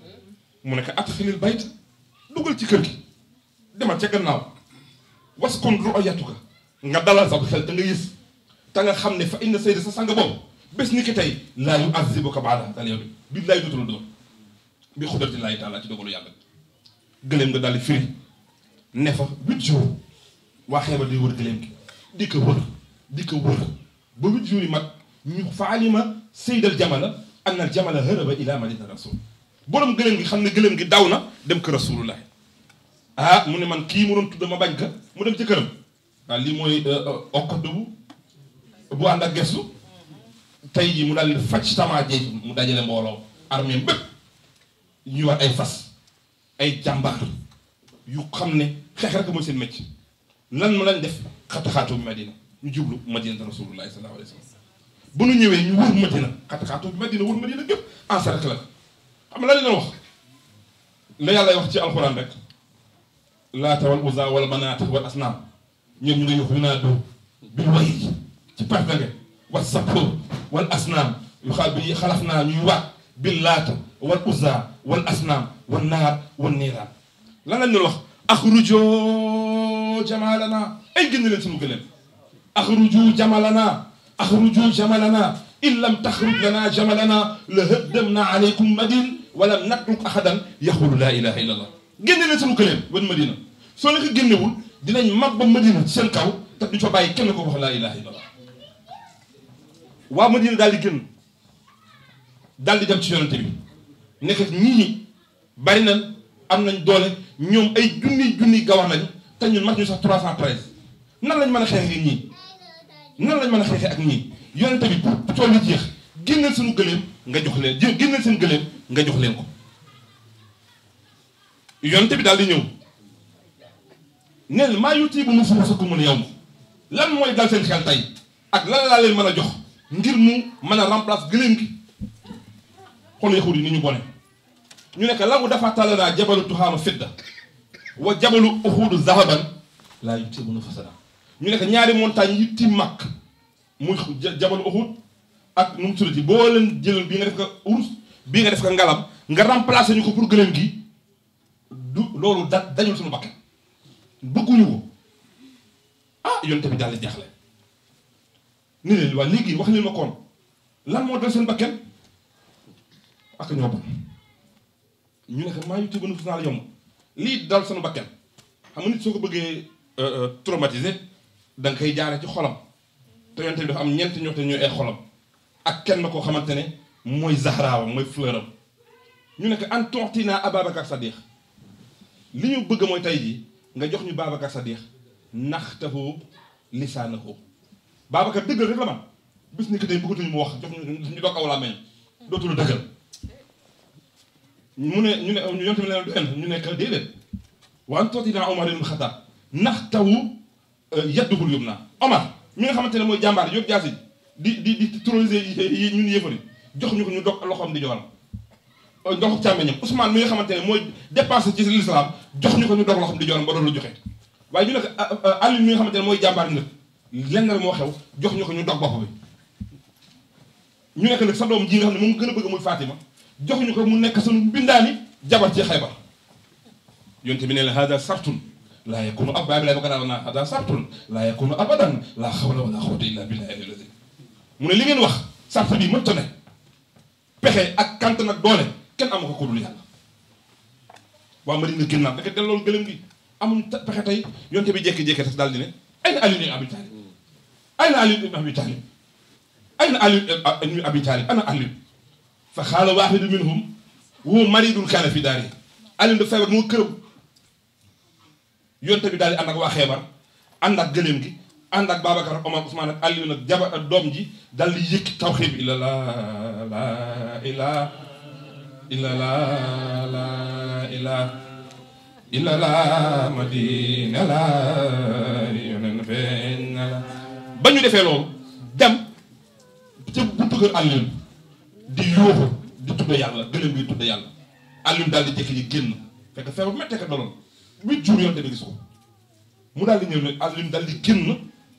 mu ne ko atxilil bayt dugal ci kër gi demal ca gannaaw waskun ru'yatuka nga dalal sa xel te nga gis te nga xam ne fa inna sayda sa sanga boobu bés ni ki tey laa yu azibuka baada dal yow bi laay dootul doon bi xudratillahi taala ci dogalu yàlla gëléem nga daal di firi ne fa huit jours waa xeeba di wër gëléem gi di ko wër di ko wër ba huit jours yi mat ñu fa alima seydal jamala anna al jamala hëraba ila madina rasul borom gëléem gi xam ne gëléem gi daw na dem ko rasulullah ah mu ne man kii mu doon tudd ma bañ ka mu dem ci këram waaw lii mooy okkat bu bu ànd ak gestu tey jii mu daal di faj tamaa jeej mu dajale mbooloo armée bépp ñu war ay fas ay jàmbaar yu xam ne xeex rek mooy seen métier lan ma lañ def xataxaatu bi madina ñu jublu madina rasulullahi sallallahu alayhi wa sallam bu nu ñëwee ñu wër madina xataxaatu bi madina wër madina gépp encerclé la xam nga lan la wax la yàlla wax ci alxuraan rek laata wal uza wal manaat wal asnaam ñoom ñu ngi yuxu naa do bil way ci partange wa sappo wal asnaam yu xa bi xalaf naa ñuy waat bil laata wal uza wal asnaam wal naar wal niiraan lan lañ doon wax axrujoo jamalana ay génn leen suñu gëléem axruju jamalana axruju jamalana in lam taxruj lana jamalana la hëddamna alaykum madin walam natruk ahadan yaxulu laa ilaha illa allah génne leen suñu gëléem wan madina soo leen ko génnewul dinañ mag ba madina ci seen kaw te du fa bàyyi kenn ko wax laa ilaha illa allah waa madina daal di génn daal di dem ci yonente bi nekk ñii bari na am nañ doole ñoom ay junni junni gawax lañ te ñun mat ñu sax 313 nan lañ mën a xeexee ak ñii nan lañ mën a xeexee ak ñii yonente bi pour tool yi jeex génneel suñu gëléem nga jox leen jé génneel seen gëléem nga jox leen ko yonente bi daal di ñëw neen maa yutii bu nu fuuf sa ko mën a yow lan mooy dal seen xel tey ak lan laa leen mën a jox ngir mu mën a remplace gëléem gi xool yaxut yi ni ñu bone ñu nekk lagu dafa talanaa jabalu tuxaama fidda wa jabalu uxuudu zahaban laa yutii bu nu fasada ñu nekk ñaari montagne yi tiim màkk muy jabalu uxuud ak nu mu tuddati boo leen jëloon bii nga def ko urus bii nga def ko ngalam nga remplacer ñu ko pour gëléem gi du loolu da dañul suñu bakkan bëgguñu ko ah yonte bi daal di jaaxle ni leen waa léegi wax leen ma koon lan moo dal seen bakkan ak ñoo bon ñu ne ko maa yu tëgg na fus naa la yomb lii dal sunu bakkan xam nga nit soo ko bëggee traumatiser da nga koy jaare ci xolam te yonte bi dafa am ñeent ñoo te ñooy ay xolam ak kenn koo xamante ne mooy zahraawam mooy fleuram ñu ne ko an tontinaa Ababacar Sadiq li ñu bëgg mooy tey jii nga jox ñu Babacar Sadiq naxtahu lisaanahu Babacar dëggal rek la man bis ni que tey bëggatuñu mu wax jox ñu ñu doog aw laa meñ dootul dëggal mu ne ñu ne ñu yonte mi leen du ñu nekk déedéet wa an tontinaa Omar ibn Khattab naxtahu yadduhul yum naa Omar mi nga xamante ne mooy jàmbaar yóbbu jaasi di di di terroriser yi ñun yëfari jox ñu ko ñu dog loxoom di joxal ndox càmmeñam Ousmane mi nga xamante ne mooy dépensé ci l'islam jox ñu ko ñu dog loxoom di joxal ba doon lu joxe waaye ñu ne ko Aliou mi nga xamante ne mooy jàmbaar nag lenn rek moo xew jox ñu ko ñu dog bopp bi ñu nekk nag sa doom ji nga xam ne moom gën a bëgg muy Fatima jox ñu ko mu nekk sunu mbindaani jabar ci Xaybar yonte bi ne la hada sartun laa yakunu ab baay bi lay ba ko daal naa hada sartun laa yakunu abadan laa xawla wala xawata illa billahi al-azim mu ne li ngeen wax sart bi mënta ne pexe ak kant nag doole kenn amu ko ko dul yàlla waa Madina génnaat da ko delloon gëlëm gi amuñ pexe tey yonte bi jékki-jékki def daal di ne ay na Ali ibn Abi Talib ay na Ali ibn Abi Talib ay na Ali ibn Abi Talib ana Ali fa xaala waaxidu minhum huwa maridun kaana fi daari Ali da feebar moo këram yonte bi daal di ànd ak waa xeebar ànd ak gëléem gi ànd ak Babacar Omar Ousmane ak Aliou nag jabar ak doom ji dal di yëkki tawxiid bi illa la la ila illa la la ila illa la madina la yonen feeñ na la ba ñu defee loolu dem ca buntu kër Aliou di yóoxu di tudd yàlla gëléem gi tudd yàlla Aliou daal di jékki ji génn fekk feebar méttee ko daloon huit jours yoon tamit gis ko mu daal di ñëw ne Aliou daal di génn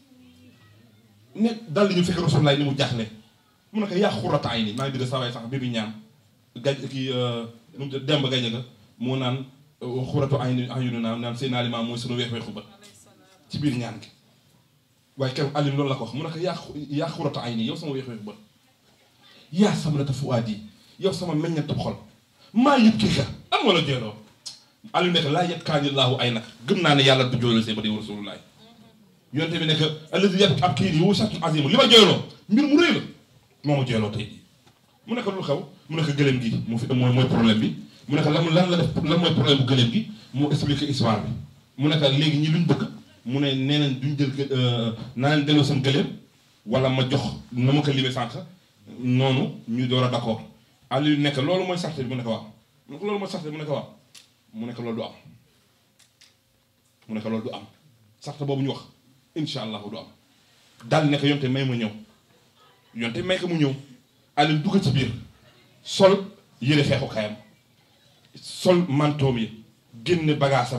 ne daal di ñëw fekk Rasulullah ni mu jaaxle mu ne ko yaa xurata ay ni maa ngi dégg saa waay sax bi bi ñaan gaj kii nu mu demb gaje ga moo naan xuratu ay ni ay yu naan naan seen aliment mooy sunu weex weexu ba ci biir ñaan gi waaye keroog Aliou loolu la ko wax mu ne ko yaa yaa xurata ay ni yow sama weex weexu ba yaa samrata fuaadi yow sama meññeent xol maa yëpp kii ka am wala jeeloo Aliou nekk laa yetkaani laahu ay nag gëm naa ne yàlla du joolal see ba di rasulullah yonte bi nekk alladi yet ab kii nii wu satun azimu li ma jooyloo mbir mu rëy la moo ma jooyloo tey jii mu nekk lu xew mu nekk gëléem gi mu fi mooy mooy problème bi mu nekk lan lan la def lan mooy problème bu gëléem gi mu expliqué histoire bi mu nekk léegi ñi luñ bëgg mu ne nee nañ duñ jël naa leen delloo seen gëléem wala ma jox na ma ko limee sànq noonu ñu door a d'accord Aliou nekk loolu mooy sart bi mu nekk waaw mu nekk loolu mooy sart bi mu nekk waaw mu nekk loolu du am mu nekk loolu du am sart boobu ñu wax incha allah du am daal nekk yonte may ma ñëw yonte may ko mu ñëw Aliou dugg ci biir sol yëre xeexu kayam sol mantoom yi génn bagaasam ya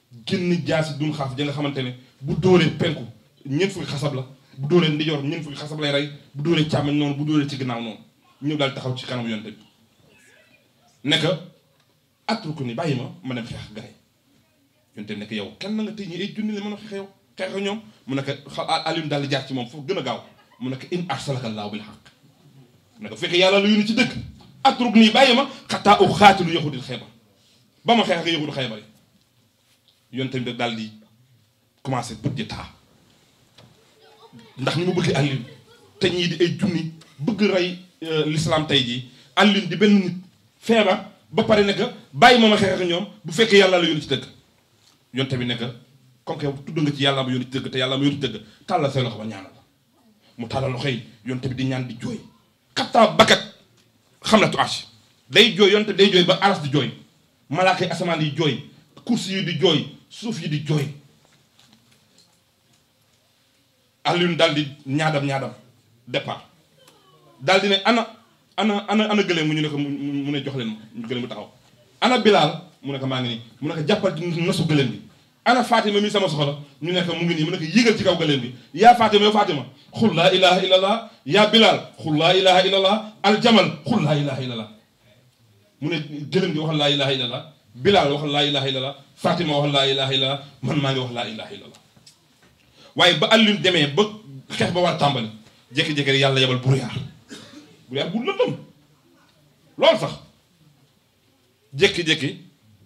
génn jaasi dun xaaf ja nga xamante ne bu dóoree penku ñeent fukki xasab la bu dóoree ndijoor ñeent fukki xasab lay rey bu dóoree càmmoñ noonu bu dóoree ci ginnaaw noonu ñëw daal taxaw ci kanam yonte bi nekk atruku ni bàyyi ma ma dem xeex gaay yonte bi nekk yow kenn na nga tëj ñi ay junni la mën a xeex yow xeex ak ñoom mu nekk xa Alioune daal di jaar ci moom foofu gën a gaaw mu nekk in arsalaka llaahu bil haqq mu nekk fekk yàlla la yónni ci dëgg atruk nii bàyyi ma xataa u xaatilu yahudil xeebar ba ma xeex ak yahudu xeebar yi yonte bi daal di commencé bët di taa ndax ni mu bëgg Alioune te ñii di ay junni bëgg rey l'islam tey jii Alioune di benn nit feebar ba pare ne que bàyyi ma ma xeex ak ñoom bu fekkee yàlla la yónni ci dëgg yonte bi ne que comme que tudd nga ci yàlla ma yónni ci dëgg te yàlla ma yónni ci dëgg tàllal say loxo ba ñaanal mu tàllal loxo yi yonte bi di ñaan di jooy xattaa bakkat xam na tu archi day jooy yonte bi day jooy ba aras di jooy malaaka yi asamaan yi jooy kursi yi di jooy suuf yi di jooy Alioune daal di ñaadam ñaadam départ daal di ne ana ana ana ana gëléem mu ñu ne ko mu ne jox leen ma gëléem mu taxaw ana Bilal mu ne ko maa ngi nii mu ne ko jàppal ci nosu gëléem bi ana Fatima mi sama soxla ñu ne ko mu ngi nii mu ne ko yéegal ci kaw gëléem bi yaa Fatima yow Fatima xul laa ilaha illallah yaa Bilal xul laa ilaha illallah aljamal xul laa ilaha illallah mu ne gëléem gi waxal laa ilaha illallah Bilal waxal laa ilaha illallah Fatima waxal laa ilaha illallah man maa ngi wax laa ilaha illallah waaye ba Alioune demee ba xeex ba war a tàmbali jékki-jékki rek yàlla yebal brouillard brouillard bu lëndëm loolu sax jékki-jékki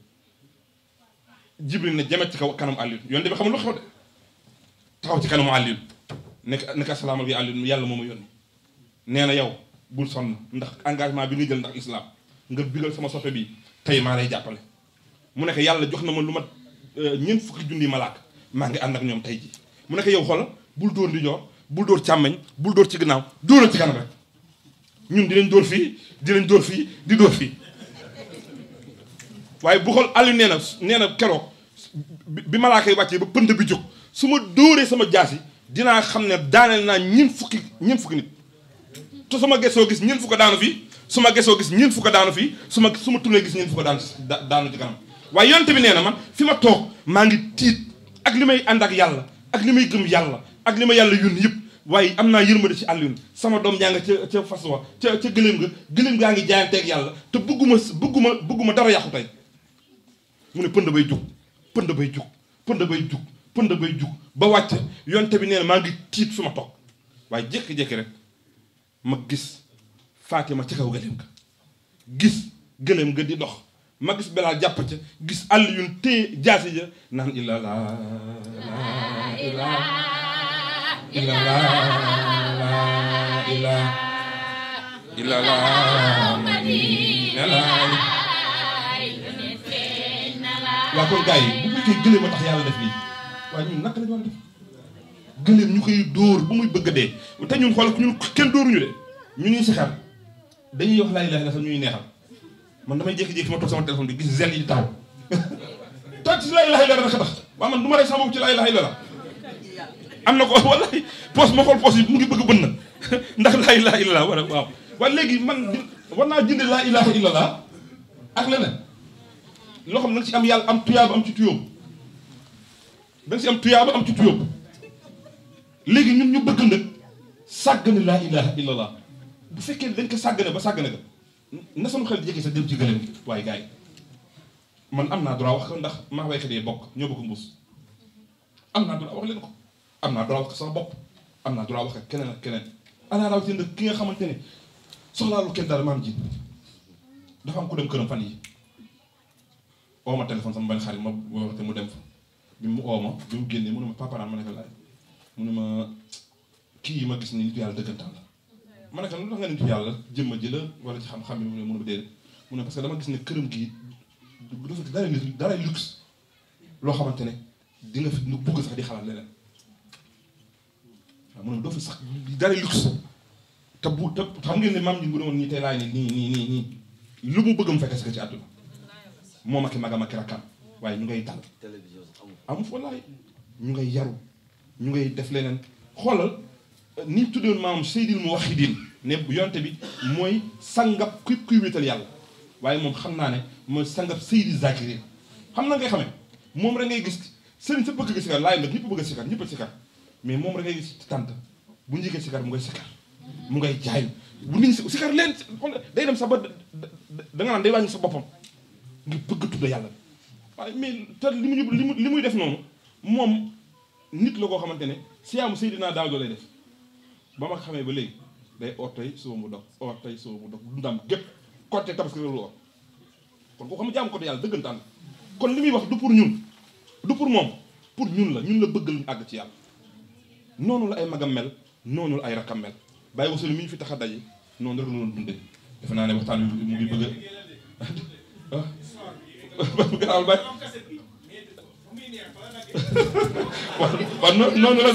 Jibril ne jamet ci kaw kanam Alioune yoon bi xamul lu xew de taxaw ci kanamu Alioune nekk nekk asalaamaaleykum Alioune yàlla moo ma yónni nee na yow bul sonn ndax engagement bi nga jël ndax islam nga bigal sama soppe bi tey maa lay jàppale mu nekk yàlla jox na ma lu mat ñeent fukki junni malaaka maa ngi ànd ak ñoom tey ji mu nekk yow xoolal bul dóor di joor bul dóor càmmeñ bul dóor ci ginnaaw dóoral ci kanam rek ñun di leen dóor fii di leen dóor fii di dóor fii waaye bu xool Aliou nee na nee na keroog bi malaaka yi wàccee ba pënd bi jóg su ma dóoree sama jaasi dinaa xam ne daaneel naa ñeent fukki ñeent fukki nit te su ma gesoo gis ñeent fukk daanu fii su ma gesoo gis ñeent fukk daanu fii su ma su ma tourné gis ñeent fukk daanu daanu ci kanam waaye yonte bi nee na man fi ma toog maa ngi tiit ak li may ànd ak yàlla ak li may gëm yàlla ak li ma yàlla yónni yëpp waaye am naa yërmande ci Alioune sama doom jaa nga ca ca fas wa ca ca gëléem nga gëléem gaa ngi jaayanteeg yàlla te bëgguma bëgguma bëgguma dara yàqu tey mu ne pënd bay jug pënd bay jug pënd bay jug pënd bay jug ba wàcce yonte bi nee na maa ngi tiit fi ma toog waaye jékki-jékki rek ma gis Fatima ci kaw gëléem ga gis gëléem nga di dox ma gis Bilal jàpp ca gis Alioune téye jaasi ja naan illa la illa illa la illa illa la waa kon gars yi bu fekkee gëléem a tax yàlla def lii waaye ñun naka la ñu war a def gëléem ñu koy dóor ba muy bëgg a dee te ñun xool ñun kenn dóoruñu de ñu ñuy si xel dañuy wax laa ilaaha illallaah sax ñuy neexal man damay jékki-jékki ma toog sama téléphone bi gis zel yi di taxaw toog ci laa ilaaha illallaah rek a tax waaw man du ma rey sama bopp ci laa ilaaha illallaah am na ko wallahi poos ma xool poos yi mu ngi bëgg bën na ndax laa ilaaha illallaah war a waaw waaye léegi man war naa jënd laa ilaaha illallaah ak leneen loo xam ne da nga si am yàlla am tuyaaba am ci tuyóob da nga si am tuyaaba am ci tuyóob léegi ñun ñu bëgg nag sàggane laa ilaha illallah bu fekkee dañ ko sàggane ba sàggane ko na sama xel jékki sa dem ci gëléem gi waaye gars yi man am naa droit wax ko ndax maa waykat yi bokk ñoo bokk mbuus am naa droit wax leen ko am naa droit wax ko sama bopp am naa droit wax ak keneen ak keneen ana rawatina ki nga xamante ne soxlaalu kenn dara maam ji dafa am ku dem këram fan yi oo ma téléphone sama benn xarit ma waxte mu dem fa bi mu oo ma bi mu génnee mu ne ma paparaan ma ne ko laaj mu ne ma kii yi ma gis ni nitu yàlla dëggantaan la ma ne ko lu tax nga nitu yàlla jëmma ji la wala ci xam-xam yi mu ne mu ne ma déedéet mu ne parce que dama gis ne këram gii dafa dara dara luxe loo xamante ne di nga fi nu bugg sax di xalaat leneen waaw mu ne ma doo fi sax dara luxe te bu te xam ngeen ne maam ji bu ne woon nii tey laay ne nii nii nii nii lu mu bëgg mu fekkee si ko ci àdduna moom ak i magam ak i rakkam waaye ñu ngay dal amu fa laay ñu ngay yaru ñu ngay def leneen xoolal ni tuddoon maam Seydil mu waxidin ne yonte bi mooy sangab kuy kuy wéetal yàlla waaye moom xam naa ne mooy sangab Seydi Zakirin xam na ngay xamee moom rek ngay gis sëriñ sa bëgg nga sikar laay nag ñëpp bëgg a sikar ñëpp a sikar mais moom rek ngay gis ci tànt bu ñu yëgee sikar mu ngay sikar mu ngay jaay bu nit ñi sikar leen xool day dem sax ba da nga naan day wàññi sa boppam ngir bëgg tudd yàlla waaye mais te li mu li mu li muy def noonu moom nit la koo xamante ne siyaamu Seydina Daawda lay def ba ma xamee ba léegi day oor tey suba mu dog oor tey suba mu dog dundam gépp côté tabaski la lu oor kon koo xam ne jaamu côté yàlla dëggantaan kon li muy wax du pour ñun du pour moom pour ñun la ñun la bëgg luñu àgg ci yàlla noonu la ay magam mel noonu la ay rakam mel bàyyi wasulu mi ñu fi tax a daje noonu rek la doon dundee defe naa ne waxtaan wi mu ngi bëgg a garaawal bàyyi waaw waaw noonu la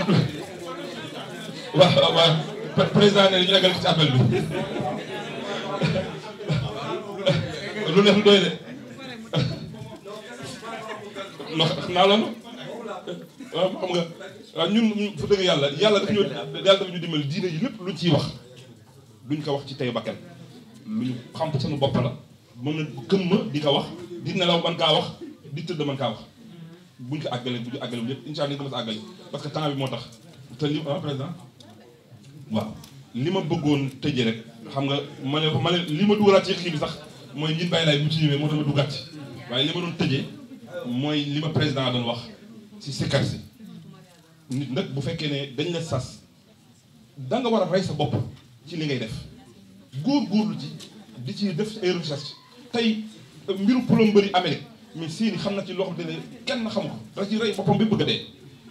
waaw waaw président ne ñu eggal ci appel bi lu neex lu doy de non naa loolu waaw xam nga waaw ñun fu dëgg yàlla yàlla daf ñu yàlla dafa ñu dimbali diine yi lépp luñ ciy wax duñ ko wax ci tey bakkan lu ñu xam sunu bopp la mën na gëm ma di ko wax di nelaw man kaa wax di tëdd man kaa wax buñ ko àggale bu ñu àggale bu lépp incha allah ni ko mos a àggale parce que temps bi moo tax te li ah président waaw li ma bëggoon tëjee rek xam nga ma ne ma ne li ma dugalaat ci xii bi sax mooy ñun bàyyi laay bu ci ñëwee moo tax ma duggaat ci waaye li ma doon tëjee mooy li ma président doon wax ci sikkar si nit nag bu fekkee ne dañ la sas da nga war a rey sa bopp ci li ngay def góor-góorlu ci di ci def ay recherche tey mbiru plomberie Amérique mais seeni xam na ci loo xam ne kenn xamu ko da ci rey boppam bi bëgg a dee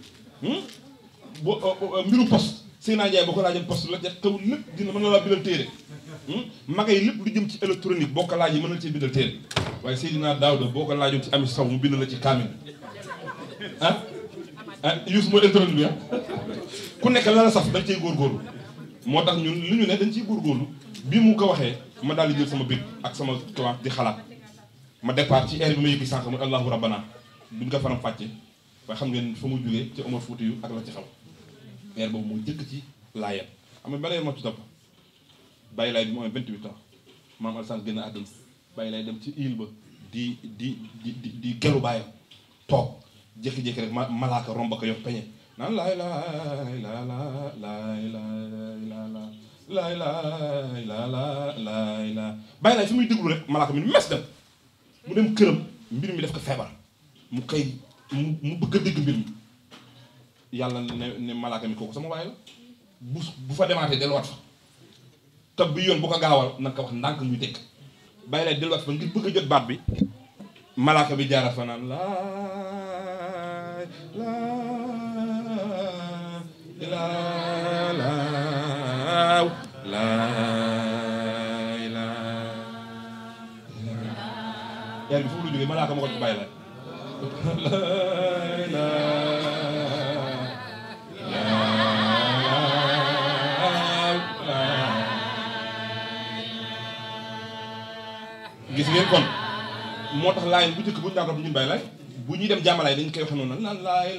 bo mbiru poste Seydina Ndiaye boo ko laajoon poste la jot taw lépp dina mën na laa bindal téere magay lépp lu jëm ci électronique boo ko laajee mën na cee bindal téere waaye Seydina Daouda boo ko laajoon ci ami saw mu bind la ci kaamil ah ah Youssou mooy électronique bi ah ku nekk la la saf dañ cey góorgóorlu moo tax ñun li ñu ne dañ ciy góorgóorlu bi mu ko waxee ma daal di jël sama big ak sama classe di xalaat ma départ ci air bi ma yëggi sànq muy allahu rabbana duñ ko faram fàcce waaye xam ngeen fa mu jógee ci Omar Fouti yu ak la ci xaw air boobu moo jëkk ci laayam xam nga balee ma ci topp bàyyi laay bi mu amee 28 ans maam Alassane génn àdduna bàyyi laay dem ci île ba di di di di di gelu bàyyam toog jékki-jékki rek ma malaaka romb ko yow peñe naan laay laay laa laa laay laay laa laa laay laay laa laa laay laa bàyyi laay fi muy déglu rek malaaka mi ni mes dem mu dem këram mbir mi def ko feebar mu koy mu mu bëgg a dégg mbir mi yàlla ne ne malaaka mi kooku sama waay la bu bu fa demaatee delluwaat fa te bi yoon bu ko gaawal na ko wax ndànk muy dégg bàyyi lay delluwaat fa ngir bëgg a jot baat bi malaaka bi jaaraat fa naan laay laay laaw laay laay yàlla bi foofu lu jógee malaaka ma ko bàyyi laay laay gis ngeen kon moo tax laay bu njëkk bu ñu daan rob ñun bàyyi laay bu ñuy dem jàmmalaay dañ koy waxe noonu naan laay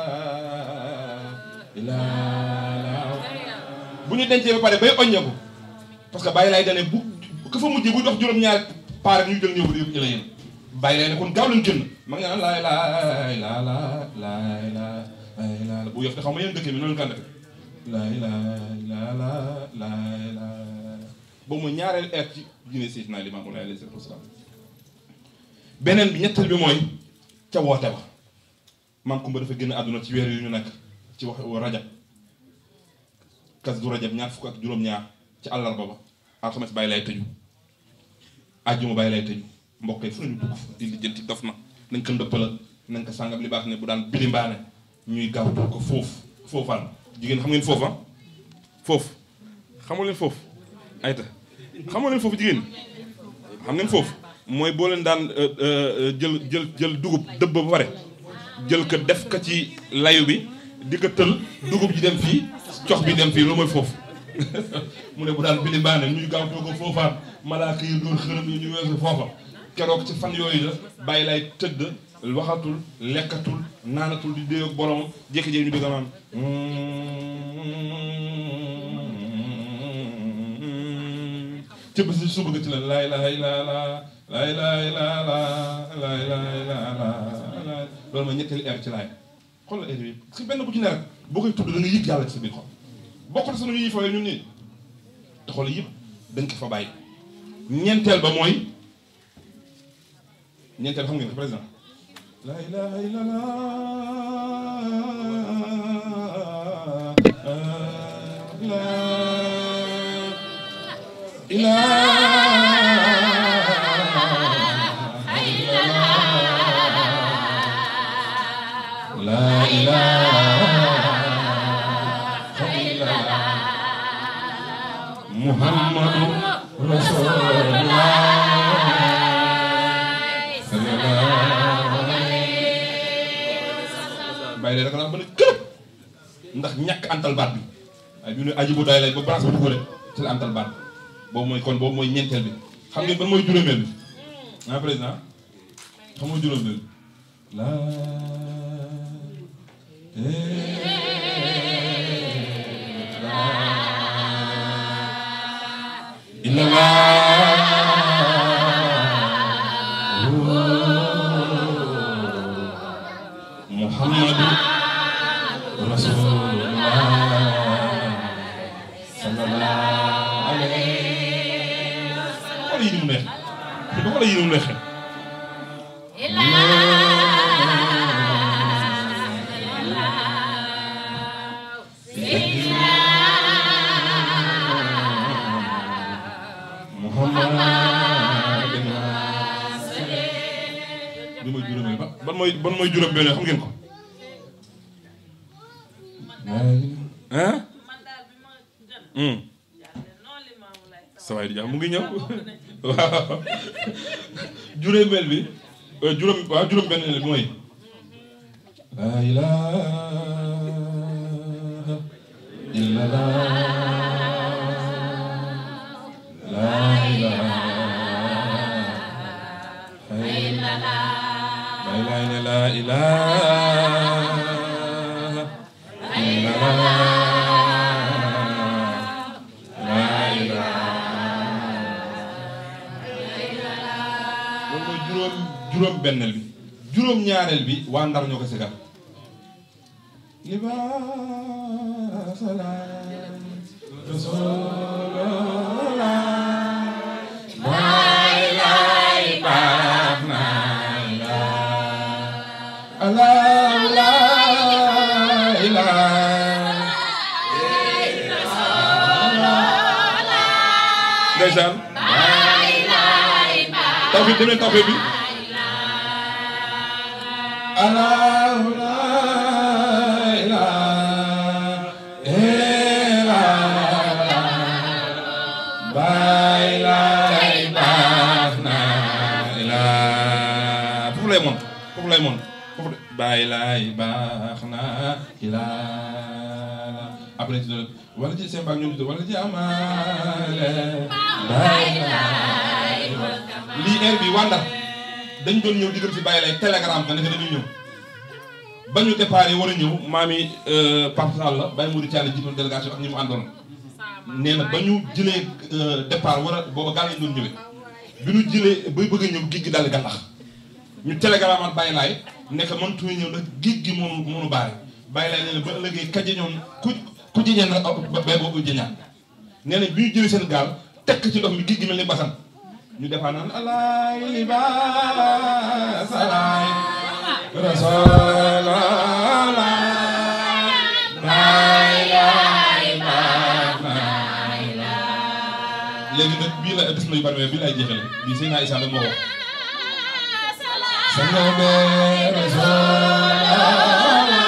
laay laa bu ñu dencee ba pare bay oññeeku parce que bàyyi laay dane bu ka fa mujjee bu dox juróom-ñaari paare ñu jël ñëw ba di la yéen bàyyi laay ne kon gaaw lañ génn ma ngi naan laay laay laa laa laay laa laay laa bu yof te xam nga yéen dëkk bi noonu kan def laay laay laa laa laay laa boobu mooy ñaareel eer ci diine Seydina Limaamu Laay alayhi salaatu wasalaam beneen bi ñetteel bi mooy ca woote ba maam Kumba dafa génn àdduna ci weer yu ñu nekk ci wax rajab kas du rajab ñaar fukk ak juróom-ñaar ci àllarba ba alxames bàyyi lay tëju àjjuma bàyyi lay tëju mbokk yi fu nañu dugg di lijjanti dof na nañ ko ndëppala nañ ko sàngam li baax ne bu daan bilimbaane ñuy gaaw ko foofu foofaan jigéen xam ngeen foofa foofu xamu leen foofu ayta xamu leen foofu jigéen xam ngeen foofu mooy boo leen daan jël jël jël dugub dëbb ba pare jël ko def ko ci layu bi di ko tël dugub ji dem fii cox bi dem fii loolu mooy foofu mu ne bu daan bindi baane ñuy gaaw too ko foofaan malaaka yi doon xërëm yi ñu weesu foofa keroog ci fan yooyu la bàyyi lay tëdd waxatul lekkatul naanatul di déy ak boromam jékki-jékki ñu dégg naan ci bés su bëgg ci la laay laay laa laa laay laay laa laa laay laay laa laa loolu mooy ñetteelu air ci laay xoolal air bi parce que benn bu ci ne rek boo koy tudd da nga yëg yàlla ci sa biir xol bokkul sunu yi fooy ñun nii te xool yëpp dañ ko fa bàyyi ñeenteel ba mooy ñeenteel xam ngeen ko président la ilaha illallah la ilaha illallah muhammadu rasulullah bàyyi leen da ko daan mën a kërëb ndax ñàkk antal baat bi waaye bi ñu ne aji bu doy lay ba branche ba dugale ci la antal baat boobu mooy kon boobu mooy ñeenteel bi xam ngeen ban mooy juróomeel bi ah président xam nga juróomeel bi la muhammadu rasulullah sallallahu alayhi wa sallam xoolal yi ni mu neex te ba xoolal yi ni mu neexee bi mooy juróomeel ba ban mooy ban mooy juróom benn xam ngeen ko ah sa waay di jàmm mu ngi ñëw waaw juróomeel bi juróom waaw juróom benn bi mooy la ilaha illallah la ilaha illallah bay laay ne la ilaha illallah la ilaha loolu mooy juróom juróom benneel bi juróom ñaareel bi waa ndar ñoo ko sigal libaasala rasulullah baay laay baax na Allah la ilaha ndeysaan tawfiq demee tawfiq bi Allah la ilaha baay laay baax na ila foofu lay mon foofu lay mon foofu baay laay baax na ila après ci doon wala ci seen baag ñoom ci wala ci amaale baay laay lii heure bi wàndar dañ doon ñëw diggam si bàyyi lay télégramme ka nekk dañuy ñëw ba ñu départ war a ñëw maami Pape Sall la Baye Mouride Thialé jiitoon délégation ak ñi mu àndoon nee na ba ñu jëlee départ war a booba gaal lañ doon ñëwee bi ñu jëlee bay bëgg a ñëw géej gi daal di gàllax ñu télégramme at bàyyi laay nekk man tuuti ñëw ndax géej gi moonu moonu baare bàyyi laay nee na ba ëllëgee kaje ñoom ku ku jiñeen rek bay boobu jiñaan nee na bi ñu jëlee seen gaal tekk ci ndox mi géej gi mel ni basan ñu defaa naan alaay libaas alaay rasulallah baay laay baax na léegi nag bii la des na yu bari mais bii laay jeexale bii sëy naa Issa la moo wax sangobe rasulallah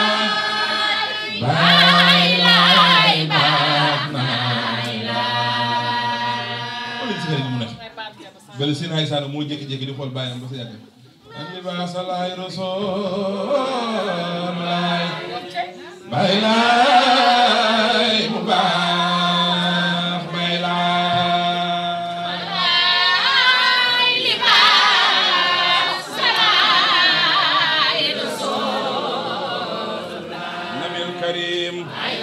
baay laay baax na xoolal si mu nekk bale sëy naa Issa la moo jékki-jékki di xool bàyyam ba sa yàgg an libaas alaay rasulallah baay laay mu baax baay laay nabil karim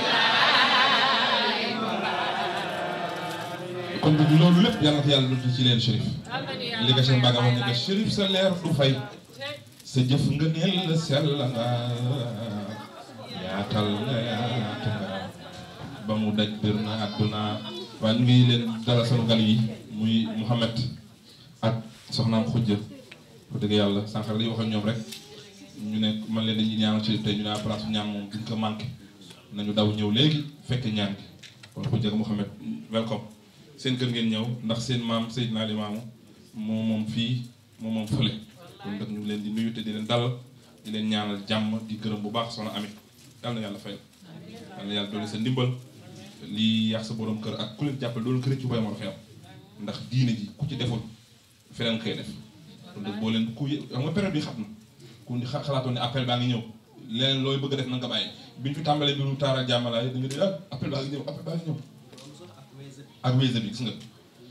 kon bu loolu lépp yàlla na ko yàlla dootu ci leen shérif li nga seen mbaaga wax ne que shérif sa leer du fay sa jëf nga neel sell nga yaatal nga yaatu nga ba mu daj bir na àdduna waaye ñu ngi leen dalal sunu gan yi muy Mouhamed ak soxnaam xujja wax dëgg yàlla sànq rek dañuy wax ak ñoom rek ñu ne man leen dañuy ñaanal ci tey ñu ne place ñaan moom duñ ko manqué nañu daw ñëw léegi fekk ñaan gi kon xujja ak Mouhamed welcome seen kër ngeen ñëw ndax seen maam Seydina Limaamu moo moom fii moo moom fële kon nag ñu ngi leen di nuyu te di leen dalal di leen ñaanal jàmm di gërëm bu baax soxna Ami yal na yàlla fay yal na yàlla doole sa ndimbal lii yàq sa borom kër ak ku leen jàppale doolu kër ci boy moo xew ndax diine ji ku ci deful feneen koy def kon nag boo leen ku xam nga période bi xam na ku xa- xalaatoon ne appel baa ngi ñëw leneen looy bëgg a def na nga bàyyi bi ñu fi tàmbalee mbiru taara jàmmalaay da nga di ah appel baa ngi ñëw appel baa ngi ñëw ak wése bi gis nga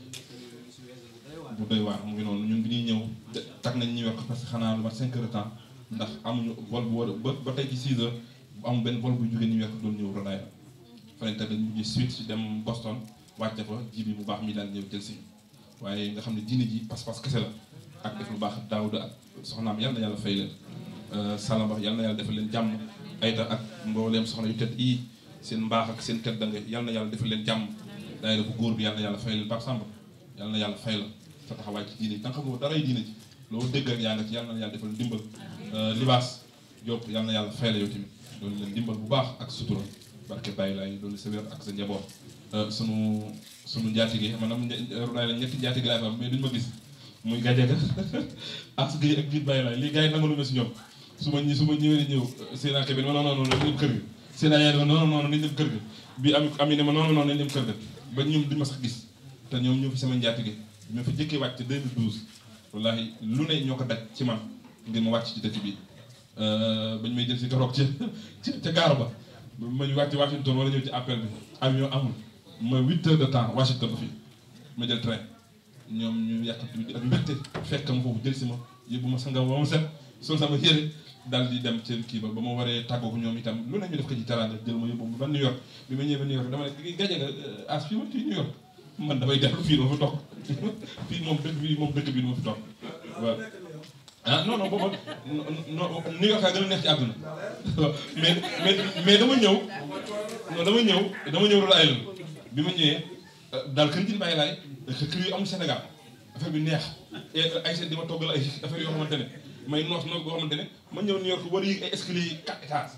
bu doy waar mu ngi noonu ñun bi ñuy ñëw tag nañ New York parce que xanaa lu mat 5 heures de temps ndax amuñu vol bu war a ba ba tey ci 6 heures bu am benn vol bu jógee New York doon ñëw Rhode Island fa lañ tag dañ mujj suite si dem Boston wàcce fa ji bi bu baax mi daal ñëw jël si waaye nga xam ne diine ji pas-pas kese la ak def lu baax Daawuda ak soxnaam yal na yàlla fay leen Salama yal na yàlla defal leen jàmm ayta ak mbooleem soxna yu tedd yi seen mbaax ak seen tedd nga yal na yàlla defal leen jàmm daayira bu góor bi yal na yàlla fay leen Pape Samba yal na yàlla fay la sa taxawaay ci diine ji da nga xamoo daray diine ji loolu dégg rek yaa nga ci yal na yàlla defal dimbal libaas Diop yal na yàlla fay la yow tamit loolu leen dimbal bu baax ak sutura barke bàyyi laay loolu sa wér ak sa njaboot sunu sunu njaatige maanaam runaay la ñetti njaatige laay fa am mais duñ ma gis muy gajaga as gi ak biir bàyyi laay lii gars yi nangalu ma si ñoom su ma ñi su ma ñëwee ñëw seen ak bi non non non nañ dem kër ga seen yaay non non non nañ dem kër ga bi am ami ne ma non non nañ dem kër ga ba ñoom duñ ma sax gis te ñoom ñoo fi sama njaatige ñoo fi jëkkee wàcc 2012 wallahi lu ne ñoo ko daj ci man ngir ma wàcc ci dëkk bi bañ may jël si keroog ca ca gaar ba ma ñu wàcc Washington wala ñëw ci appel bi avion amul ma huit heures de temps Washington ba fii ma jël train ñoom ñu yàqat bi ak mbégte fekk ma foofu jël si ma yóbbu ma sangam ba ma set sol sama yére daal di dem seen kii ba ba ma waree tàggoog ñoom itam lu ne ñu def ko ci teraanga jël ma yóbbu ba New York bi ma ñëwee ba New York dama ne gaje nga as fii ma fii New York man damay dellu fii dama fi toog fii moom dëkk bi moom dëkk bi dama fi toog waaw ah non non booba non New York a gën a neex ci àdduna mais mais mais dama ñëw non dama ñëw dama ñëw Rhode Island bi ma ñëwee daal kër gi bàyyi laay kër yu amul Sénégal affaire bi neex ay seen di ma toggal ay affaire yoo xamante ne may noos noos boo xamante ne ma ñëw New York war a yéeg ay escalier yi quatre étages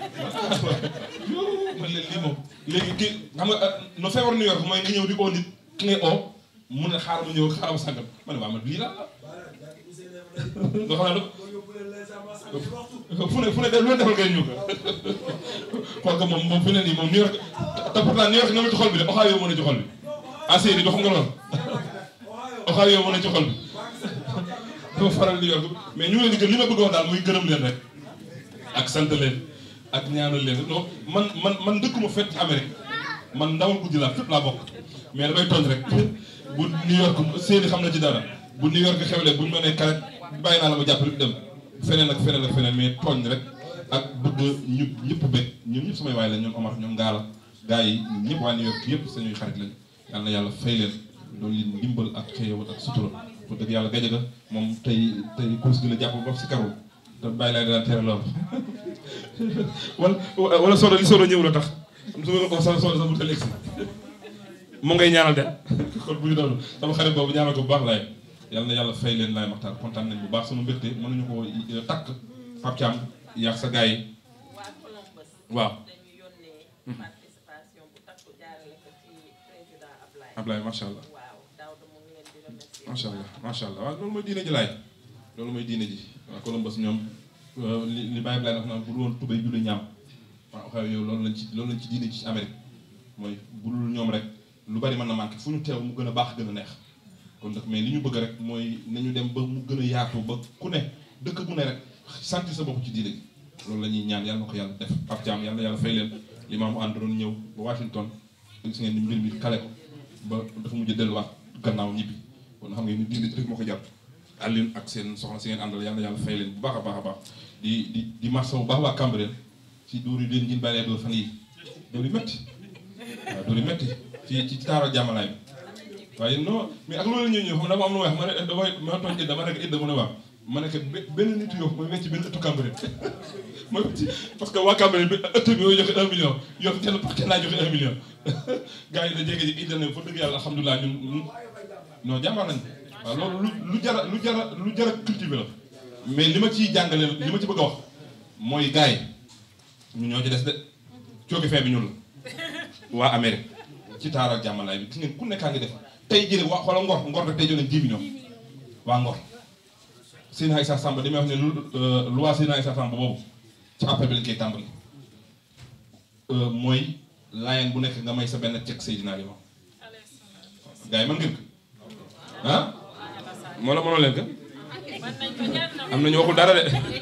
man leen lii moom léegi kii xam nga no feebar New York mooy nga ñëw di oo nit ki ngay oo mun na xaaral ma ñëw xaaral ma sàngam ma ne waa man lii la doo xam ne fu ne fu ne lu leen defal ngeen ñu ko xool ko moom moom fi ne nii moom New York te pourtant New York nga ma ci xol bi de Ohio mën a ci xol bi ah Seydi do xam nga loolu Ohio mën a ci xol bi dama faral New York mais ñu ngi leen di gën li ma bëgg wax daal muy gërëm leen rek ak sant leen ak ñaanal leen non man man man dëkkuma fekk ci Amérique man ndawal guddi laa fépp laa bokk mais damay tooñ rek bu New York Seydi xam na ci dara bu New York xewlee buñ ma nee karet bàyyi naa la ma jàpp rek dem feneen ak feneen ak feneen mais tooñ rek ak bëgg ñu ñëpp bëgg ñun ñëpp samay waay la ñoom Omar ñoom Ngaala gars yi ñun ñëpp waa New York yëpp sañuy xarit lañ yal na yàlla fay leen loolu li ndimbal ak xëyawal ak sutura pour dëgg yàlla gajaga moom tey tey course gi la jàpp ba si karul te bàyyi laa daan tere loolu wala wala soodo li soodo ñëw la tax su ma ko sa soodo sa bu tel egsi mu ngay ñaanal de kon bu ñu doon sama xarit boobu ñaanal ko bu baax laay yal na yàlla fay leen laay maxtaar kontaan nañ bu baax sama mbégte mënuñu ko takk Pape Thiam yàq sa gars yi waaw Ablaye macha allah macha allah macha allah waaw loolu mooy diine ji laay loolu mooy diine ji waaw Columbus ñoom li li Baye Ablaye wax naan bu dul woon tubéy julli ñaam waaw xew yow loolu lañ ci loolu lañ ci diine ji ci Amérique mooy bu dul ñoom rek lu bari mën na manqué fu ñu teew mu gën a baax gën a neex kon nag mais li ñu bëgg rek mooy nañu dem ba mu gën a yaatu ba ku ne dëkk bu ne rek santi sa bopp ci diine gi loolu la ñuy ñaan yàlla na ko yàlla def Pape Thiam yàlla na yàlla fay leen li maamu ànd doon ñëw ba Washington gis ngeen ni mbir mi kale ko ba dafa mujj delluwaat gannaaw ñibbi kon xam ngeen ni diine rek moo ko jàpp Alioune ak seen soxna si ngeen àndal yàlla na yàlla fay leen bu baax a baax a baax di di di marsa bu baax waa Cambérène ci dóor yi leen ngin bàyyi dóor fan yi dóor yi métti waaw dóor yi métti ci ci taaro jàmmalaay bi waaye non mais ak loolu la ñuy ñëw xam dama am lu wax ma ne damay ma tooñ it dama rek it dama ne waaw ma ne que be- benn nitu yow mooy wecc benn ëttu Cambérène mooy wecc parce que waa Cambérène bi ëtt bi mooy joxe un million yow kenn par kenn laa joxe un million gars yi da jékki ji indi na fa dëgg yàlla alhamdulilah ñun ñun non jàmbaar nañ waaw loolu lu lu jara lu jara lu jara cultivé la mais li ma ciy jàngale li ma ci bëgg a wax mooy gars yi ñu ñoo ci des de cooki fin bi ñun la waa Amérique ci taaral jàmmalaay bi gis ngeen ku nekkaa ngi def tey jii waa xoolal ngor ngor rek tey jëlee 10 millions waa ngor Seydina Issa Samba damay wax ne lu loi Seydina Issa Samba boobu ci appel bi lañ koy tàmbali mooy laayeen bu nekk nga may sa benn cek Seydina Limam gars yi mën ngeen ko ah moo la mënoo leen ko am na ñu waxul dara de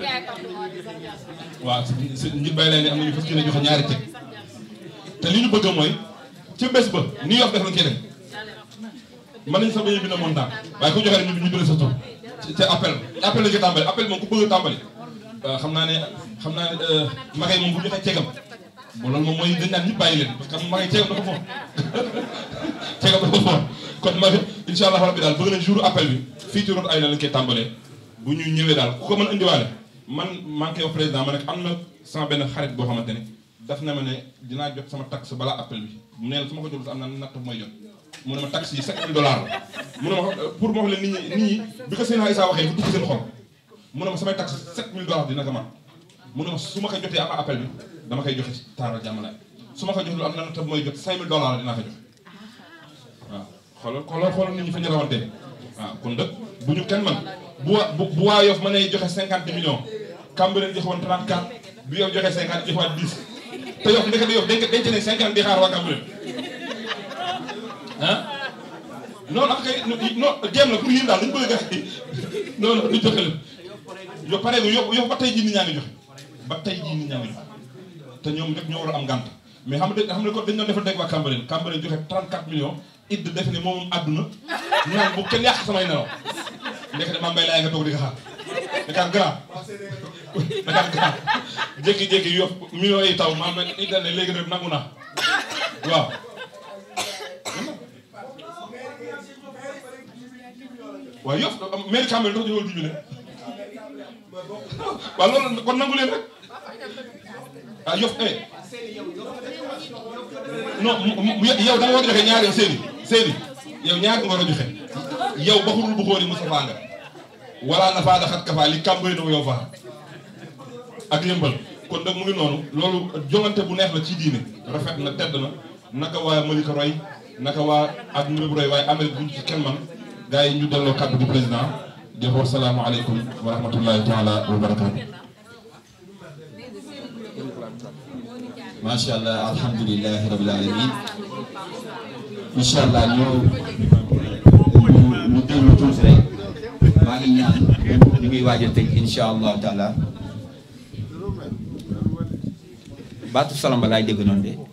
waaw si njit bay lay ne am na ñu fas yéene joxe ñaari cek te li ñu bëgg mooy ca bés ba New York def lañ koy def mën nañu sax bañ a bind montant waaye ku joxe rek ñu ñu bind sa tur ci ci appel appel la ñu tàmbali appel moom ku bëgg a tàmbali xam naa ne xam naa ne magay moom bu joxee cegam bon loolu moom mooy dañ naan ñëpp bàyyi leen parce que magay cegam dafa foor cegam dafa foor kon mag incha allah rabbi daal bëgg nañ jour appel bi fii ci route ay na lañ koy tàmbalee bu ñu ñëwee daal ku ko mën indiwaale man maa ngi koy wax président ma ne am na sama benn xarit boo xamante ne daf na ma ne dinaa jot sama taxe balaa appel bi mu ne la su ma ko jotul am na natt bu may jot mu ne ma taxe yi 5000 dollars la mu ne ma pour ma wax leen nit ñi nit ñi bi ko Seydina Issa waxee bu dugg seen xol mu ne ma samay taxe 7000 dollars dina ko man mu ne ma su ma ko jotee ama appel bi dama koy joxe ci taaral jàmmalaay su ma ko jotul am na natt bu may jot 5000 dollars la dinaa ko joxe waaw xoolal xoolal xoolal nit ñi fa ñu rawante waaw kon dëkk bu ñu kenn man bu waa bu bu waa Yoff mën a joxe 50 millions Cambérène joxe woon 34 bi yow joxe 50 joxe waat 10 te Yoff ndekete Yoff denc denc ne 50 di xaar waa Cambérène ah non ak kay non jéem la pour yéen daal dañu bëgg gars yi non non ñu joxe leen yow pare nga yow yow ba tey jii nit ñaa ngi joxe ba tey jii nit ñaa ngi joxe te ñoom rek ñoo war a am gànt mais xam nga xam ne ko dañu doon defal dégg waa Cambérène Cambérène joxe 34 millions it defe ne moom àdduna ñu naan bu kenn yàq samay nelaw ndekete maa mbay laay nga toog di ko xaar Dakar grand Dakar grand jékki-jékki Yoff millions yi taw maa it ne léegi nag nangu naa waaw waaw Yoff maire Cambérène dafa ñëwal dix mille waaw loolu kon nangu leen rek ah Yoff eh non yow da nga war a joxe ñaari seeni seeni yow ñaari nga war a joxe yow baxurul bu xóori Moustapha nga wala na faa daxat kafaa li Cambérène yow faa ak yëmbal kon nag mu ngi noonu loolu jongante bu neex la ci diine rafet na tedd na naka waa Malika roy naka waa ak Mbirab roy waaye Amérique buñ ci kenn man gars yi ñu delloo kàddu gi président di wax salaamualeykum wa rahmatullahi taala wa barakaatu. macha allah alhamdulilahi rabil alamin incha allah ñu ñu ñu déglu tuuti rek maa ngi ñaan ñu ngi waaj a tëj incha allah taala baatu salamba laay dégg noonu de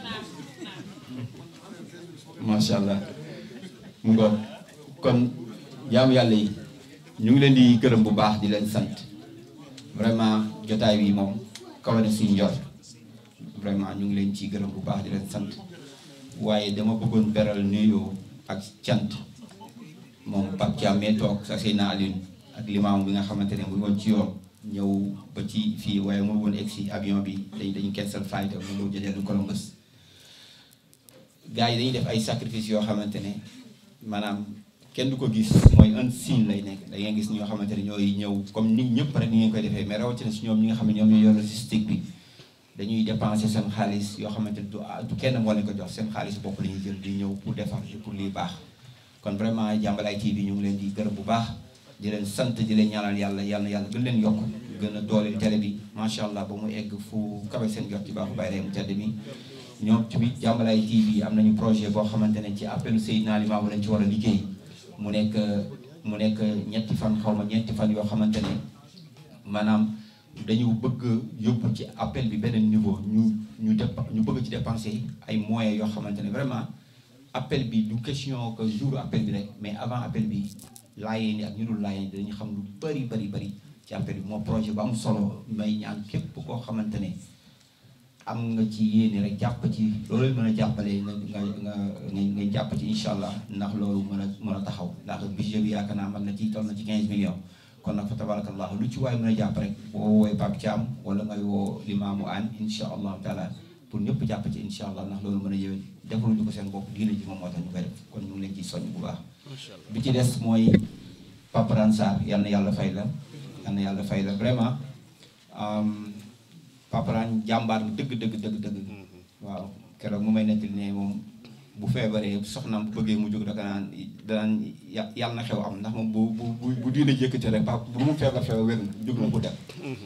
macha allah mu ngoog kon jaamu yàlla yi ñu ngi leen di gërëm bu baax di leen sant vraiment jotaay bi moom kawe na suñu njort vraiment ñu ngi leen ci gërëm bu baax di leen sant waaye dama bëggoon beral nuyoo ak cant moom Pape Thiam mee toog sa Seyna Alioune ak limaam bi nga xamante ne mu ngi woon ci yoon ñëw ba ci fii waaye mu woon egg si avion bi dañ dañu cancel flight mu ngi jëlee Columbus gars yi dañuy def ay sacrifice yoo xamante ne maanaam kenn du ko gis mooy un signe lay nekk da ngay gis ñoo xamante ne ñooy ñëw comme nit ñëpp rek ni ngeen koy defee mais rawatina si ñoom ñi nga xam ne ñoom ñoo yor logistique bi dañuy dépenser seen xaalis yoo xamante ne du du kenn moo leen ko jox seen xaalis bopp la ñuy jël di ñëw pour defar pour lii baax kon vraiment Jàmbalaay TV ñu ngi leen di gërëm bu baax di leen sant di leen ñaanal yàlla yàlla yàlla gën leen yokk gën a dooleel télé bi macha allah ba mu egg fu kawe seen jot ci baaxu bàyyi mu tedd mi ñoom tamit Jàmbalaay TV am nañu projet boo xamante ne ci appelu Seydina Limaamu lañ ci war a liggéey mu nekk mu nekk ñetti fan xaw ma ñetti fan yoo xamante ne maanaam dañu bëgg yóbbu ci appel bi beneen niveau ñu ñu dép ñu bëgg ci dépenser ay moyens yoo xamante ne vraiment appel bi du question que jour appel bi rek mais avant appel bi laayeen yi ak ñu dul laayeen dañu xam lu bari bari bari ci appel bi moo projet bu am solo may ñaan képp koo xamante ne am nga ci yéene rek jàpp ci loolu mën a jàppale nga nga nga nga jàpp ci incha allah ndax loolu mën a mën a taxaw ndax budget bi yaakaar naa mën na ci toll na ci 15 millions kon nag fa tabarakallahu lu ci waay mën a jàpp rek boo woowee Pape Thiam wala ngay woo limaamu aan insha allahu taala pour ñëpp jàpp ci insha allah ndax loolu mën a yéwén defaluñu ko seen bopp diine ji moom moo tax ñu koy def kon ñu ngi leen ciy soññ bu baax bi ci des mooy Papa Ransar yal na yàlla fay la yal na yàlla fay la vraiment Papa Ran jàmbaar dëgg dëgg dëgg dëgg waaw keroog mu may nettali ne moom bu feebaree soxnaam bu bëggee mu jóg daka naan danaan yàlla na xew am ndax moom bu bu bu diine jékkati rek papa bu mu feebar feebar wér na jóg na bu dem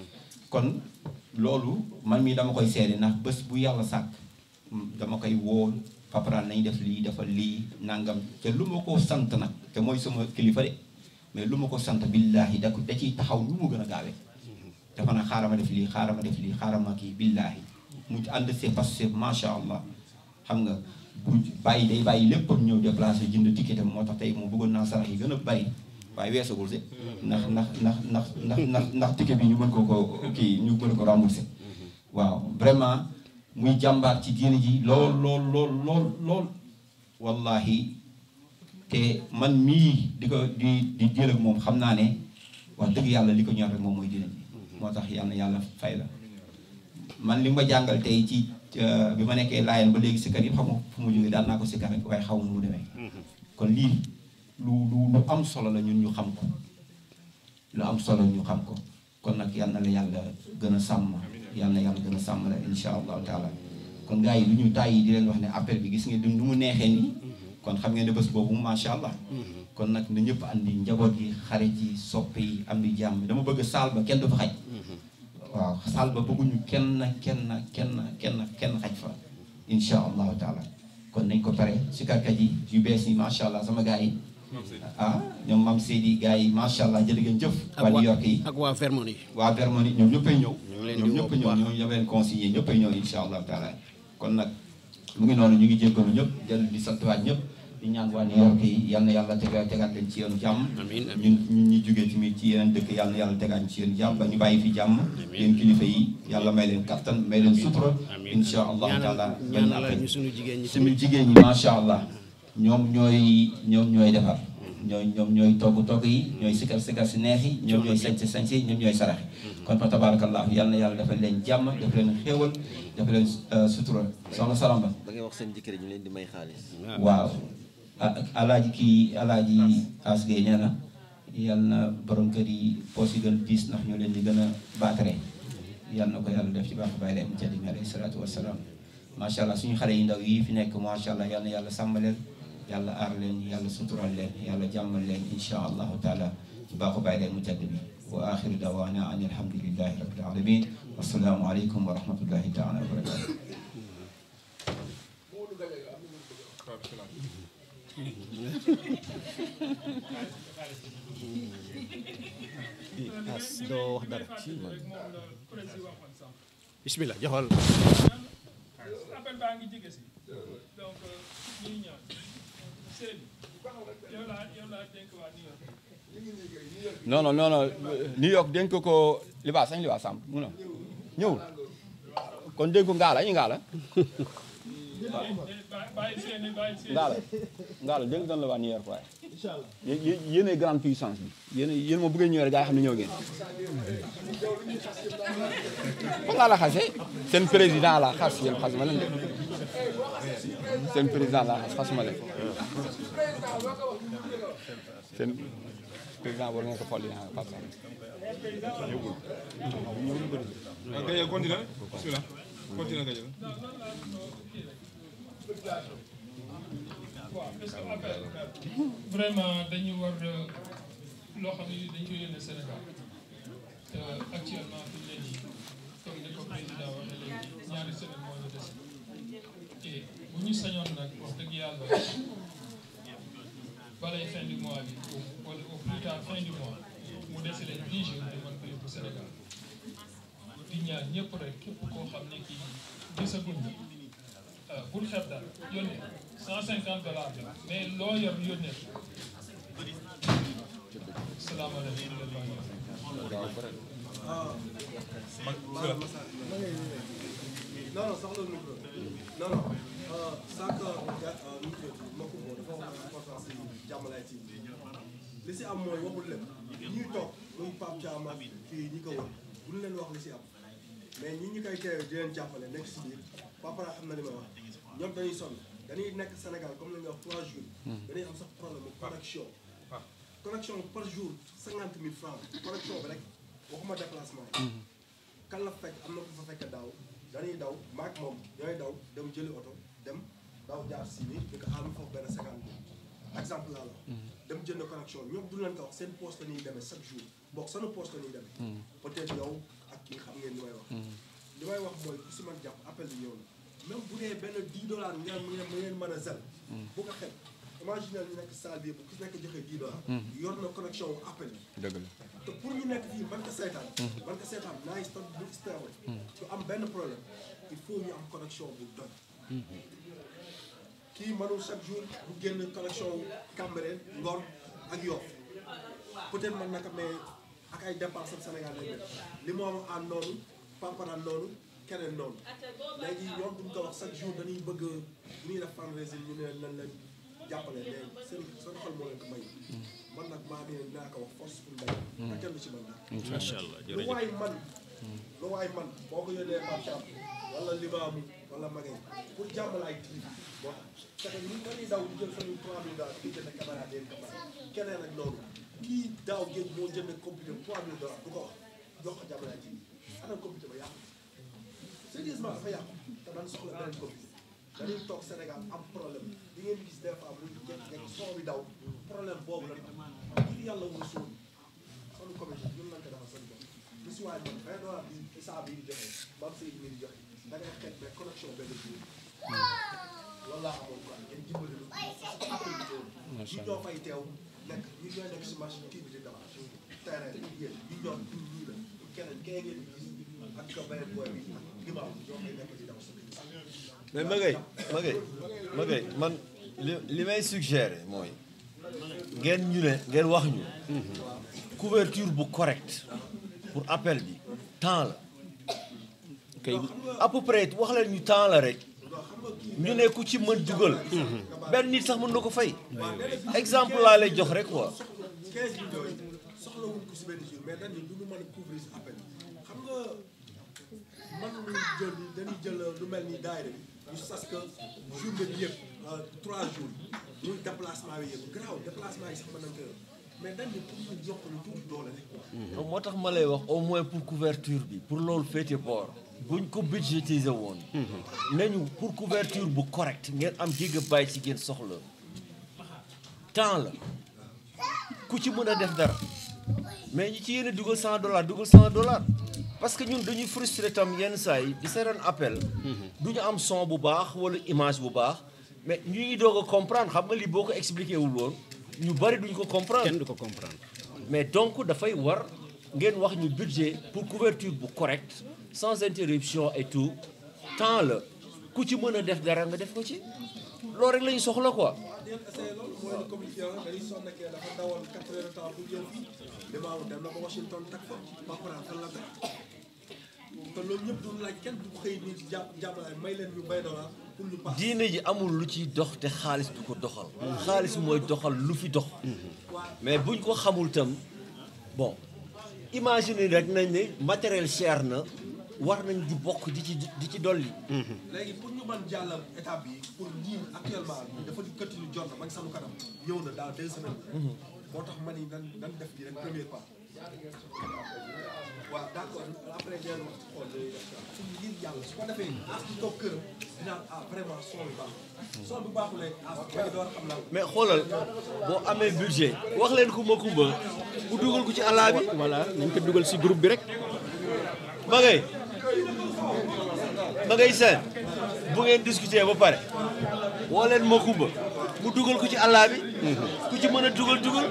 kon loolu man mii dama koy seede ndax bés bu yàlla sàkk dama koy woo Papa Ran nañ def lii defal lii nangam te lu ma ko sant nag te mooy sama kilifa de mais lu ma ko sant billaahi da ko da ciy taxaw lu mu gën a gaawee dafa na xaaral ma def lii xaaral ma def lii xaaral ma kii billaahi mu ànd see parce que macha allah xam nga bu bàyyi day bàyyi lépp ñëw déplacé jënd ticket am moo tax tey moom bëggoon naa sarax yi gën a bari waaye weesagul si ndax ndax ndax ndax ndax ndax ndax ticket bi ñu mën ko ko kii ñu mën ko remboursé waaw vraiment muy jàmbaar ci diine ji lool lool lool lool lool wallahi te man mii di ko di di jël ak moom xam naa ne wax dëgg yàlla li ko ñor rek moom mooy diine ji moo tax yàlla na yàlla fay la man li ma jàngal tey ci bi ma nekkee laayeen ba léegi sikkar yi xam nga fu mu jógee daan naa ko sikkar rek waaye xaw ma nu mu demee kon lii lu lu lu am solo la ñun ñu xam ko lu am solo ñu xam ko kon nag yal na la yàlla gën a sàmm yal na yàlla gën a sàmm la insha allahu taala kon gars yi lu ñu tàyyi di leen wax ne appel bi gis nga du nu mu neexee nii kon xam ngeen ne bés boobu macha allah kon nag na ñëpp andi njaboot yi xarit yi soppe yi am di jàmm dama bëgg saal ba kenn du fa xaj waaw saal ba bëgguñu kenn kenn kenn kenn kenn xaj fa insha allahu taala kon nañ ko pare si karkat yi yu bees yi macha allah sama gars yi ah ñoom maam Seydi gars yi macha allah jërë ngeen jëf waa New York yi ak waa Vermont yi waa Vermont yi ñoom ñëppay ñëw leen di ñoom woo ñëpp bu ñëw baax. ñoom ñoo leen conseillé ñëppay ñëw insha allahu taala kon nag mu ngi noonu ñu ngi jéggalu ñëpp dellu di santuwaat ñëpp di ñaan waa New York yi yal na yàlla tega tegaat leen ci yoonu jàmm ñun ñun ñi jógee tamit ci yeneen dëkk yal na yàlla tegaat ci yoonu jàmm ba ñu bàyyi fi jàmm yéen kilifa yi yàlla may leen kattan may leen sutura insha allahu taala benn ñaanal appel ñu suñu jigéen ñi suñu tamit jigéen ñi macha allah ñoom ñooy ñoom ñooy defar ñooy ñoom ñooy togg togg yi ñooy sikar sikar si neex yi ñoom ñooy sañse sañse yi ñoom ñooy sarax yi kon fa tabarakallahu yal na yàlla defal leen jàmm def leen xéewal def leen euh, sutura soxna Salamba da ngay wax seen jëkkër yi ñu leen di may xaalis. waaw ah alaaji kii alaaji asgay nee na yal na borom kër yi poos yi gën diis ndax ñoo leen di gën a baatare yal na ko yàlla def ci baax bàyyi leen ca di alayhi salaatu wasalaam macha allah suñu xale yi ndaw yi fi nekk macha allah yal na yàlla sàmm leen yàlla aar leen yàlla sutural leen yàlla jàmmal leen insha allahu taala ci baaxu bàyyi leen mu jadd bi wa axiru dawaana an alhamdulillahi rabbil alamin wasalaamu aleykum wa rahmatullahi taala wa barakatuh as doo wax dara bismillah joxal appel baa ngi jege si donc ñuy ñaan Seydou yow laa yow laa dénk waa New York non non non non New York dénk ko libaas sañ libaas sam mu na ñëwul kon dénk ko ngaala ñu ngaala bàyyi seeni bàyyi seeni ngaala ngaala dénk doon la waa New York waaye yé- yé- yéenay grande puissance bi yéen yéen moom bu ngeen ñëwee rek gaa yi xam ne ñëw ngeen fan laa la xase seen président la xas yéen xas ma leen de seen président la xas xasuma leen seen président war nga ko folli ah Pape Sall ok continue bismillah continue nga jël waaw parce que appel vraiment dañu war loo xam ne dañ ko yónnee Sénégal te actuellement fi mu ne nii comme ni ko président waxee léegi ñaari semaine moo ñu des et bu ñu sañoon nag wax dëgg yàlla balay fin du mois bi wala au plus tard fin du mois mu dese leen 10 jours ñu mën ko yóbbu Sénégal di ñaan ñëpp rek képp koo xam ne kii gisaguñ la ah bul xeeb daal yónnee 150 dollars la mais loo yor yónnee ko. salaamaaleykum wa rahmatulah. non non soxla nu ko non non sànq nu ko mbokk boobu dafa wax importance yi jàmmalaay ci li si am mooy waxul lépp ñuy toog muy Pape Thiam ak fii ñi ko wër bu ñu leen wax li si am mais ñi ñi koy teewee di leen jàppale nekk si biir Papara xam na li ma wax ñoom dañuy sonn dañuy nekk Sénégal comme li nga wax trois jours dañuy am sax problème mu connexion connexion par jour cinquante mille francs connexion bi rek waxuma déplacement yi kan la fekk am na ko fa fekk daaw dañuy daw maak moom ñooy daw dem jëli oto dem daw jaar si ni di ko xaaral foofu benn cinquante mille exemple laa la wax dem jënd connexion ñoom du leen ko wax seen poste la ñuy demee chaque jour bokk seen poste la ñuy demee peut-être yow ak kii xam ngeen li may wax li may wax mooy ku si man jàpp appel bi ñëw na même bu dee benn 10 dollars ngeen mu ngeen mu ngeen mën a zel bu ko xet imagine ñu nekk salle bi bu ku nekk joxee 10 dollars yor na connexion wu appel bi dëgg la te pour ñu nekk fii man ko seetaan man ko seetaan naay stop bu stable du am benn problème il faut ñu am connexion bu doy kii mënul chaque jour bu génn connexion wu Cambérène Ngor ak Yoff peut-être man naka mais ak ay dépenses am Sénégal lay def li mu am ànd noonu paparaan noonu keneen noonu léegi ñoom duñ ko wax chaque jour dañuy bëgg bu ñuy def fundraising ñu ne nan leen jàppale mais seen seen xol moo leen ko may man nag maa ngi naa ko wax force pour mbay te kenn du ci man nag Macha Allah, lu jërëjëf. waay man lu waay man boo ko yónnee Pape Thiam wala Limaamu wala Magay pour jàmbalaay tiim bon c'est que ñun dañuy daw di jël suñu trois mille dollars di jënd caméra den caméra keneen ak loolu kii daaw géej moo jënd computer trois mille dollars du ko wax jox ko jàmbalaay tiim ana computer ba yàqu sérieusement dafa yàqu te man soxla beneen computer dañuy toog Sénégal am problème di ngeen gis des fois muy jékki-jékki son bi daw problème boobu la ngir yàlla war a suul sunu comité ñun lañ ko defal seen bopp lu si waay man vingt dollars bi isaa bi di joxe bam sey mi di joxe da ngay xeet mais connexion benn jour loolu laa amoon quoi ngeen dimbali lu parce que appel bi loolu ñu ñoo fay teew nekk ñu ñooy nekk si machine kii bi di dawal terrain bi yéen ñu ñoo ñu ñii la keneen kee ngeen gis ak ko beneen booy bi ak limaam ñoo fay nekk di daw sa mais Magay Magay Magay man li li may suggérer mooy ngeen ñu ne ngeen wax ñu couverture bu correct pour appel bi temps la kay à peu près wax leen ñu temps la rek ñu ne ku ci mën dugal benn nit sax mën na ko fay exemple laa lay jox rek quoi 15 millions yi soxla wuñ ko si benn jour mais dañu du ñu mën a couvrir si appel xam nga mën nañu jël dañuy jël lu mel ni daayira bi ñu sas que journée bi yëpp trois jours muy déplacement bi yëpp garaaw déplacement yi sax mën nañ ko yor mais dañu pour ñu yokk lu tuuti doole rek quoi. donc moo tax ma lay wax au moins pour couverture bi pour loolu féete boor buñ ko budgétiser woon nañu pour couverture bu correct ngeen am gigabyte ci ngeen soxla temps la ku ci mën a def dara mais ñi ci yéen a dugal 100 dollars dugal 100 dollars parce que ñun dañuy frustré tam yenn saa yi di seetaan appel du ñu am son bu baax wala image bu baax mais ñu ngi doog a comprendre xam nga lii boo ko expliqué wul woon ñu bari duñ ko comprendre kenn du ko comprendre mais donc dafay war ngeen wax ñu budget pour couverture bu correct sans interruption et tout temps la ku ci mën a def dara nga def ko ci loolu rek la ñu soxla quoi. di ngeen essayé loolu mooy lu communiqué woon dañuy sonn kee dafa dawal 4 heures de temps pour jël fii limaamu dem na ba Washington tag fa Papara fan la teg te loolu ñëpp du laaj kenn du xëy nii jàpp jàppalaay may leen ñu bay dollar pour ñu paas. diine ji amul lu ciy dox te xaalis du ko doxal. xaalis mooy doxal lu fi dox. mais buñ ko xamul tam bon imagine rek nañ ne matériel cher na war nañ di bokk di ci di ci dolli. léegi pour ñu mën jàll étape bi pour ñii actuellement dafa di këtt ñu jot na man sama kanam ñëw na dans deux semaines. moo tax ma ni nan nan def lii rek premier pas. waaw d' accord après ngeen wax ci xool day def su ngir yàlla su ko defee as bi toog këram dinaan ah vraiment son bi baax son bi baaxulee as bi door xam lan mais xoolal boo amee budget wax leen kumba kumba bu dugal ko ci àllaa bi. voilà nañ ko dugal si groupe bi rek. ma ngay ma ngay seen bu ngeen discuter ba pare woo leen ma kumba mu dugal ko ci àllaa bi. ku ci mën a dugal dugal.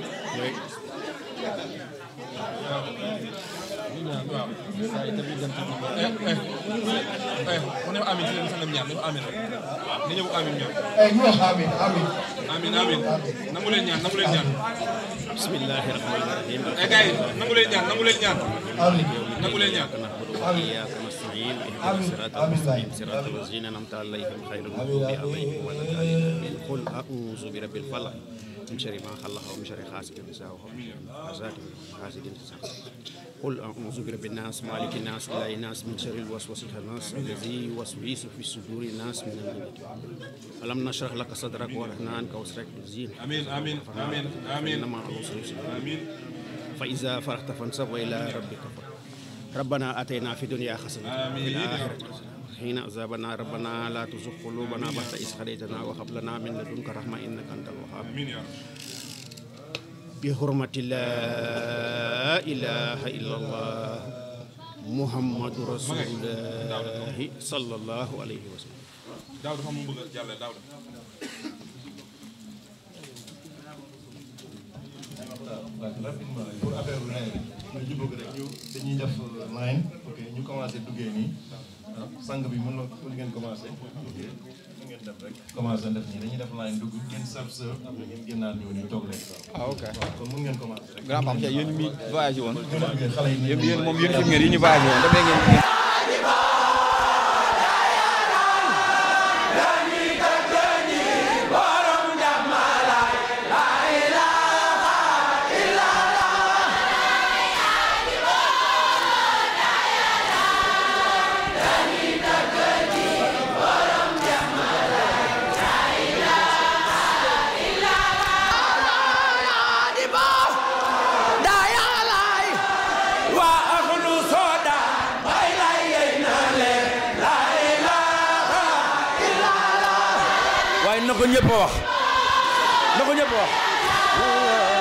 mu ne amin si leen sangam ñaan dafa amin rek ni ñëw amin ñaan ñu wax amin amin amin amin nangu leen ñaan nangu leen ñaan bismillahi rahmani rahim eh gars yi nangu leen ñaan nangu leen ñaan amin nangu leen ñaan iyyaka na'budu wa iyyaka nasta'in اهدنا الصراط المستقيم صراط الذين انعمت عليهم غير المغضوب عليهم ولا الضالين قل اعوذ برب الفلق من شر ما خلق ومن شر حاسد اذا وقب حسد حاسد اذا قل اعوذ برب الناس مالك الناس اله الناس من شر الوسواس الخناس الذي يوسوس في صدور الناس من الجنة ألم نشرح لك صدرك ورحنا عنك وسرك الزين آمين آمين آمين آمين إنما العسر يسرا آمين فإذا فرغت فانصب وإلى ربك فرغ ربنا آتينا في الدنيا حسنة آمين. وفي الآخرة حسنة حين عذابنا ربنا لا تزغ قلوبنا بعد إذ هديتنا وهب لنا من لدنك رحمة إنك أنت الوهاب آمين يا رب بحرمة لا إله إلا الله محمد رسول الله صلى الله عليه وسلم daaw dafa am mu bëgg a jàlle daaw waaw rapidement pour affaire bu nawet bi ñu bëgg rek ñu dañuy def line ok ñu commencé duggee nii ah sang bi mën na mën ngeen commencé ok mën ngeen def rek commencé def nii dañuy def line dugg ngeen sab sër après ngeen génnaat ñëw nii toog leen ah ok waaw kon mën ngeen commencé rek grand Pape Cheikh yéen mi voyagé woon xale yi yéen yéen moom yéen fi ngeen yi ñu voyagé woon dafay ngeen waaye na ko ñëpp a wax na ko ñëpp a wax